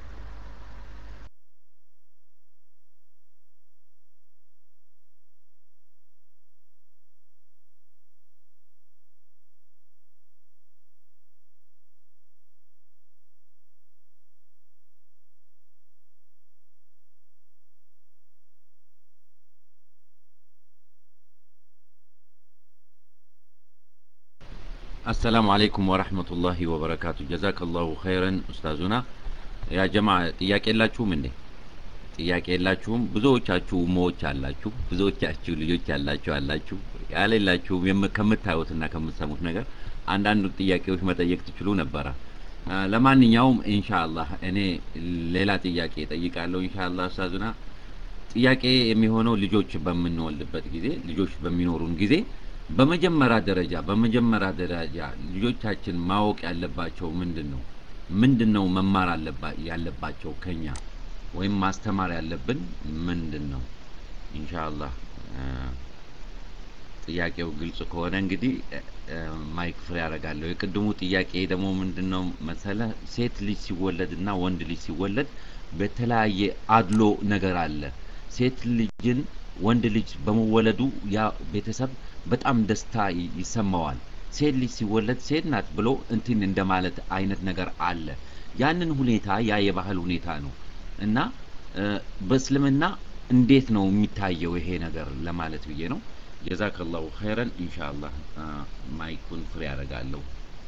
አሰላሙ አለይኩም ወረህመቱላሂ ወበረካቱ። ጀዛከላሁ ኸይረን ኡስታዙና። ያ ጀማ ጥያቄ የላችሁም እንዴ? ጥያቄ የላችሁም? ብዙዎቻችሁ ሞዎች አላችሁ፣ ብዙዎቻችሁ ልጆች ያላችሁ አላችሁ። ያሌላችሁም የም- ከምታዩትና ከምትሰሙት ነገር አንዳንድ ጥያቄዎች መጠየቅ ትችሉ ነበረ። አ፣ ለማንኛውም ኢንሻአላህ እኔ ሌላ ጥያቄ እጠይቃለሁ ኢንሻአላህ ኡስታዙና። ጥያቄ የሚሆነው ልጆች በምንወልድበት ጊዜ ልጆች በሚኖሩን ጊዜ በመጀመሪያ ደረጃ በመጀመሪያ ደረጃ ልጆቻችን ማወቅ ያለባቸው ምንድን ነው? ምንድን ነው መማር አለባ- ያለባቸው ከኛ ወይም ማስተማር ያለብን ምንድን ነው? ኢንሻአላህ አ፣ ጥያቄው ግልጽ ከሆነ እንግዲህ እ፣ እ፣ ማይክ ፍሬ ያደርጋለሁ። የቅድሙ ጥያቄ ደግሞ ምንድን ነው መሰለ ሴት ልጅ ሲወለድና ወንድ ልጅ ሲወለድ በተለያየ አድሎ ነገር አለ። ሴት ልጅን ወንድ ልጅ በመወለዱ ያ ቤተሰብ በጣም ደስታ ይ- ይሰማዋል። ሴት ልጅ ሲወለድ ሴት ናት ብሎ እንትን እንደማለት አይነት ነገር አለ። ያንን ሁኔታ ያ የባህል ሁኔታ ነው እና እ፣ በእስልምና እንዴት ነው የሚታየው ይሄ ነገር ለማለት ብዬ ነው። ጀዛከላሁ ኸይረን። ኢንሻአላህ አ፣ ማይኩን ፍሬ ያደርጋለሁ።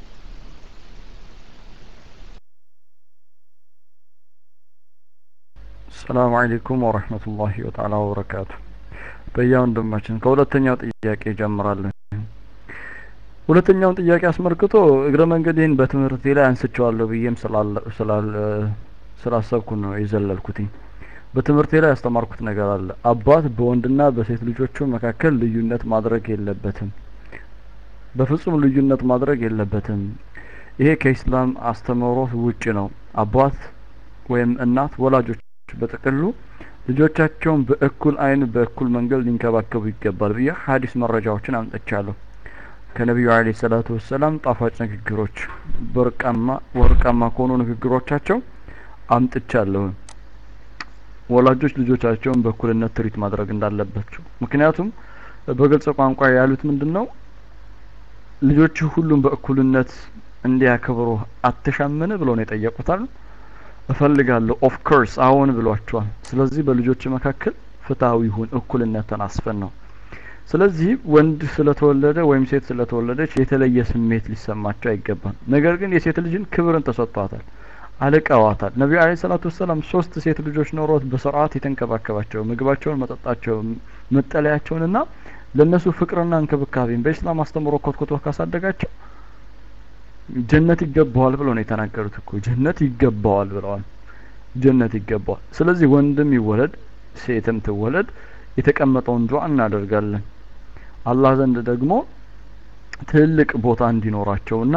ሰላም አለይኩም ወረህመቱላሂ ወተዓላ ወበረካቱ። በያ ወንድማችን ከሁለተኛው ጥያቄ ጀምራለን። ሁለተኛውን ጥያቄ አስመልክቶ እግረ መንገዴን በትምህርቴ ላይ አንስቼዋለሁ ብዬም ስላለ- ስላል ስላሰብኩ ነው የዘለልኩትኝ። በትምህርቴ ላይ ያስተማርኩት ነገር አለ። አባት በወንድና በሴት ልጆቹ መካከል ልዩነት ማድረግ የለበትም። በፍጹም ልዩነት ማድረግ የለበትም። ይሄ ከኢስላም አስተምህሮት ውጭ ነው። አባት ወይም እናት ወላጆች በጥቅሉ ልጆቻቸውን በእኩል አይን በእኩል መንገድ ሊንከባከቡ ይገባል ብዬ ሀዲስ መረጃዎችን አምጥቻለሁ። ከነቢዩ አለይሂ ሰላቱ ወሰላም ጣፋጭ ንግግሮች በወርቃማ ወርቃማ ከሆኑ ንግግሮቻቸው አምጥቻለሁ። ወላጆች ልጆቻቸውን በእኩልነት ትሪት ማድረግ እንዳለባቸው። ምክንያቱም በግልጽ ቋንቋ ያሉት ምንድን ነው? ልጆች ሁሉም በእኩልነት እንዲያከብሩ አትሻምን ብለው ነው የጠየቁታል። እፈልጋለሁ ኦፍ ኮርስ አዎን ብሏቸዋል። ስለዚህ በልጆች መካከል ፍትሐዊ ይሁን እኩልነትን አስፈን ነው። ስለዚህ ወንድ ስለተወለደ ወይም ሴት ስለተወለደች የተለየ ስሜት ሊሰማቸው አይገባም። ነገር ግን የሴት ልጅን ክብርን ተሰጥቷታል፣ አልቀዋታል። ነቢዩ አለይሂ ሰላቱ ወሰላም ሶስት ሴት ልጆች ኖሮት በስርዓት የተንከባከባቸው ምግባቸውን፣ መጠጣቸውን፣ መጠለያቸውንና ለእነሱ ፍቅርና እንክብካቤን በኢስላም አስተምሮ ኮትኮቶ ካሳደጋቸው ጀነት ይገባዋል ብለው ነው የተናገሩት እኮ ጀነት ይገባዋል ብለዋል። ጀነት ይገባዋል። ስለዚህ ወንድም ይወለድ ሴትም ትወለድ የተቀመጠውን ዱዓ እናደርጋለን አላህ ዘንድ ደግሞ ትልቅ ቦታ እንዲኖራቸውና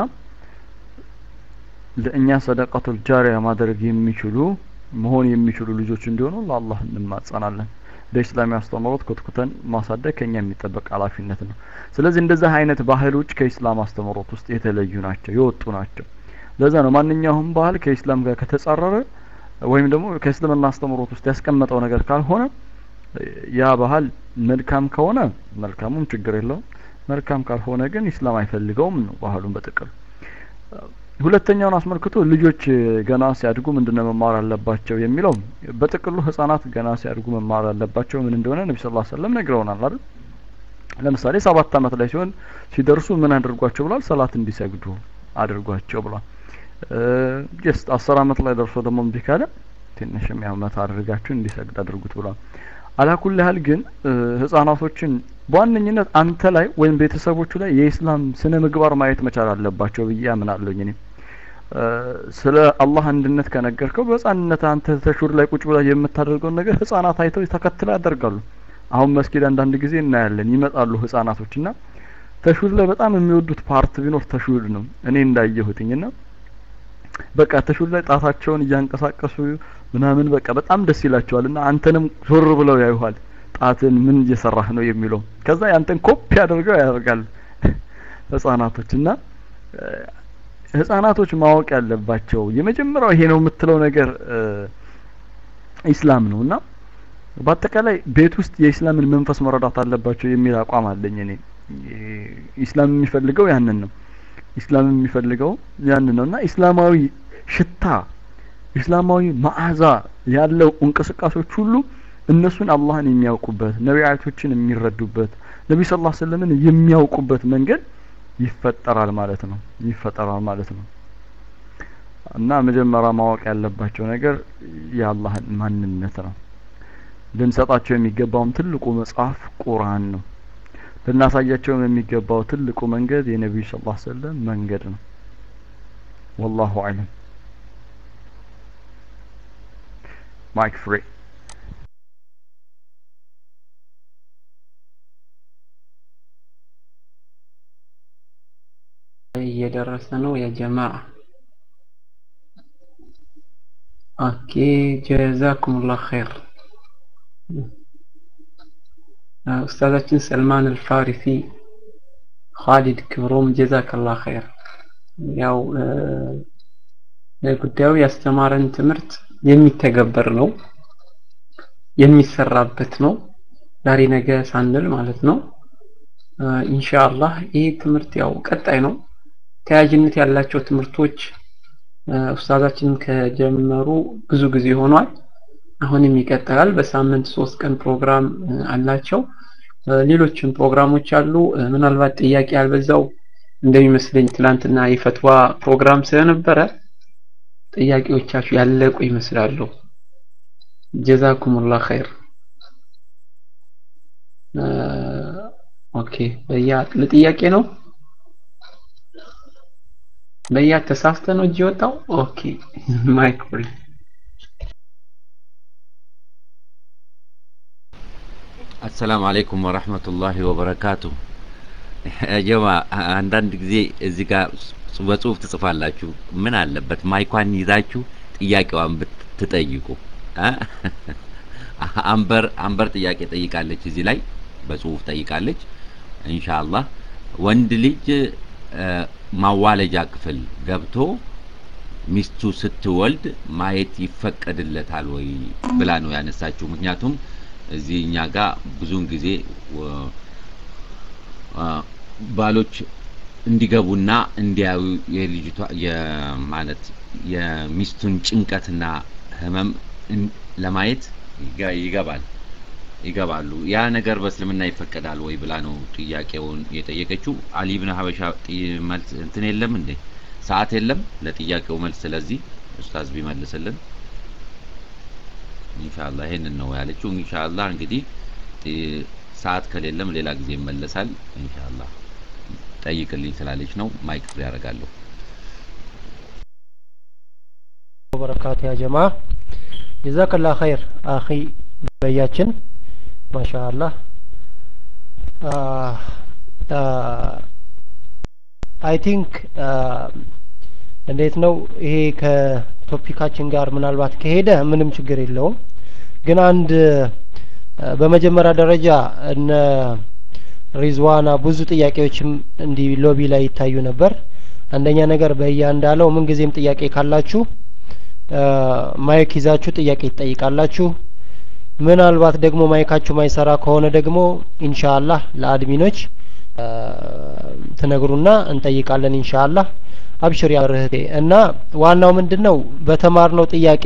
ለእኛ ሰደቀቱል ጃሪያ ማድረግ የሚችሉ መሆን የሚችሉ ልጆች እንዲሆኑ ለአላህ እንማጸናለን በኢስላሚ አስተምህሮት ኮትኩተን ማሳደግ ከኛ የሚጠበቅ ኃላፊነት ነው ስለዚህ እንደዚህ አይነት ባህሎች ከኢስላም አስተምህሮት ውስጥ የተለዩ ናቸው የወጡ ናቸው ለዛ ነው ማንኛውም ባህል ከኢስላም ጋር ከተጻረረ ወይም ደግሞ ከእስልምና አስተምህሮት ውስጥ ያስቀመጠው ነገር ካልሆነ ያ ባህል መልካም ከሆነ መልካሙም ችግር የለውም መልካም ካልሆነ ግን ኢስላም አይፈልገውም ነው ባህሉን በጥቅል ሁለተኛውን አስመልክቶ ልጆች ገና ሲያድጉ ምንድነው መማር አለባቸው የሚለው በጥቅሉ ህጻናት ገና ሲያድጉ መማር አለባቸው ምን እንደሆነ ነቢ ስላ ሰለም ነግረውናል አይደል ለምሳሌ ሰባት አመት ላይ ሲሆን ሲደርሱ ምን አድርጓቸው ብሏል ሰላት እንዲሰግዱ አድርጓቸው ብሏል ጀስት አስር አመት ላይ ደርሶ ደግሞ እምቢ ካለ ትንሽም ያው መታ አድርጋችሁ እንዲሰግድ አድርጉት ብሏል አላኩል ያህል ግን ህጻናቶችን በዋነኝነት አንተ ላይ ወይም ቤተሰቦቹ ላይ የኢስላም ስነ ምግባር ማየት መቻል አለባቸው ብዬ አምናለሁኝ እኔ ስለ አላህ አንድነት ከነገርከው በህፃንነት አንተ ተሹር ላይ ቁጭ ብላ የምታደርገውን ነገር ህጻናት አይተው ተከትለው ያደርጋሉ አሁን መስጊድ አንዳንድ ጊዜ እናያለን ይመጣሉ ህጻናቶች እና ተሹድ ላይ በጣም የሚወዱት ፓርት ቢኖር ተሹድ ነው እኔ እንዳየሁትኝ እና በቃ ተሹድ ላይ ጣታቸውን እያንቀሳቀሱ ምናምን በቃ በጣም ደስ ይላቸዋል እና አንተንም ዞር ብለው ያዩሃል ጣትን ምን እየሰራህ ነው የሚለው ከዛ ያንተን ኮፒ አድርገው ያደርጋል ህጻናቶች እና ህጻናቶች ማወቅ ያለባቸው የመጀመሪያው ይሄ ነው የምትለው ነገር ኢስላም ነው እና በአጠቃላይ ቤት ውስጥ የኢስላምን መንፈስ መረዳት አለባቸው የሚል አቋም አለኝ እኔ ኢስላም የሚፈልገው ያንን ነው ኢስላም የሚፈልገው ያንን ነው እና ኢስላማዊ ሽታ ኢስላማዊ መዓዛ ያለው እንቅስቃሴዎች ሁሉ እነሱን አላህን የሚያውቁበት ነቢያቶችን የሚረዱበት ነቢ ስ ላ ስለምን የሚያውቁበት መንገድ ይፈጠራል ማለት ነው ይፈጠራል ማለት ነው እና መጀመሪያ ማወቅ ያለባቸው ነገር የአላህን ማንነት ነው ልንሰጣቸው የሚገባውም ትልቁ መጽሐፍ ቁርአን ነው ልናሳያቸውም የሚገባው ትልቁ መንገድ የነቢዩ ስ ላ ሰለም መንገድ ነው ወላሁ አለም ማይክ ፍሬ እየደረሰ ነው የጀማ ኦኬ ጀዛኩሙላህ ኸይር ኡስታዛችን ሰልማን አልፋሪሲ ኻሊድ ክብሮም ጀዛከላህ ኸይር ያው ጉዳዩ ያስተማረን ትምህርት የሚተገበር ነው የሚሰራበት ነው ዛሬ ነገ ሳንል ማለት ነው ኢንሻአላህ ይህ ትምህርት ያው ቀጣይ ነው ተያያዥነት ያላቸው ትምህርቶች ኡስታዛችን ከጀመሩ ብዙ ጊዜ ሆኗል አሁንም ይቀጥላል በሳምንት ሶስት ቀን ፕሮግራም አላቸው ሌሎችም ፕሮግራሞች አሉ ምናልባት ጥያቄ ያልበዛው እንደሚመስለኝ ትላንትና የፈትዋ ፕሮግራም ስለነበረ ጥያቄዎቻችሁ ያለቁ ይመስላሉ ጀዛኩሙላህ ኸይር ኦኬ በያ ለጥያቄ ነው በያ ተሳስተ ነው እጅ ወጣው ኦኬ ማይክ ፍሪ አሰላሙ አለይኩም ወረህመቱላሂ ወበረካቱ ጀማ አንዳንድ ጊዜ እዚህ ጋር በጽሁፍ ትጽፋላችሁ ምን አለበት ማይኳን ይዛችሁ ጥያቄዋን ብትጠይቁ አንበር አንበር ጥያቄ ጠይቃለች እዚህ ላይ በጽሁፍ ጠይቃለች ኢንሻአላህ ወንድ ልጅ ማዋለጃ ክፍል ገብቶ ሚስቱ ስትወልድ ማየት ይፈቀድለታል ወይ ብላ ነው ያነሳችው ምክንያቱም እዚህ እኛ ጋር ብዙውን ጊዜ ባሎች እንዲገቡና እንዲያዩ የልጅቷ የማለት የሚስቱን ጭንቀትና ህመም ለማየት ይገባል ይገባሉ ያ ነገር በእስልምና ይፈቀዳል ወይ ብላ ነው ጥያቄውን የጠየቀችው አሊ ብን ሀበሻ መልስ እንትን የለም እንዴ ሰዓት የለም ለጥያቄው መልስ ስለዚህ ኡስታዝ ቢመልስልን ኢንሻአላህ ይሄንን ነው ያለችው ኢንሻአላህ እንግዲህ ሰዓት ከሌለም ሌላ ጊዜ ይመለሳል ኢንሻአላህ ጠይቅልኝ ስላለች ነው ማይክ ፍሪ ያደርጋለሁ وبركاته يا جماعة جزاك الله خير أخي በያችን ማሻአላህ አይ ቲንክ እንዴት ነው ይሄ ከቶፒካችን ጋር ምናልባት ከሄደ ምንም ችግር የለውም ግን አንድ በመጀመሪያ ደረጃ እነ ሪዝዋና ብዙ ጥያቄዎችም እንዲህ ሎቢ ላይ ይታዩ ነበር አንደኛ ነገር በያ እንዳለው ምን ጊዜም ጥያቄ ካላችሁ ማይክ ይዛችሁ ጥያቄ ትጠይቃላችሁ ምናልባት ደግሞ ማይካችሁ ማይሰራ ከሆነ ደግሞ ኢንሻአላህ ለአድሚኖች ትነግሩና እንጠይቃለን ኢንሻአላህ አብሽር ያርህቴ እና ዋናው ምንድነው በተማርነው ጥያቄ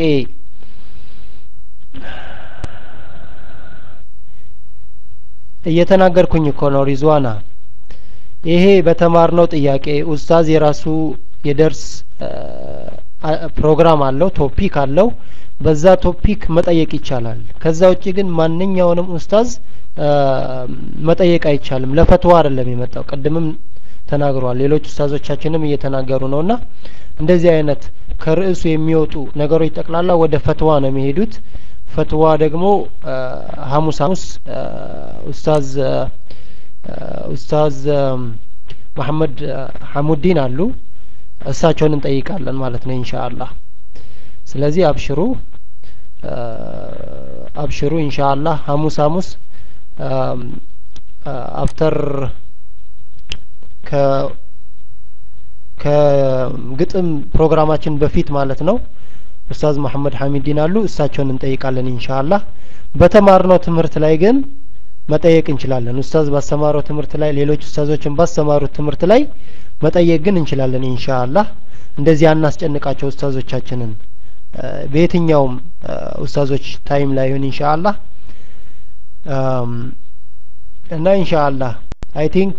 እየተናገርኩኝ እኮ ነው ሪዝዋና ይሄ በተማርነው ጥያቄ ኡስታዝ የራሱ የደርስ ፕሮግራም አለው ቶፒክ አለው በዛ ቶፒክ መጠየቅ ይቻላል ከዛ ውጭ ግን ማንኛውንም ኡስታዝ መጠየቅ አይቻልም ለፈትዋ አይደለም የመጣው ቅድምም ተናግሯል ሌሎች ኡስታዞቻችንም እየተናገሩ ነውና እንደዚህ አይነት ከርዕሱ የሚወጡ ነገሮች ጠቅላላ ወደ ፈትዋ ነው የሚሄዱት ፈትዋ ደግሞ ሀሙስ ሀሙስ ኡስታዝ ኡስታዝ መሐመድ ሐሙዲን አሉ እሳቸውን እንጠይቃለን ማለት ነው ኢንሻአላህ ስለዚህ አብሽሩ አብሽሩ ኢንሻአላህ ሀሙስ ሀሙስ አፍተር ከ ከግጥም ፕሮግራማችን በፊት ማለት ነው ኡስታዝ መሐመድ ሐሚዲን አሉ እሳቸውን እንጠይቃለን ኢንሻአላህ በተማርነው ትምህርት ላይ ግን መጠየቅ እንችላለን ኡስታዝ ባስተማረው ትምህርት ላይ ሌሎች ኡስታዞችን ባስተማሩት ትምህርት ላይ መጠየቅ ግን እንችላለን ኢንሻአላህ እንደዚህ አናስጨንቃቸው ኡስታዞቻችንን በየትኛውም ኡስታዞች ታይም ላይ ይሁን ኢንሻአላህ እና ኢንሻአላህ አይ ቲንክ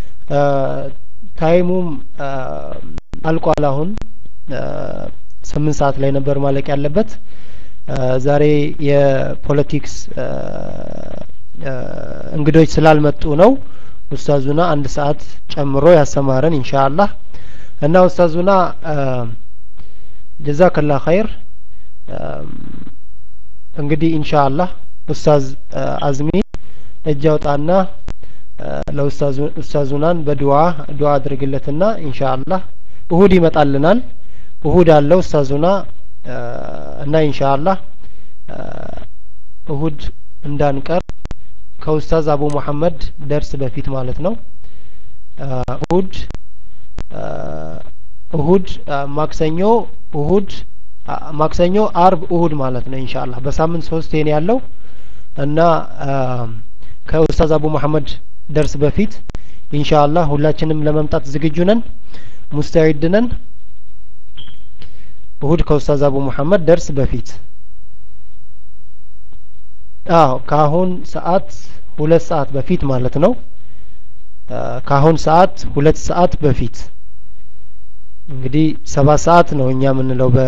ታይሙም አልቋል አሁን ስምንት ሰዓት ላይ ነበር ማለቅ ያለበት ዛሬ የፖለቲክስ እንግዶች ስላልመጡ ነው ኡስታዙና አንድ ሰዓት ጨምሮ ያሰማረን ኢንሻአላህ እና ኡስታዙና ጀዛከላ ኸይር እንግዲህ ኢንሻአላህ ኡስታዝ አዝሚ እጅ አውጣና ለኡስታዙናን በዱዓ ዱዓ አድርግለትና ኢንሻአላህ እሁድ ይመጣልናል እሁድ አለው ኡስታዙና እና ኢንሻአላህ እሁድ እንዳንቀር ከኡስታዝ አቡ መሐመድ ደርስ በፊት ማለት ነው እሁድ እሁድ ማክሰኞ እሁድ ማክሰኞ አርብ እሁድ ማለት ነው ኢንሻአላህ በሳምንት ሶስት ነው ያለው እና ከኡስታዝ አቡ መሐመድ ደርስ በፊት ኢንሻአላህ ሁላችንም ለመምጣት ዝግጁ ነን ሙስተዒድ ነን እሁድ ከኡስታዝ አቡ መሐመድ ደርስ በፊት አዎ ከአሁን ሰዓት ሁለት ሰዓት በፊት ማለት ነው ከአሁን ሰዓት ሁለት ሰዓት በፊት እንግዲህ ሰባት ሰዓት ነው እኛ የምንለው በ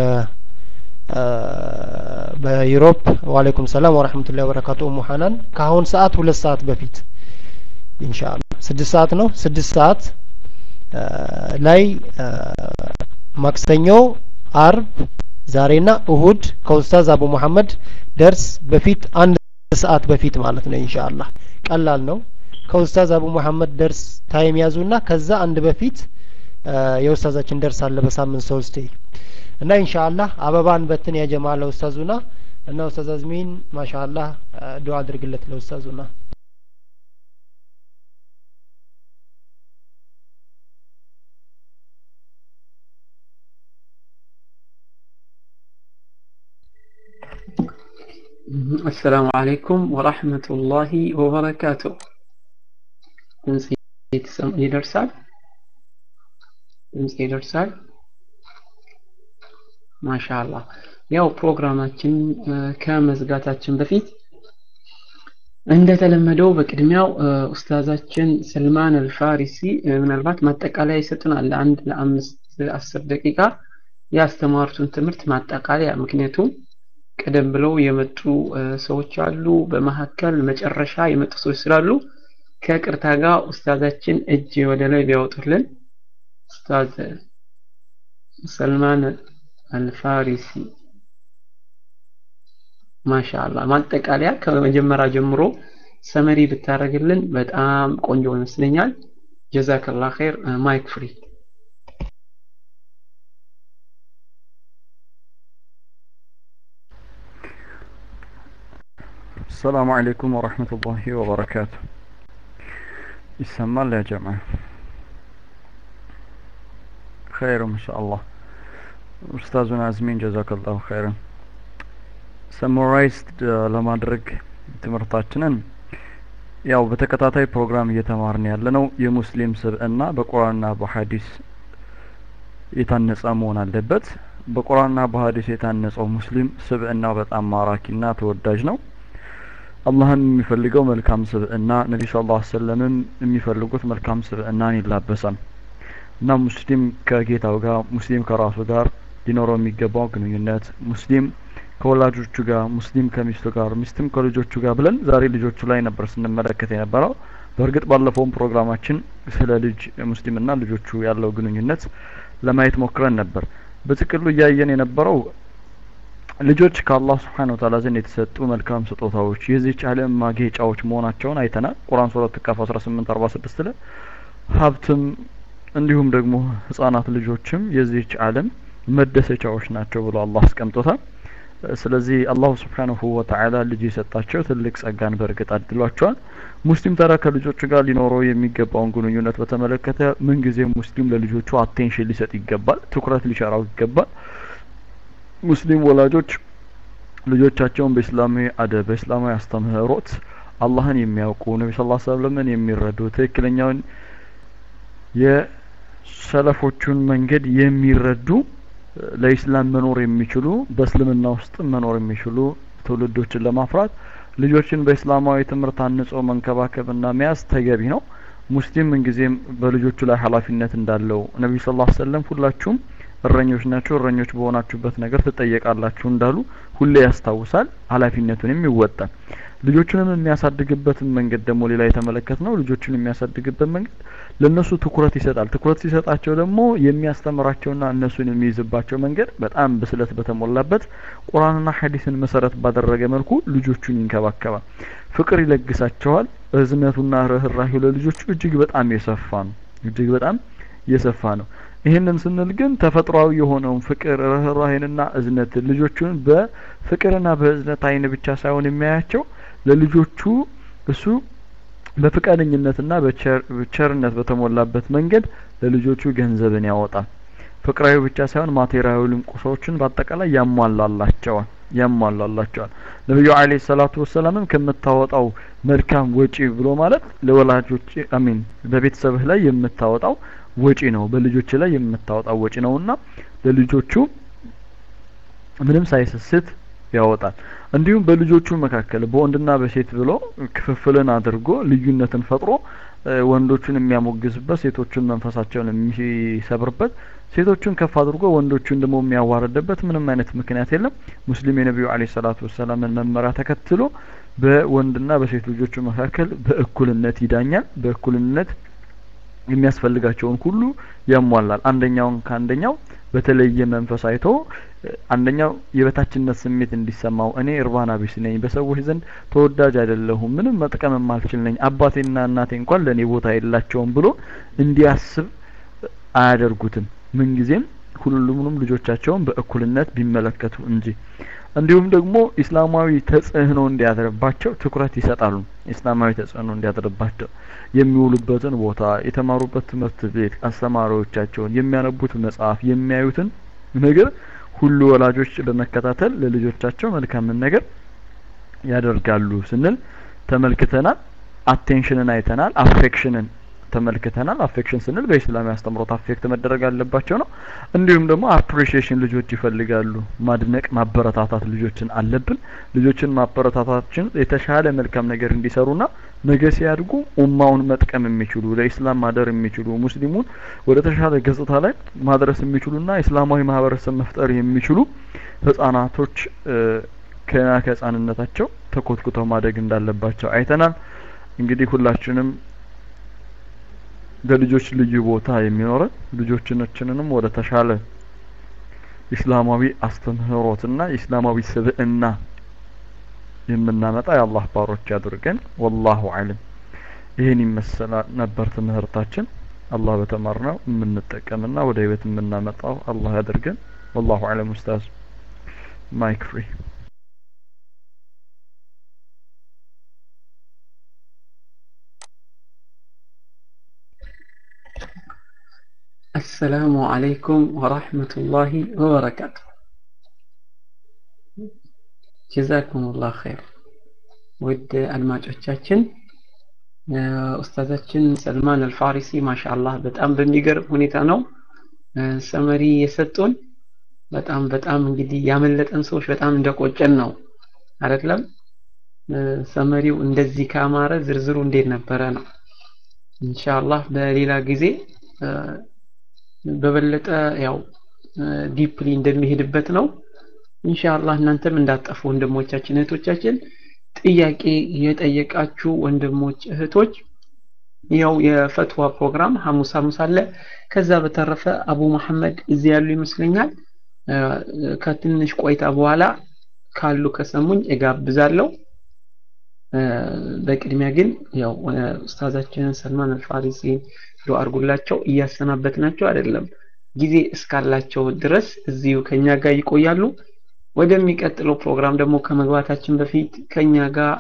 በዩሮፕ ዋሌኩም ሰላም ወራህመቱላሂ ወበረካቱ ኡሙ ሐናን ከአሁን ሰዓት ሁለት ሰዓት በፊት ኢንሻአላህ ስድስት ሰዓት ነው ስድስት ሰዓት ላይ ማክሰኞ አርብ ዛሬና እሁድ ከኡስታዝ አቡ መሐመድ ደርስ በፊት አንድ ሰዓት በፊት ማለት ነው ኢንሻአላህ ቀላል ነው ከኡስታዝ አቡ መሐመድ ደርስ ታይም ያዙና ከዛ አንድ በፊት የኡስታዛችን ደርስ አለ በሳምንት ሶስቴ እና ኢንሻአላህ አበባን በትን ያጀማ ለኡስታዙና እና ኡስታዝ አዝሚን ማሻአላህ ዱዓ አድርግለት ለኡስታዙና السلام عليكم ورحمة الله وبركاته ድምጽ ይደርሳል ድምጽ ይደርሳል ማሻአላህ ያው ፕሮግራማችን ከመዝጋታችን በፊት እንደተለመደው በቅድሚያው ኡስታዛችን ሰልማን አልፋሪሲ ምናልባት ማጠቃለያ ይሰጡናል ለአንድ ለአምስት አስር ደቂቃ ያስተማሩትን ትምህርት ማጠቃለያ ምክንያቱም ቀደም ብለው የመጡ ሰዎች አሉ በመካከል መጨረሻ የመጡ ሰዎች ስላሉ ከቅርታ ጋር ኡስታዛችን እጅ ወደ ላይ ቢያወጡልን ኡስታዝ ሰልማን አልፋሪሲ ማሻአላ ማጠቃለያ ከመጀመሪያ ጀምሮ ሰመሪ ብታደርግልን በጣም ቆንጆ ይመስለኛል። ጀዛከላ ኸይር። ማይክ ፍሪ። السلام عليكم ورحمة الله وبركاته يسمى يا جماعة خير ما شاء الله أستاذنا عزمين جزاك الله خيرا ሰሞራይዝድ ለማድረግ ትምህርታችንን ያው በተከታታይ ፕሮግራም እየተማርን ያለ ነው የሙስሊም ስብዕና በቁርአንና በሐዲስ የታነጸ መሆን አለበት በቁርአንና በሐዲስ የታነጸው ሙስሊም ስብዕናው በጣም ማራኪና ተወዳጅ ነው አላህም የሚፈልገው መልካም ስብዕና ነቢ ስ ላ ሰለምም የሚፈልጉት መልካም ስብዕናን ይላበሳል እና ሙስሊም ከጌታው ጋር ሙስሊም ከራሱ ጋር ሊኖረው የሚገባው ግንኙነት ሙስሊም ከወላጆቹ ጋር ሙስሊም ከሚስቱ ጋር ሚስትም ከልጆቹ ጋር ብለን ዛሬ ልጆቹ ላይ ነበር ስንመለከት የነበረው በእርግጥ ባለፈውም ፕሮግራማችን ስለ ልጅ ሙስሊምና ልጆቹ ያለው ግንኙነት ለማየት ሞክረን ነበር በጥቅሉ እያየን የነበረው ልጆች ከአላህ ስብሓን ወተዓላ ዘንድ የተሰጡ መልካም ስጦታዎች የዚች ዓለም ማጌጫዎች መሆናቸውን አይተናል ቁርአን ሱረት ቃፍ 18 46 ላይ ሀብትም እንዲሁም ደግሞ ህጻናት ልጆችም የዚች ዓለም መደሰቻዎች ናቸው ብሎ አላህ አስቀምጦታል ስለዚህ አላሁ ስብሓንሁ ወተዓላ ልጅ የሰጣቸው ትልቅ ጸጋን በእርግጥ አድሏቸዋል ሙስሊም ታዲያ ከልጆቹ ጋር ሊኖረው የሚገባውን ግንኙነት በተመለከተ ምንጊዜ ሙስሊም ለልጆቹ አቴንሽን ሊሰጥ ይገባል ትኩረት ሊቸራው ይገባል ሙስሊም ወላጆች ልጆቻቸውን በእስላማዊ አደብ በእስላማዊ አስተምህሮት አላህን የሚያውቁ ነቢ ስ ሰለምን የሚረዱ ትክክለኛውን የሰለፎቹን መንገድ የሚረዱ ለኢስላም መኖር የሚችሉ በእስልምና ውስጥ መኖር የሚችሉ ትውልዶችን ለማፍራት ልጆችን በእስላማዊ ትምህርት አንጾ መንከባከብና መያዝ ተገቢ ነው ሙስሊም ምንጊዜም በልጆቹ ላይ ኃላፊነት እንዳለው ነቢዩ ስ ሰለም ሁላችሁም እረኞች ናቸው እረኞች በሆናችሁበት ነገር ትጠየቃላችሁ እንዳሉ ሁሌ ያስታውሳል ኃላፊነቱንም ይወጣል ልጆቹንም የሚያሳድግበትን መንገድ ደግሞ ሌላ የተመለከት ነው ልጆቹን የሚያሳድግበት መንገድ ለእነሱ ትኩረት ይሰጣል ትኩረት ሲሰጣቸው ደግሞ የሚያስተምራቸውና እነሱን የሚይዝባቸው መንገድ በጣም ብስለት በተሞላበት ቁርአንና ሐዲስን መሰረት ባደረገ መልኩ ልጆቹን ይንከባከባል ፍቅር ይለግሳቸዋል እዝነቱና ርህራሄው ለልጆቹ እጅግ በጣም የሰፋ ነው እጅግ በጣም የሰፋ ነው ይህንን ስንል ግን ተፈጥሯዊ የሆነውን ፍቅር ርህራሄንና እዝነት ልጆቹን በፍቅርና በእዝነት አይን ብቻ ሳይሆን የሚያያቸው ለልጆቹ እሱ በፍቃደኝነትና በቸርነት በተሞላበት መንገድ ለልጆቹ ገንዘብን ያወጣል ፍቅራዊ ብቻ ሳይሆን ማቴሪያዊ ቁሶችን በአጠቃላይ ያሟላላቸዋል ያሟላላቸዋል ነቢዩ አለ ሰላቱ ወሰላምም ከምታወጣው መልካም ወጪ ብሎ ማለት ለወላጆች አሚን በቤተሰብህ ላይ የምታወጣው ወጪ ነው በልጆች ላይ የምታወጣው ወጪ ነውና ለልጆቹ ምንም ሳይሰስት ያወጣል እንዲሁም በልጆቹ መካከል በወንድና በሴት ብሎ ክፍፍልን አድርጎ ልዩነትን ፈጥሮ ወንዶቹን የሚያሞግዝበት ሴቶቹን መንፈሳቸውን የሚሰብርበት ሴቶቹን ከፍ አድርጎ ወንዶቹን ደግሞ የሚያዋርድበት ምንም አይነት ምክንያት የለም ሙስሊም የነቢዩ አለ ሰላቱ ወሰላምን መመሪያ ተከትሎ በወንድና በሴት ልጆቹ መካከል በእኩልነት ይዳኛል በእኩልነት የሚያስፈልጋቸውን ሁሉ ያሟላል አንደኛውን ከአንደኛው በተለየ መንፈስ አይቶ አንደኛው የበታችነት ስሜት እንዲሰማው እኔ እርባና ቢስ ነኝ በሰዎች ዘንድ ተወዳጅ አይደለሁም ምንም መጥቀም የማልችል ነኝ አባቴና እናቴ እንኳን ለእኔ ቦታ የላቸውም ብሎ እንዲያስብ አያደርጉትም ምንጊዜም ሁሉንም ልጆቻቸውን በእኩልነት ቢመለከቱ እንጂ እንዲሁም ደግሞ ኢስላማዊ ተጽዕኖ እንዲያድርባቸው ትኩረት ይሰጣሉ ኢስላማዊ ተጽዕኖ እንዲያድርባቸው የሚውሉበትን ቦታ የተማሩበት ትምህርት ቤት አስተማሪዎቻቸውን የሚያነቡት መጽሐፍ የሚያዩትን ነገር ሁሉ ወላጆች በመከታተል ለልጆቻቸው መልካምን ነገር ያደርጋሉ ስንል ተመልክተናል አቴንሽንን አይተናል አፌክሽንን ተመልክተናል አፌክሽን ስንል በኢስላም ያስተምሮት አፌክት መደረግ አለባቸው ነው እንዲሁም ደግሞ አፕሪሺዬሽን ልጆች ይፈልጋሉ ማድነቅ ማበረታታት ልጆችን አለብን ልጆችን ማበረታታችን የተሻለ መልካም ነገር እንዲሰሩና ነገ ሲያድጉ ኡማውን መጥቀም የሚችሉ ለኢስላም ማደር የሚችሉ ሙስሊሙን ወደ ተሻለ ገጽታ ላይ ማድረስ የሚችሉና ኢስላማዊ ማህበረሰብ መፍጠር የሚችሉ ህጻናቶች ከና ከህጻንነታቸው ተኮትኩተው ማደግ እንዳለባቸው አይተናል እንግዲህ ሁላችንም ለልጆች ልዩ ቦታ የሚኖረን ልጆችናችንንም ወደ ተሻለ ኢስላማዊ አስተምህሮትና ኢስላማዊ ስብዕና የምናመጣ የአላህ ባሮች ያድርገን ወላሁ አለም ይህን ይመሰላል ነበር ትምህርታችን አላህ በተማርነው የምንጠቀምና ወደ ህይወት የምናመጣው አላህ ያድርገን ወላሁ አለም ኡስታዝ ማይክ ፍሪ አሰላሙ አለይኩም ወራህመቱላሂ ወበረካቱ ጀዛኩሙላህ ኸይር ውድ አድማጮቻችን ኡስታዛችን ሰልማን አልፋሪሲ ማሻአላህ በጣም በሚገርም ሁኔታ ነው ሰመሪ የሰጡን በጣም በጣም እንግዲህ ያመለጠን ሰዎች በጣም እንደቆጨን ነው አይደለም ሰመሪው እንደዚህ ካማረ ዝርዝሩ እንዴት ነበረ ነው ኢንሻአላህ በሌላ ጊዜ በበለጠ ያው ዲፕሊ እንደሚሄድበት ነው ኢንሻአላህ እናንተም እንዳጠፉ ወንድሞቻችን እህቶቻችን ጥያቄ የጠየቃችሁ ወንድሞች እህቶች ያው የፈትዋ ፕሮግራም ሐሙስ ሐሙስ አለ ከዛ በተረፈ አቡ መሐመድ እዚህ ያሉ ይመስለኛል ከትንሽ ቆይታ በኋላ ካሉ ከሰሙኝ እጋብዛለሁ በቅድሚያ ግን ያው ኡስታዛችንን ሰልማን አልፋሪሲ ዱዓ አድርጉላቸው እያሰናበትናቸው አይደለም ጊዜ እስካላቸው ድረስ እዚሁ ከኛ ጋር ይቆያሉ ወደሚቀጥለው ፕሮግራም ደግሞ ከመግባታችን በፊት ከኛ ጋር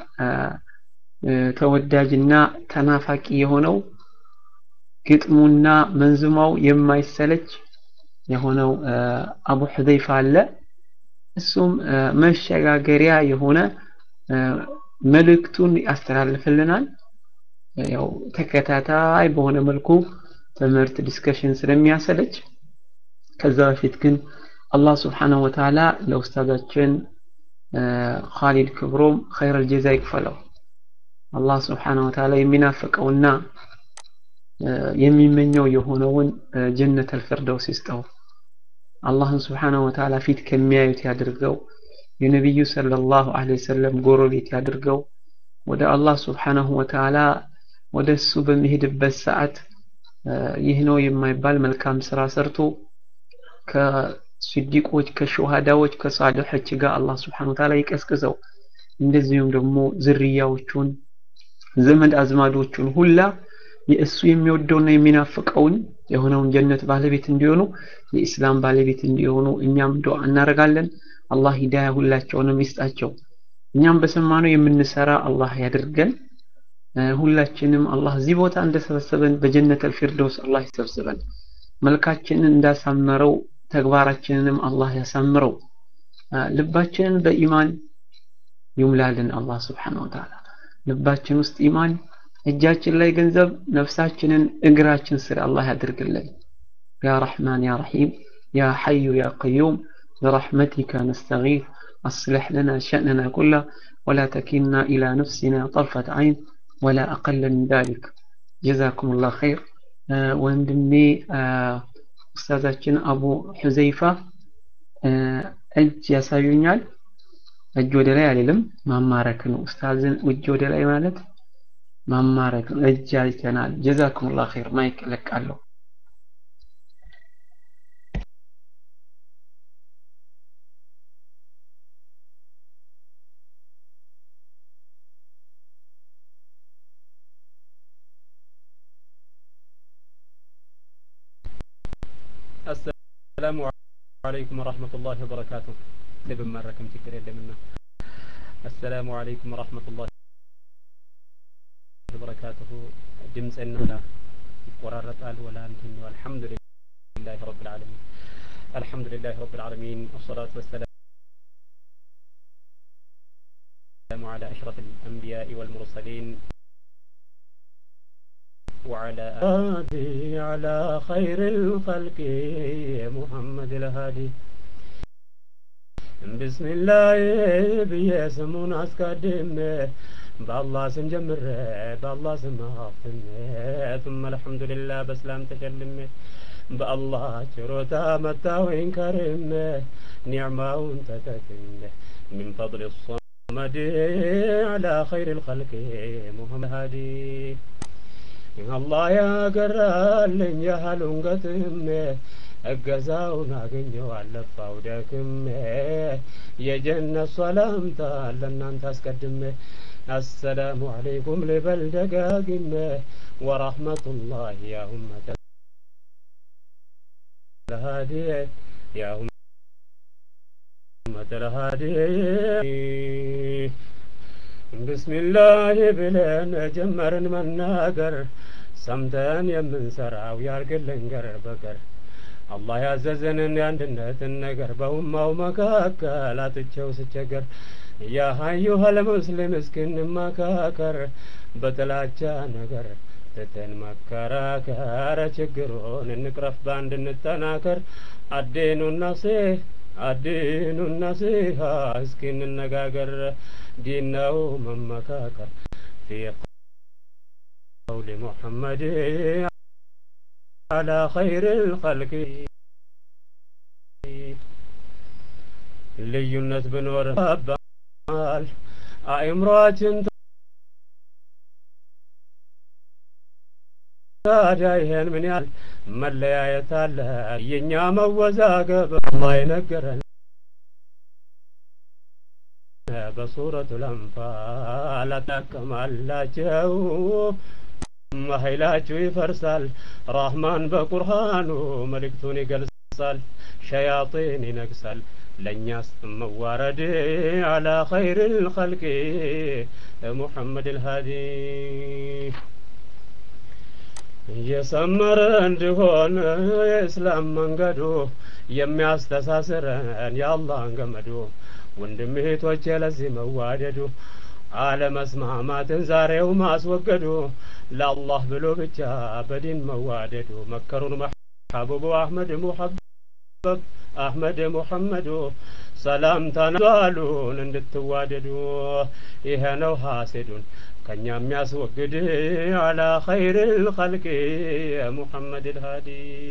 ተወዳጅና ተናፋቂ የሆነው ግጥሙና መንዝማው የማይሰለች የሆነው አቡ ሁዘይፋ አለ እሱም መሸጋገሪያ የሆነ መልእክቱን ያስተላልፍልናል ያው ተከታታይ በሆነ መልኩ ትምህርት ዲስከሽን ስለሚያሰለች ከዛ በፊት ግን አላህ ስብሓነሁ ወተዓላ ለኡስታዛችን ኻሊድ ክብሮም ኸይረል ጀዛ ይክፈለው አላህ ስብሓነሁ ወተዓላ የሚናፍቀውና የሚመኘው የሆነውን ጀነት አልፊርደውስ ይስጠው አላህን ስብሓነሁ ወተዓላ ፊት ከሚያዩት ያድርገው የነቢዩ ሰለላሁ ዐለይሂ ወሰለም ጎረቤት ያድርገው ወደ አላህ ስብሓነሁ ወተዓላ ወደ እሱ በሚሄድበት ሰዓት ይህ ነው የማይባል መልካም ስራ ሰርቶ ከስዲቆች ከሹሃዳዎች ከሳሊሖች ጋር አላህ ስብሓነሁ ወተዓላ ይቀስቅሰው እንደዚሁም ደግሞ ዝርያዎቹን ዘመድ አዝማዶቹን ሁላ የእሱ የሚወደውና የሚናፍቀውን የሆነውን ጀነት ባለቤት እንዲሆኑ የኢስላም ባለቤት እንዲሆኑ እኛም ዱዓ እናደርጋለን አላህ ሂዳያ ሁላቸውንም ይስጣቸው እኛም በሰማነው የምንሰራ አላህ ያድርገን ሁላችንም አላህ እዚህ ቦታ እንደሰበሰበን በጀነት አልፊርደውስ አላህ ይሰብስበን መልካችንን እንዳሳመረው ተግባራችንንም አላህ ያሳምረው ልባችንን በኢማን ይሙላልን አላህ ስብሓነሁ ወተዓላ ልባችን ውስጥ ኢማን እጃችን ላይ ገንዘብ ነፍሳችንን እግራችን ስር አላህ ያድርግልን ያ ረሕማን ያ ረሒም ያ ሐዩ ያ ቀዩም برحمتك نستغيث أصلح لنا شأننا كله ولا تكلنا إلى نفسنا طرفة عين ولا أقل من ذلك جزاكم الله خير آه وندمي آه أستاذاتنا أبو حذيفة آه እጅ ያሳዩኛል እጅ ወደ ላይ አልልም ማማረክ ነው ኡስታዝን እጅ ወደ ላይ ማለት ማማረክ ነው እጅ አይተናል ጀዛኩሙላህ ኸይር ማይክ ለቃለሁ السلام عليكم ورحمة الله وبركاته لبمركم تكر يدمنا السلام عليكم ورحمة الله وبركاته دمس النهلا ورارت آل ولا انتن والحمد لله رب العالمين الحمد لله رب العالمين والصلاة والسلام على أشرف الأنبياء والمرسلين وعلى آله على خير الخلق محمد الهادي بسم الله بيسمون أسكادم بالله سم جمر بالله سم أختم ثم الحمد لله بسلام تكلم بالله شروتا متى وإن كرم نعمة تتكم من فضل الصمد على خير الخلق محمد الهادي አላህ ያገራልኝ ያህሉን ገጥሜ እገዛውን አገኘው አለፋው ደክሜ የጀነት ሰላምታ ለእናንተ አስቀድሜ አሰላሙ አለይኩም ልበል ደጋግሜ ወራህመቱላህ ያ ኡመተ الهادي يا أمة الهادي بسم الله ብለን ጀመርን መናገር ሰምተን የምንሰራው ያርግልን ገር በገር አላህ ያዘዘንን የአንድነትን ነገር በኡማው መካከል አጥቼው ስቸገር ያ አዩሀል ሙስሊም እስክንመካከር በጥላቻ ነገር ትተን መከራከር ችግሩን እንቅረፍ በአንድ እንጠናከር አዴኑ ናሴህ አዲኑ ነሲሃ እስኪ እንነጋገር ዲን ነው መመካከር ፊ ቀውል ሙሐመድ على خير الخلق ልዩነት ብኖር ባል አእምሯችን ታዲያ ይሄን ምን ያህል መለያየት አለ የእኛ መወዛገብ አላህ የነገረን በሱረቱ ለንፋል አጠቀማላቸው ኃይላችሁ ይፈርሳል ራህማን በቁርሃኑ መልእክቱን ይገልጻል ሸያጢን ይነግሳል ለእኛስ መዋረድ አላ ኸይር ልኸልቅ ሙሐመድ ልሃዲ የሰመረ እንዲሆን የእስላም መንገዱ የሚያስተሳስረን የአላህን ገመዱ ወንድም እህቶቼ ለዚህ መዋደዱ አለመስማማትን ዛሬው ማስወገዱ ለአላህ ብሎ ብቻ በዲን መዋደዱ መከሩን መሐቡቡ አህመድ ሙሐበብ አህመድ ሙሐመዱ ሰላምታን አሉን እንድትዋደዱ ይሄ ነው ሐሴዱን ከኛ የሚያስወግድ አላ ኸይር ልኸልቅ ሙሐመድ ልሃዲ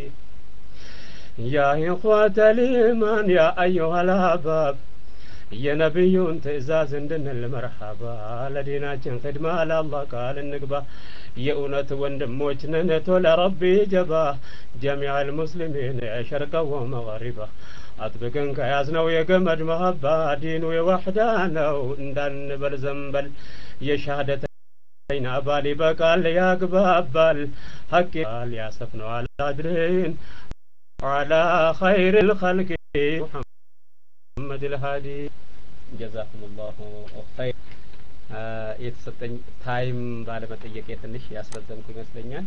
ያ ኢኽዋተ ልኢማን ያ አዩሃ ልአሕባብ የነቢዩን ትእዛዝ እንድንል መርሐባ ለዲናችን ክድማ ለአላህ ቃል እንግባ የእውነት ወንድሞች ነን ቶለ ረቢ ጀባ ጀሚዕ ልሙስሊሚን ሸርቀ ወመغሪባ አጥብቅን ከያዝነው የገመድ መሀባ ዲኑ የዋሕዳ ነው እንዳንበል ዘንበል የሻሃደተይን አባል ይበቃል ያግባባል ሀቅ ቃል ያሰፍነዋል አድርን على خير الخلق محمد الهادي ጀዛኩም ላሁ ኸይር የተሰጠኝ ታይም ባለመጠየቄ ትንሽ ያስረዘምኩ ይመስለኛል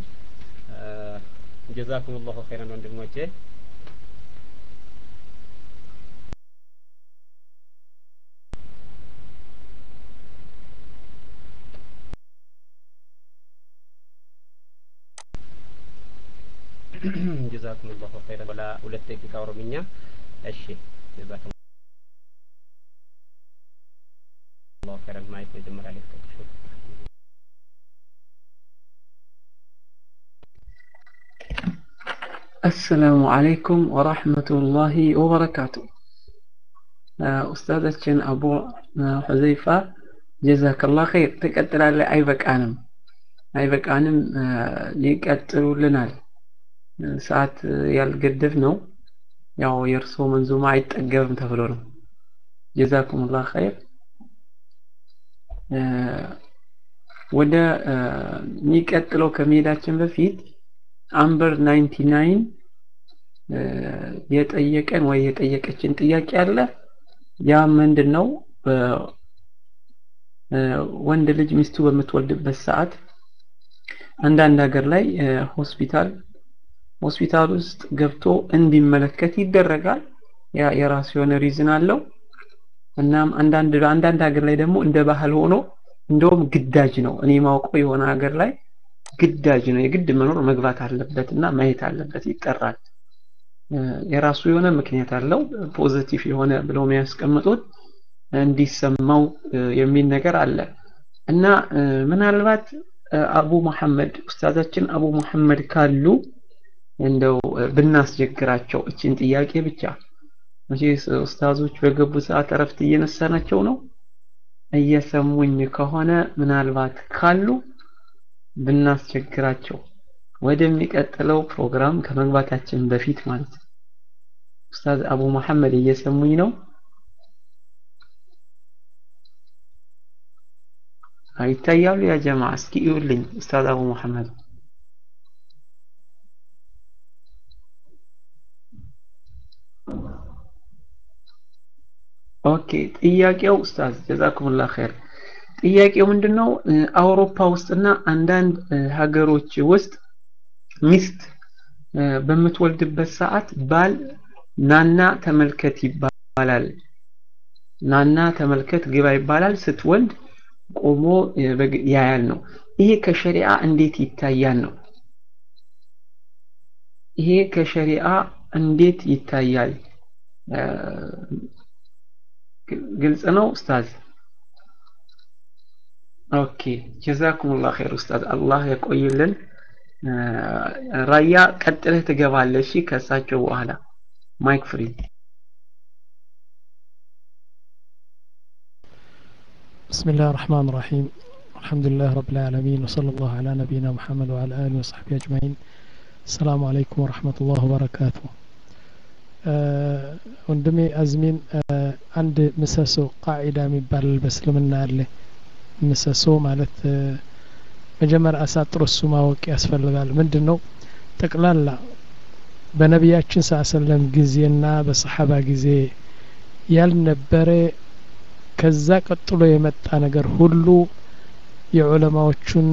ጀዛኩም ላሁ ኸይረን ወንድሞቼ ጀዛኩም ላሁ ኸይረን ወላ ሁለት ደቂቃ ኦሮምኛ እሺ ጀዛኩም ላሁ ኸይረን ማየት መጀመሪያ ላይ ተቀጥሾ አሰላሙ አለይኩም ወራህመቱላሂ ወበረካቱ ኡስታዛችን አቡ ሁዘይፋ ጀዛከላህ ኸይር ትቀጥላለህ አይበቃንም አይበቃንም ይቀጥሉልናል ሰዓት ያልገደብ ነው ያው የእርሶ መንዙማ አይጠገብም ተብሎ ነው ጀዛኩሙላህ ኸይር ወደ የሚቀጥለው ከመሄዳችን በፊት አምበር 99 የጠየቀን ወይ የጠየቀችን ጥያቄ አለ ያ ምንድን ነው ወንድ ልጅ ሚስቱ በምትወልድበት ሰዓት አንዳንድ ሀገር ላይ ሆስፒታል ሆስፒታል ውስጥ ገብቶ እንዲመለከት ይደረጋል ያ የራሱ የሆነ ሪዝን አለው እናም አንዳንድ አንዳንድ ሀገር ላይ ደግሞ እንደ ባህል ሆኖ እንደውም ግዳጅ ነው እኔ ማውቀው የሆነ ሀገር ላይ ግዳጅ ነው የግድ መኖር መግባት አለበት እና ማየት አለበት ይጠራል የራሱ የሆነ ምክንያት አለው ፖዚቲቭ የሆነ ብለው የሚያስቀምጡት እንዲሰማው የሚል ነገር አለ እና ምናልባት አቡ መሐመድ ኡስታዛችን አቡ መሐመድ ካሉ እንደው ብናስቸግራቸው እችን ጥያቄ ብቻ መቼስ ኡስታዞች በገቡ ሰዓት እረፍት እየነሳናቸው ነው እየሰሙኝ ከሆነ ምናልባት ካሉ ብናስቸግራቸው ወደሚቀጥለው ፕሮግራም ከመግባታችን በፊት ማለት ነው ኡስታዝ አቡ መሐመድ እየሰሙኝ ነው? ይታያሉ ያ ጀማ እስኪ እዩልኝ ኡስታዝ አቡ መሐመድ ኦኬ ጥያቄው ኡስታዝ ጀዛኩሙላህ ኸይር ጥያቄው ምንድነው አውሮፓ ውስጥና አንዳንድ ሀገሮች ውስጥ ሚስት በምትወልድበት ሰዓት ባል ናና ተመልከት ይባላል ናና ተመልከት ግባ ይባላል ስትወልድ ቆሞ ያያል ነው ይሄ ከሸሪዓ እንዴት ይታያል ነው ይሄ ከሸሪዓ እንዴት ይታያል ግልጽ ነው ኡስታዝ ኦኬ ጀዛኩሙላህ ኸይር ኡስታዝ አላህ ያቆይልን ራያ ቀጥለህ ትገባለህ እሺ ከእሳቸው በኋላ ማይክ ፍሪ بسم الله الرحمن الرحيم الحمد لله رب العالمين وصلى الله على نبينا محمد وعلى آله وصحبه أجمعين السلام عليكم ورحمة الله وبركاته ወንድሜ አዝሚን አንድ ምሰሶ ቃዒዳ የሚባል በእስልምና አለ ምሰሶ ማለት መጀመሪያ አሳጥሮ እሱ ማወቅ ያስፈልጋል ምንድን ነው ጠቅላላ በነቢያችን ሳሰለም ጊዜና በሰሓባ ጊዜ ያልነበረ ከዛ ቀጥሎ የመጣ ነገር ሁሉ የዑለማዎቹን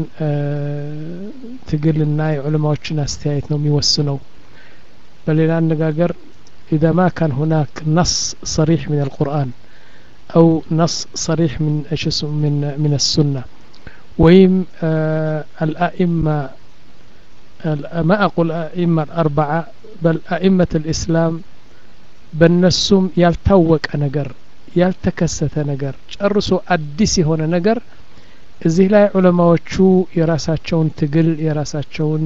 ትግልና የዑለማዎችን አስተያየት ነው የሚወስነው በሌላ አነጋገር إذا ما كان هناك نص صريح من القرآن أو نص صريح من من من السنة ويم آه الأئمة ما أقول أئمة الأربعة بل أئمة الإسلام በእነሱም ያልታወቀ ነገር ያልተከሰተ ነገር ጨርሶ አዲስ የሆነ ነገር እዚህ ላይ ዑለማዎቹ የራሳቸውን ትግል የራሳቸውን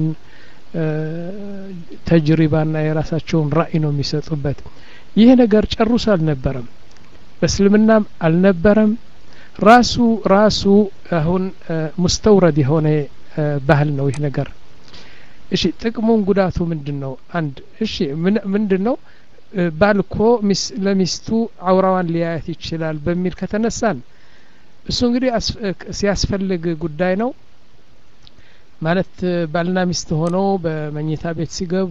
ተጅሪባና የራሳቸውን ራእይ ነው የሚሰጡበት ይህ ነገር ጨርሶ አልነበረም በእስልምናም አልነበረም ራሱ ራሱ አሁን ሙስተውረድ የሆነ ባህል ነው ይህ ነገር እሺ ጥቅሙን ጉዳቱ ምንድን ነው አንድ እሺ ምንድን ነው ባል እኮ ለሚስቱ አውራዋን ሊያየት ይችላል በሚል ከተነሳን እሱ እንግዲህ ሲያስፈልግ ጉዳይ ነው ማለት ባልና ሚስት ሆነው በመኝታ ቤት ሲገቡ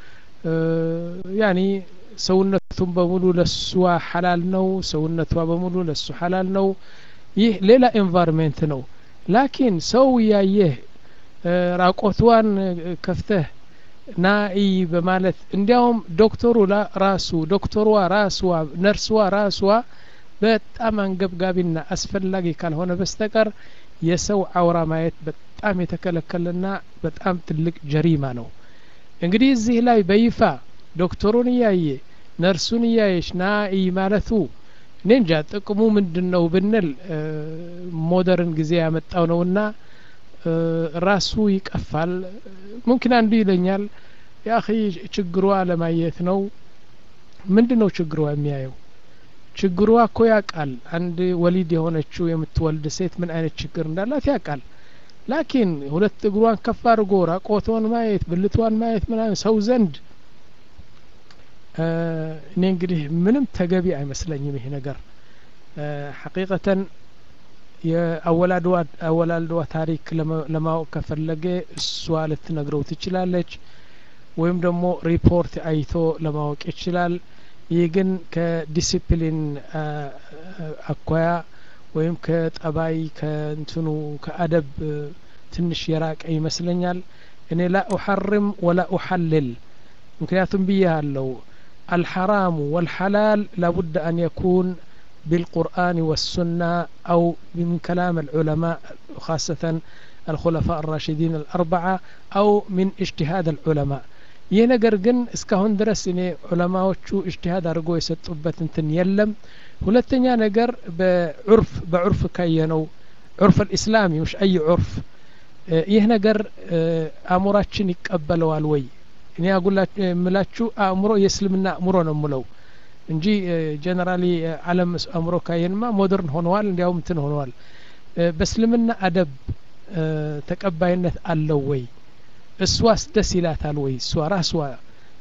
ያኒ ሰውነቱን በሙሉ ለሷ ሐላል ነው ሰውነቷ በሙሉ ለሱ ሐላል ነው ይህ ሌላ ኤንቫይሮንሜንት ነው ላኪን ሰው እያየህ ራቆትዋን ከፍተህ ናኢ በማለት እንዲያውም ዶክተሩ ራሱ ዶክተሯ ራስዋ ነርስዋ ራስዋ በጣም አንገብጋቢና አስፈላጊ ካልሆነ በስተቀር የሰው አውራ ማየት በጣም የተከለከለና በጣም ትልቅ ጀሪማ ነው እንግዲህ እዚህ ላይ በይፋ ዶክተሩን እያየ ነርሱን እያየች ና እይ ማለቱ እኔ እንጃ ጥቅሙ ምንድን ነው ብንል ሞደርን ጊዜ ያመጣው ነውና ራሱ ይቀፋል ሙምኪን አንዱ ይለኛል ያኺ ችግሯ ለማየት ነው ምንድን ነው ችግሯ የሚያየው ችግሯ እኮ ያውቃል አንድ ወሊድ የሆነችው የምትወልድ ሴት ምን አይነት ችግር እንዳላት ያውቃል ላኪን ሁለት እግሯን ከፍ አድርጎ ራቆቷን ማየት ብልቷን ማየት ምናምን ሰው ዘንድ እኔ እንግዲህ ምንም ተገቢ አይመስለኝም ይሄ ነገር ሐቂቀተን የአወላልዋ ታሪክ ለማወቅ ከፈለገ እሷ ልትነግረው ትችላለች ወይም ደግሞ ሪፖርት አይቶ ለማወቅ ይችላል ይህ ግን ከዲሲፕሊን አኳያ ወይም ከጠባይ ከእንትኑ ከአደብ ትንሽ የራቀ ይመስለኛል እኔ ላ ኡሐርም ወላ ኡሐልል ምክንያቱም ብዬ አለው الحرام والحلال لابد أن يكون بالقرآن والسنة أو من كلام العلماء خاصة الخلفاء الراشدين الأربعة أو من اجتهاد العلماء ይህ ነገር ግን እስካሁን ድረስ እኔ ዑለማዎቹ እጅትሃድ አድርጎ የሰጡበት እንትን የለም ሁለተኛ ነገር በዑርፍ በዑርፍ ካየነው ዑርፍ ልእስላሚ ውሽ አይ ዑርፍ ይህ ነገር አእምሯችን ይቀበለዋል ወይ እኔ የምላችሁ አእምሮ የእስልምና አእምሮ ነው ምለው እንጂ ጀነራሊ አለም አእምሮ ካየንማ ሞደርን ሆነዋል እንዲያውም እንትን ሆነዋል በእስልምና አደብ ተቀባይነት አለው ወይ እሷስ ደስ ይላታል ወይ እሷ ራስዋ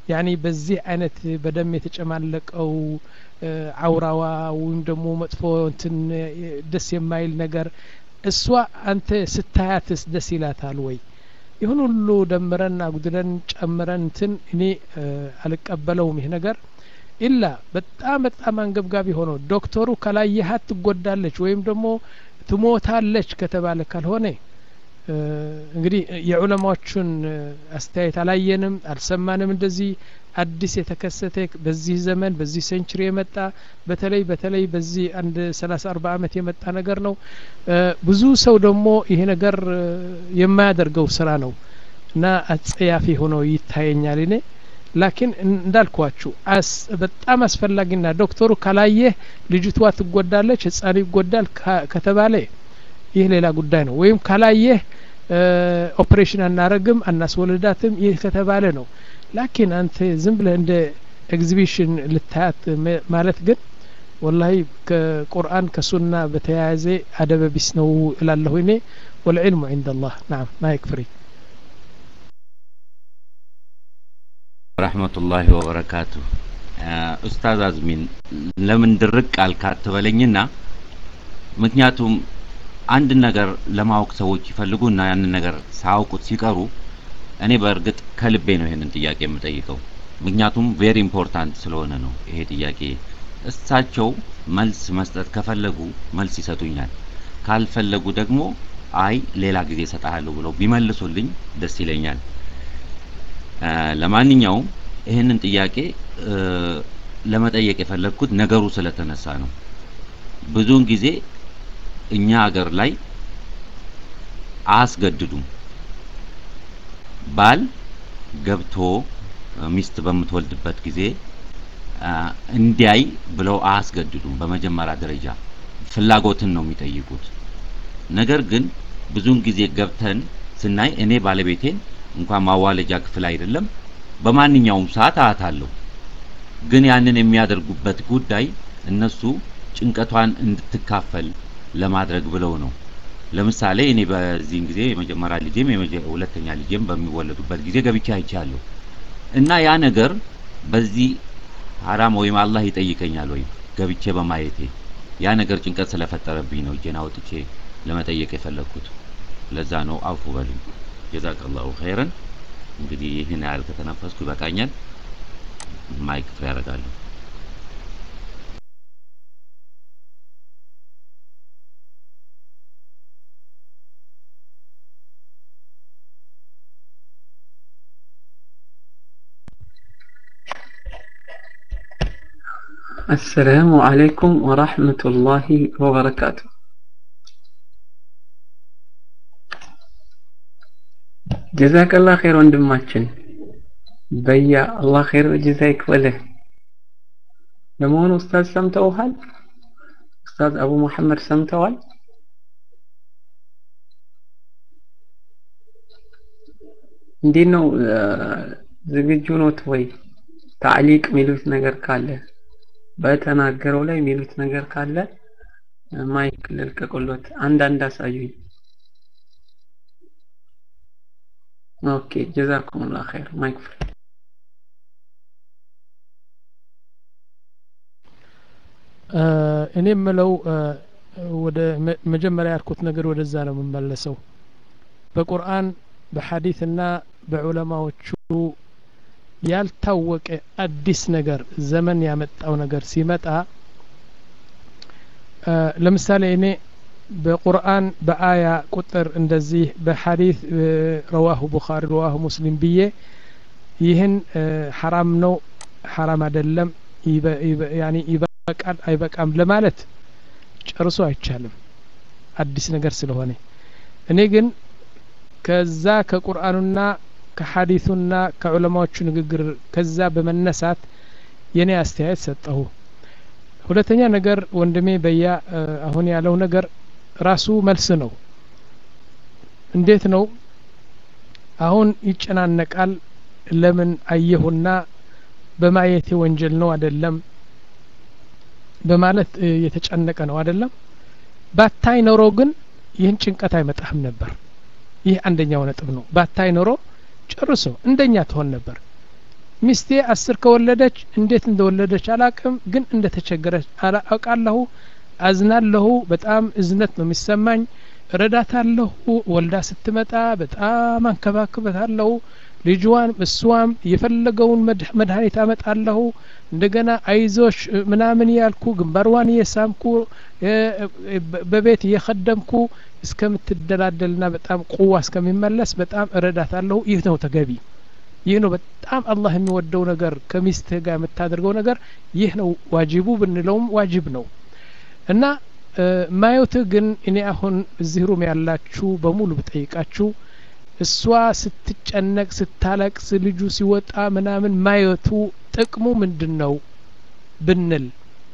ያኒ በዚህ አይነት በደም የተጨማለቀው አውራዋ ወይም ደግሞ መጥፎ እንትን ደስ የማይል ነገር እሷ አንተ ስታያትስ ደስ ይላታል ወይ? ይሁን ሁሉ ደምረን አጉድለን ጨምረን እንትን እኔ አልቀበለውም ይህ ነገር ኢላ በጣም በጣም አንገብጋቢ ሆኖ ዶክተሩ ከላየሃት ትጎዳለች ወይም ደግሞ ትሞታለች ከተባለ ካልሆነ እንግዲህ የዑለማዎቹን አስተያየት አላየንም አልሰማንም እንደዚህ አዲስ የተከሰተ በዚህ ዘመን በዚህ ሴንችሪ የመጣ በተለይ በተለይ በዚህ አንድ ሰላሳ አርባ አመት የመጣ ነገር ነው ብዙ ሰው ደግሞ ይሄ ነገር የማያደርገው ስራ ነው እና አጸያፊ ሆኖ ይታየኛል እኔ ላኪን እንዳልኳችሁ በጣም አስፈላጊና ዶክተሩ ካላየህ ልጅቷ ትጎዳለች ህጻኑ ይጎዳል ከተባለ ይህ ሌላ ጉዳይ ነው ወይም ካላየህ ኦፕሬሽን አናረግም አናስወልዳትም ይህ ከተባለ ነው ላኪን አንተ ዝም ብለህ እንደ ኤግዚቢሽን ልታያት ማለት ግን ወላሂ ከቁርአን ከሱና በተያያዘ አደበቢስ ነው እላለሁ እኔ ወልዕልሙ عند الله نعم ما يكفري ረህመቱላሂ ወበረካቱ ኡስታዝ አዝሚን ለምን ድርቅ አልካት ትበለኝና ምክንያቱም አንድ ነገር ለማወቅ ሰዎች ይፈልጉና ያንን ነገር ሳያውቁት ሲቀሩ እኔ በእርግጥ ከልቤ ነው ይሄንን ጥያቄ የምጠይቀው ምክንያቱም ቬሪ ኢምፖርታንት ስለሆነ ነው ይሄ ጥያቄ እሳቸው መልስ መስጠት ከፈለጉ መልስ ይሰጡኛል ካልፈለጉ ደግሞ አይ ሌላ ጊዜ እሰጥሃለሁ ብለው ቢመልሱልኝ ደስ ይለኛል ለማንኛውም ይህንን ጥያቄ ለመጠየቅ የፈለግኩት ነገሩ ስለተነሳ ነው ብዙውን ጊዜ እኛ ሀገር ላይ አያስገድዱም ባል ገብቶ ሚስት በምትወልድበት ጊዜ እንዲያይ ብለው አያስገድዱም በመጀመሪያ ደረጃ ፍላጎትን ነው የሚጠይቁት ነገር ግን ብዙውን ጊዜ ገብተን ስናይ እኔ ባለቤቴን እንኳን ማዋለጃ ክፍል አይደለም በማንኛውም ሰዓት አያታለሁ ግን ያንን የሚያደርጉበት ጉዳይ እነሱ ጭንቀቷን እንድትካፈል ለማድረግ ብለው ነው ለምሳሌ እኔ በዚህን ጊዜ የመጀመሪያ ልጄም ሁለተኛ ልጄም በሚወለዱበት ጊዜ ገብቼ አይቻለሁ እና ያ ነገር በዚህ ሀራም ወይም አላህ ይጠይቀኛል ወይም ገብቼ በማየቴ ያ ነገር ጭንቀት ስለፈጠረብኝ ነው እጄን አውጥቼ ለመጠየቅ የፈለግኩት ለዛ ነው አፉ በሉኝ ጀዛከላሁ ኸይረን እንግዲህ ይህን ያህል ከተነፈስኩ ይበቃኛል ማይክ ፍሬ ያደርጋለሁ السلام عليكم ورحمة الله وبركاته ጀዛከላህ ኸይር ወንድማችን በያ አላህ ኸይር ጀዛ ይክፈልህ ለመሆኑ ኡስታዝ ሰምተውሃል ኡስታዝ አቡ መሐመድ ሰምተዋል እንዴት ነው ዝግጁ ኖት ወይ ታዕሊቅ ሚሉት ነገር ካለ በተናገረው ላይ ሚሉት ነገር ካለ ማይክ ልልቀቁሎት አንዳንድ አሳዩኝ ኦኬ ጀዛኩሙላህ ኸይር ማይክ ፍሪ እኔ የምለው ወደ መጀመሪያ ያልኩት ነገር ወደዛ ነው የምመለሰው በቁርአን በሐዲትና በዑለማዎቹ ያልታወቀ አዲስ ነገር ዘመን ያመጣው ነገር ሲመጣ ለምሳሌ እኔ በቁርአን በአያ ቁጥር እንደዚህ በሐዲስ ረዋሁ ቡኻሪ ረዋሁ ሙስሊም ብዬ ይህን ሐራም ነው ሐራም አይደለም ያኒ ይበቃል አይበቃም ለማለት ጨርሶ አይቻልም አዲስ ነገር ስለሆነ እኔ ግን ከዛ ከቁርአኑና ከሐዲሱና ከዑለማዎቹ ንግግር ከዛ በመነሳት የኔ አስተያየት ሰጠሁ ሁለተኛ ነገር ወንድሜ በያ አሁን ያለው ነገር ራሱ መልስ ነው እንዴት ነው አሁን ይጨናነቃል ለምን አየሁና በማየቴ ወንጀል ነው አይደለም በማለት የተጨነቀ ነው አይደለም ባታይ ኖሮ ግን ይህን ጭንቀት አይመጣህም ነበር ይህ አንደኛው ነጥብ ነው ባታይ ኖሮ ጨርሶ እንደኛ ትሆን ነበር ሚስቴ አስር ከወለደች እንዴት እንደወለደች አላቅም ግን እንደተቸገረች አውቃለሁ አዝናለሁ በጣም እዝነት ነው የሚሰማኝ እረዳታለሁ ወልዳ ስትመጣ በጣም አንከባክበታለሁ ልጅዋን እሷም የፈለገውን መድኃኒት አመጣለሁ እንደገና አይዞሽ ምናምን ያልኩ ግንባርዋን እየሳምኩ በቤት እየከደምኩ እስከምትደላደልና በጣም ቁዋ እስከሚመለስ በጣም እረዳታለሁ ይህ ነው ተገቢ ይህ ነው በጣም አላህ የሚወደው ነገር ከሚስትህ ጋር የምታደርገው ነገር ይህ ነው ዋጅቡ ብንለውም ዋጅብ ነው እና ማየትህ ግን እኔ አሁን እዚህ ሩም ያላችሁ በሙሉ ብጠይቃችሁ እሷ ስትጨነቅ ስታለቅስ ልጁ ሲወጣ ምናምን ማየቱ ጥቅሙ ምንድን ነው ብንል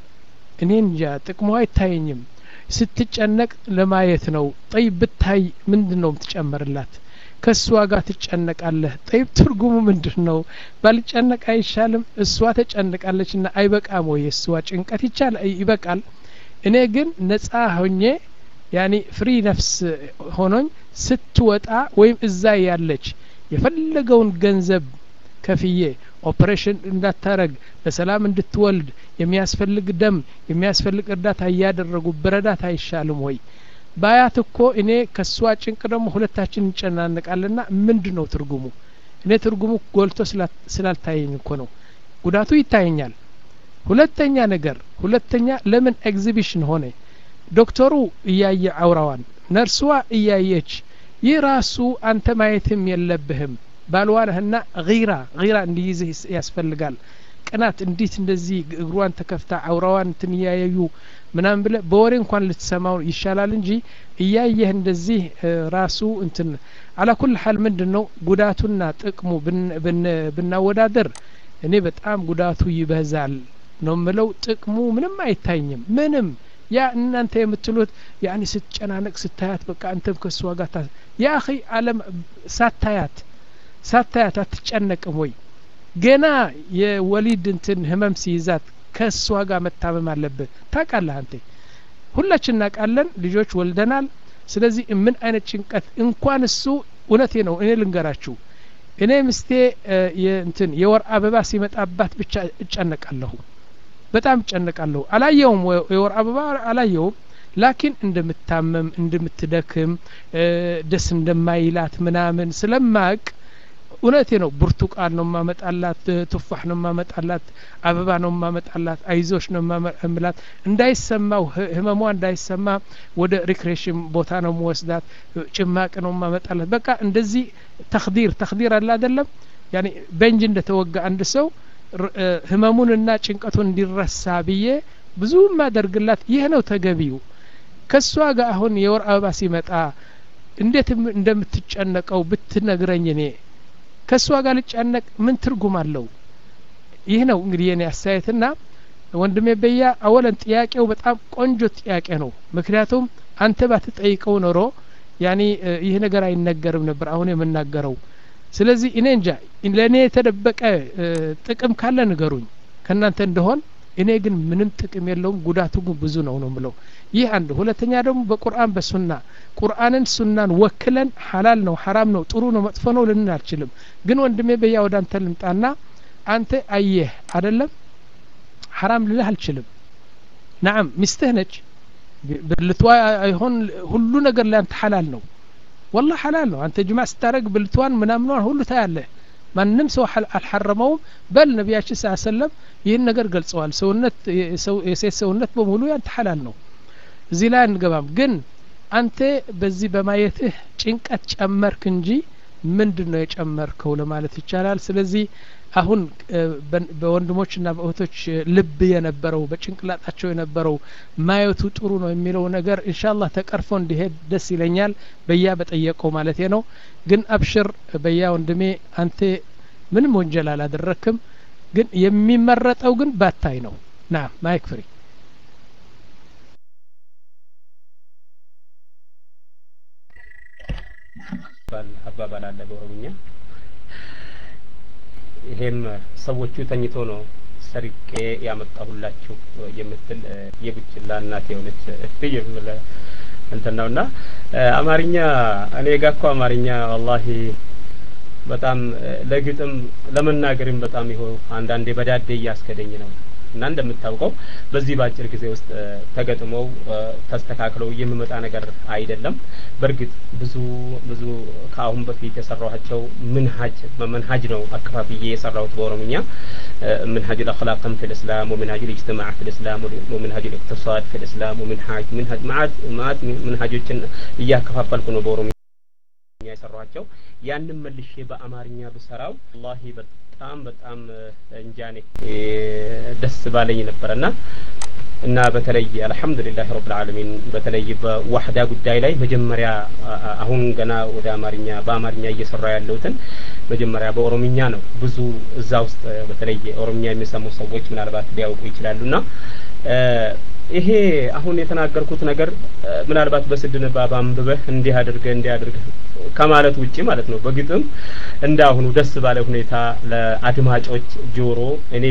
እኔ እንጃ ጥቅሙ አይታየኝም ስትጨነቅ ለማየት ነው ጠይብ ብታይ ምንድን ነው የምትጨምርላት ከእሷ ጋር ትጨነቃለህ ጠይብ ትርጉሙ ምንድን ነው ባልጨነቅ አይሻልም እሷ ተጨንቃለች ና አይበቃም ወይ እሷ ጭንቀት ይቻል ይበቃል እኔ ግን ነጻ ሆኜ ያኒ ፍሪ ነፍስ ሆኖኝ ስትወጣ ወይም እዛ ያለች የፈለገውን ገንዘብ ከፍዬ ኦፕሬሽን እንዳታረግ በሰላም እንድትወልድ የሚያስፈልግ ደም የሚያስፈልግ እርዳታ እያደረጉ ብረዳት አይሻልም ወይ ባያት እኮ እኔ ከእሷ ጭንቅ ደግሞ ሁለታችን እንጨናነቃለና ምንድን ነው ትርጉሙ እኔ ትርጉሙ ጎልቶ ስላልታየኝ እኮ ነው ጉዳቱ ይታየኛል ሁለተኛ ነገር ሁለተኛ ለምን ኤግዚቢሽን ሆነ ዶክተሩ እያየ አውራዋን ነርስዋ እያየች ይህ ራሱ አንተ ማየትም የለብህም ባልዋነህና ጊራ ጊራ እንዲይዝህ ያስፈልጋል ቅናት እንዴት እንደዚህ እግሯን ተከፍታ አውራዋን እንትን እያያዩ ምናምን ብለ በወሬ እንኳን ልትሰማው ይሻላል እንጂ እያየህ እንደዚህ ራሱ እንትን አላኩል ሀል ምንድን ነው ጉዳቱና ጥቅሙ ብናወዳደር እኔ በጣም ጉዳቱ ይበዛል ነው ምለው ጥቅሙ ምንም አይታይኝም ምንም ያ እናንተ የምትሉት ያኒ ስትጨናነቅ ስታያት በቃ አንተም ከእሷ ጋር ታ ያ አኺ አለም ሳታያት ሳታያት አትጨነቅም ወይ ገና የወሊድ እንትን ህመም ሲይዛት ከእሷ ጋር መታመም አለብህ ታውቃለህ አንተ ሁላችን እናውቃለን ልጆች ወልደናል ስለዚህ ምን አይነት ጭንቀት እንኳን እሱ እውነቴ ነው እኔ ልንገራችሁ እኔ ምስቴ እንትን የወር አበባ ሲመጣባት ብቻ እጨነቃለሁ በጣም እጨነቃለሁ አላየውም የወር አበባ አላየውም ላኪን እንደምታመም እንደምትደክም ደስ እንደማይላት ምናምን ስለማቅ እውነቴ ነው ብርቱቃን ነው ማመጣላት ቱፋሕ ነው ማመጣላት አበባ ነው ማመጣላት አይዞሽ ነው ማመላት እንዳይሰማው ህመሟ እንዳይሰማ ወደ ሪክሬሽን ቦታ ነው መወስዳት ጭማቅ ነው ማመጣላት በቃ እንደዚህ ተክዲር ተክዲር አለ አይደለም ያኔ በእንጅ እንደተወጋ አንድ ሰው ህመሙንና ጭንቀቱን እንዲረሳ ብዬ ብዙ ማደርግላት ይህ ነው ተገቢው ከእሷ ጋር አሁን የወር አበባ ሲመጣ እንዴት እንደምትጨነቀው ብትነግረኝ እኔ ከእሷ ጋር ልጨነቅ ምን ትርጉም አለው ይህ ነው እንግዲህ የኔ አስተያየትና ወንድሜ በያ አወለን ጥያቄው በጣም ቆንጆ ጥያቄ ነው ምክንያቱም አንተ ባትጠይቀው ኖሮ ያኒ ይህ ነገር አይነገርም ነበር አሁን የምናገረው ስለዚህ እኔ እንጃ ለእኔ የተደበቀ ጥቅም ካለ ንገሩኝ ከእናንተ እንደሆን እኔ ግን ምንም ጥቅም የለውም ጉዳቱ ግን ብዙ ነው ነው ምለው ይህ አንድ ሁለተኛ ደግሞ በቁርአን በሱና ቁርአንን ሱናን ወክለን ሀላል ነው ሀራም ነው ጥሩ ነው መጥፎ ነው ልንን አልችልም ግን ወንድሜ በያ ወደ አንተ ልምጣና አንተ አየህ አደለም ሀራም ልልህ አልችልም ናም ሚስትህ ነች ብልቷ አይሆን ሁሉ ነገር ለአንተ ሀላል ነው ወላ ሀላል ነው አንተ ጅማ ስታደረግ ብልቷን ምናምኗን ሁሉ ታያለህ ማንም ሰው አልሐረመውም በል ነቢያችን ስ ሰለም ይህን ነገር ገልጸዋል ሰውነት የሴት ሰውነት በሙሉ ያንተ ሀላል ነው እዚህ ላይ አንገባም ግን አንተ በዚህ በማየትህ ጭንቀት ጨመርክ እንጂ ምንድን ነው የጨመርከው ለማለት ይቻላል ስለዚህ አሁን በወንድሞችና በእህቶች ልብ የነበረው በጭንቅላጣቸው የነበረው ማየቱ ጥሩ ነው የሚለው ነገር ኢንሻአላህ ተቀርፎ እንዲሄድ ደስ ይለኛል በያ በጠየቀው ማለት ነው ግን አብሽር በያ ወንድሜ አንተ ምንም ወንጀል አላደረክም ግን የሚመረጠው ግን ባታይ ነው ና ማይክ ፍሪ አባባል አለ በኦሮምኛ ይሄም ሰዎቹ ተኝቶ ነው ሰርቄ ያመጣሁላችሁ የምትል የቡችላ እናት የሆነች የምለ እንትን ነውና አማርኛ እኔ ጋ እኮ አማርኛ ወላሂ በጣም ለግጥም ለመናገርም በጣም ይኸው አንዳንዴ በዳዴ እያስከደኝ ነው እና እንደምታውቀው በዚህ በአጭር ጊዜ ውስጥ ተገጥመው ተስተካክለው የሚመጣ ነገር አይደለም። በእርግጥ ብዙ ብዙ ከአሁን በፊት የሰራኋቸው ምንሀጅ በመንሀጅ ነው አከፋፍዬ የሰራሁት በኦሮምኛ منهج الأخلاق في الإسلام ومنهج الاجتماع في الإسلام ومنهج الاقتصاد في الإسلام ومنهج منهج معات معات منهجዎችን እያከፋፈልኩ ነው በኦሮምኛ የሰራኋቸው ያንን መልሼ በአማርኛ ብሰራው ወላሂ በጣም በጣም እንጃኔ ደስ ባለኝ ነበረና እና በተለይ አልሐምዱሊላህ ረብል ዓለሚን በተለይ በዋህዳ ጉዳይ ላይ መጀመሪያ አሁን ገና ወደ አማርኛ በአማርኛ እየሰራ ያለሁትን መጀመሪያ በኦሮምኛ ነው። ብዙ እዛ ውስጥ በተለይ ኦሮምኛ የሚሰሙ ሰዎች ምናልባት ሊያውቁ ይችላሉና ይሄ አሁን የተናገርኩት ነገር ምናልባት በስድ ንባብ አንብበህ እንዲህ አድርገህ እንዲህ አድርገህ ከማለት ውጪ ማለት ነው። በግጥም እንደ አሁኑ ደስ ባለ ሁኔታ ለአድማጮች ጆሮ እኔ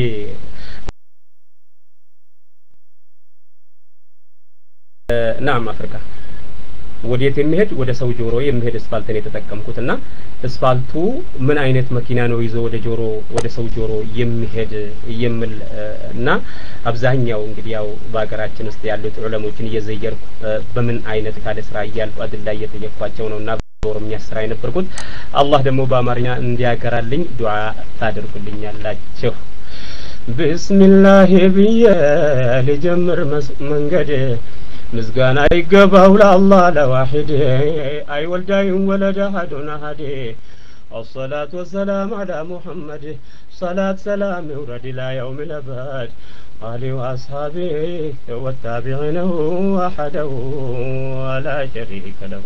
ናም አፍሪካ ወዴት የሚሄድ ወደ ሰው ጆሮ የሚሄድ እስፋልትን የተጠቀምኩት እና እስፋልቱ ምን አይነት መኪና ነው ይዞ ወደ ጆሮ ወደ ሰው ጆሮ የሚሄድ የሚል እና አብዛኛው እንግዲህ ያው በሀገራችን ውስጥ ያሉት ዑለሞችን እየዘየርኩ በምን አይነት ካለ ስራ እያልኩ አድላ እየጠየቅኳቸው ነው እና በኦሮምኛ ስራ የነበርኩት አላህ ደግሞ በአማርኛ እንዲያገራልኝ ዱዓ ታደርጉልኛላችሁ። ቢስሚላህ ብዬ ልጀምር መንገድ ምስጋና ይገባው ለአላህ ለዋሂድ አይወልዳይም ወለደ አሐዱን አሐድ الصلاة والسلام على محمد صلاة سلام يورد إلى يوم الأبد آله وأصحابه والتابعين وحده ولا شريك له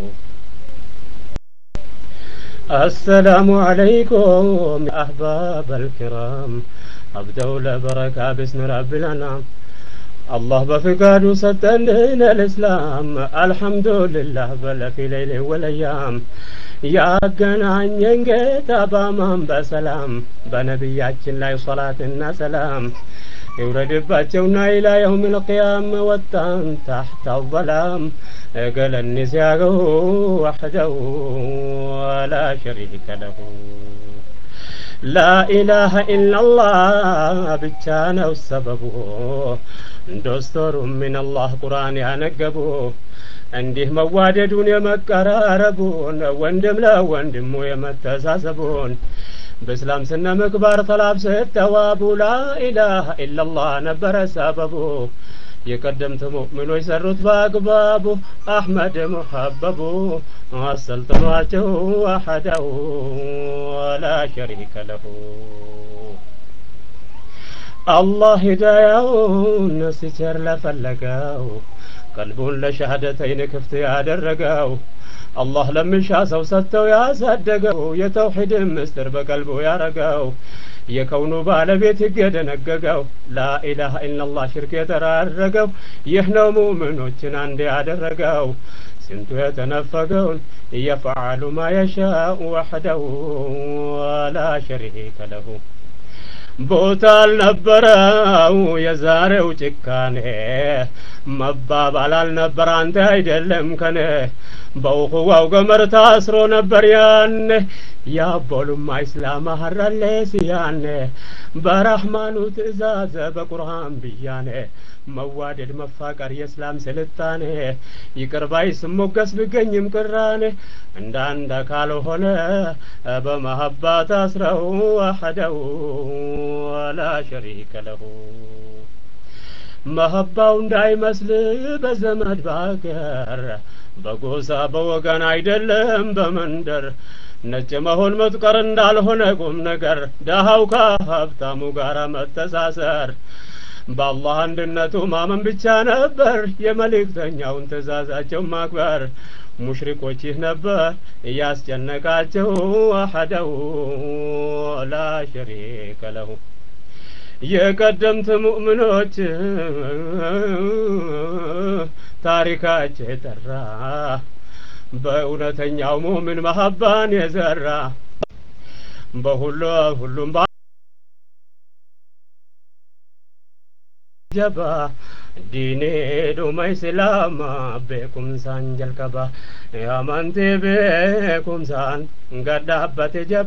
السلام عليكم يا أحباب الكرام أبدأ لبركة باسم رب الأنعام الله بفقاد سدن الإسلام الحمد لله بل في ليل والأيام ያገናኘን ጌታ በአማን በሰላም በነቢያችን ላይ ሶላትና ሰላም ይውረድባቸውና ኢላ የውም ልቅያም ወጣን ታሕተ አዘላም እገለኒ ሲያገው ወሕደው ወላ ሸሪከ ለሁ ላኢላሃ ኢላላህ ብቻ ነው ሰበቡ ዶስቶሩ ሚንላህ ቁርአን ያነገቡ እንዲህ መዋደዱን የመቀራረቡን ወንድም ለወንድሙ የመተሳሰቡን በእስላም ስነ ምግባር ተላብሰት ተዋቡ ላኢላሃ ኢላላህ ነበረ ሰበቡ የቀደምት ሙእሚኖች ሰሩት በአግባቡ አሕመድ ሙሐበቡ አሰልጥኗቸው ዋሐደው ወላ ሸሪከ ለሁ አላህ ሂዳያውን ሲቸር ለፈለገው ቀልቡን ለሻሃደተይን ክፍት ያደረገው አላህ ለምሻ ሰው ሰጥተው ያሳደገው የተውሒድን ምስጢር በቀልቡ ያረገው የከውኑ ባለቤት ሕግ የደነገገው ላኢላሃ ኢላላህ ሽርክ የተራረገው ይህ ነው ሙእምኖችን አንድ ያደረገው ስንቱ የተነፈገውን የፈዓሉ ማ የሻኡ ወሕደው ወላ ሸሪከ ለሁ ቦታ አልነበረው የዛሬው ጭካኔ መባባል አልነበር አንተ አይደለም ከኔ በውኽዋው ገመር ታስሮ ነበር ያኔ ያቦሉማ ኢስላም ሀራሌ ሲያኔ በረህማኑ ትእዛዘ በቁርአን ብያኔ መዋደድ መፋቀር የእስላም ስልጣኔ ይቅር ባይ ስሞገስ ብገኝም ቅራኔ እንደ አንድ አካል ሆነ በመሀባ ታስረው ወሐደው ወላ ሸሪከ ለሁ መሀባው እንዳይመስል በዘመድ ባገር በጎሳ በወገን አይደለም በመንደር ነጭ መሆን መጥቀር እንዳልሆነ ቁም ነገር ደሃው ከሀብታሙ ጋር መተሳሰር በአላህ አንድነቱ ማመን ብቻ ነበር የመልእክተኛውን ትእዛዛቸው ማክበር ሙሽሪኮች ይህ ነበር እያስጨነቃቸው አሐደው ላ ሸሪከ ለሁ የቀደምት ሙእምኖች ታሪካቸው የጠራ በእውነተኛው ሙእምን መሀባን የዘራ በሁሉ ሁሉም ጀባ ዲኔ ዱማ ኢስላማ ቤኩምሳን ጀልቀባ ያማንቴ ቤኩምሳን ገዳበቴ ጀባ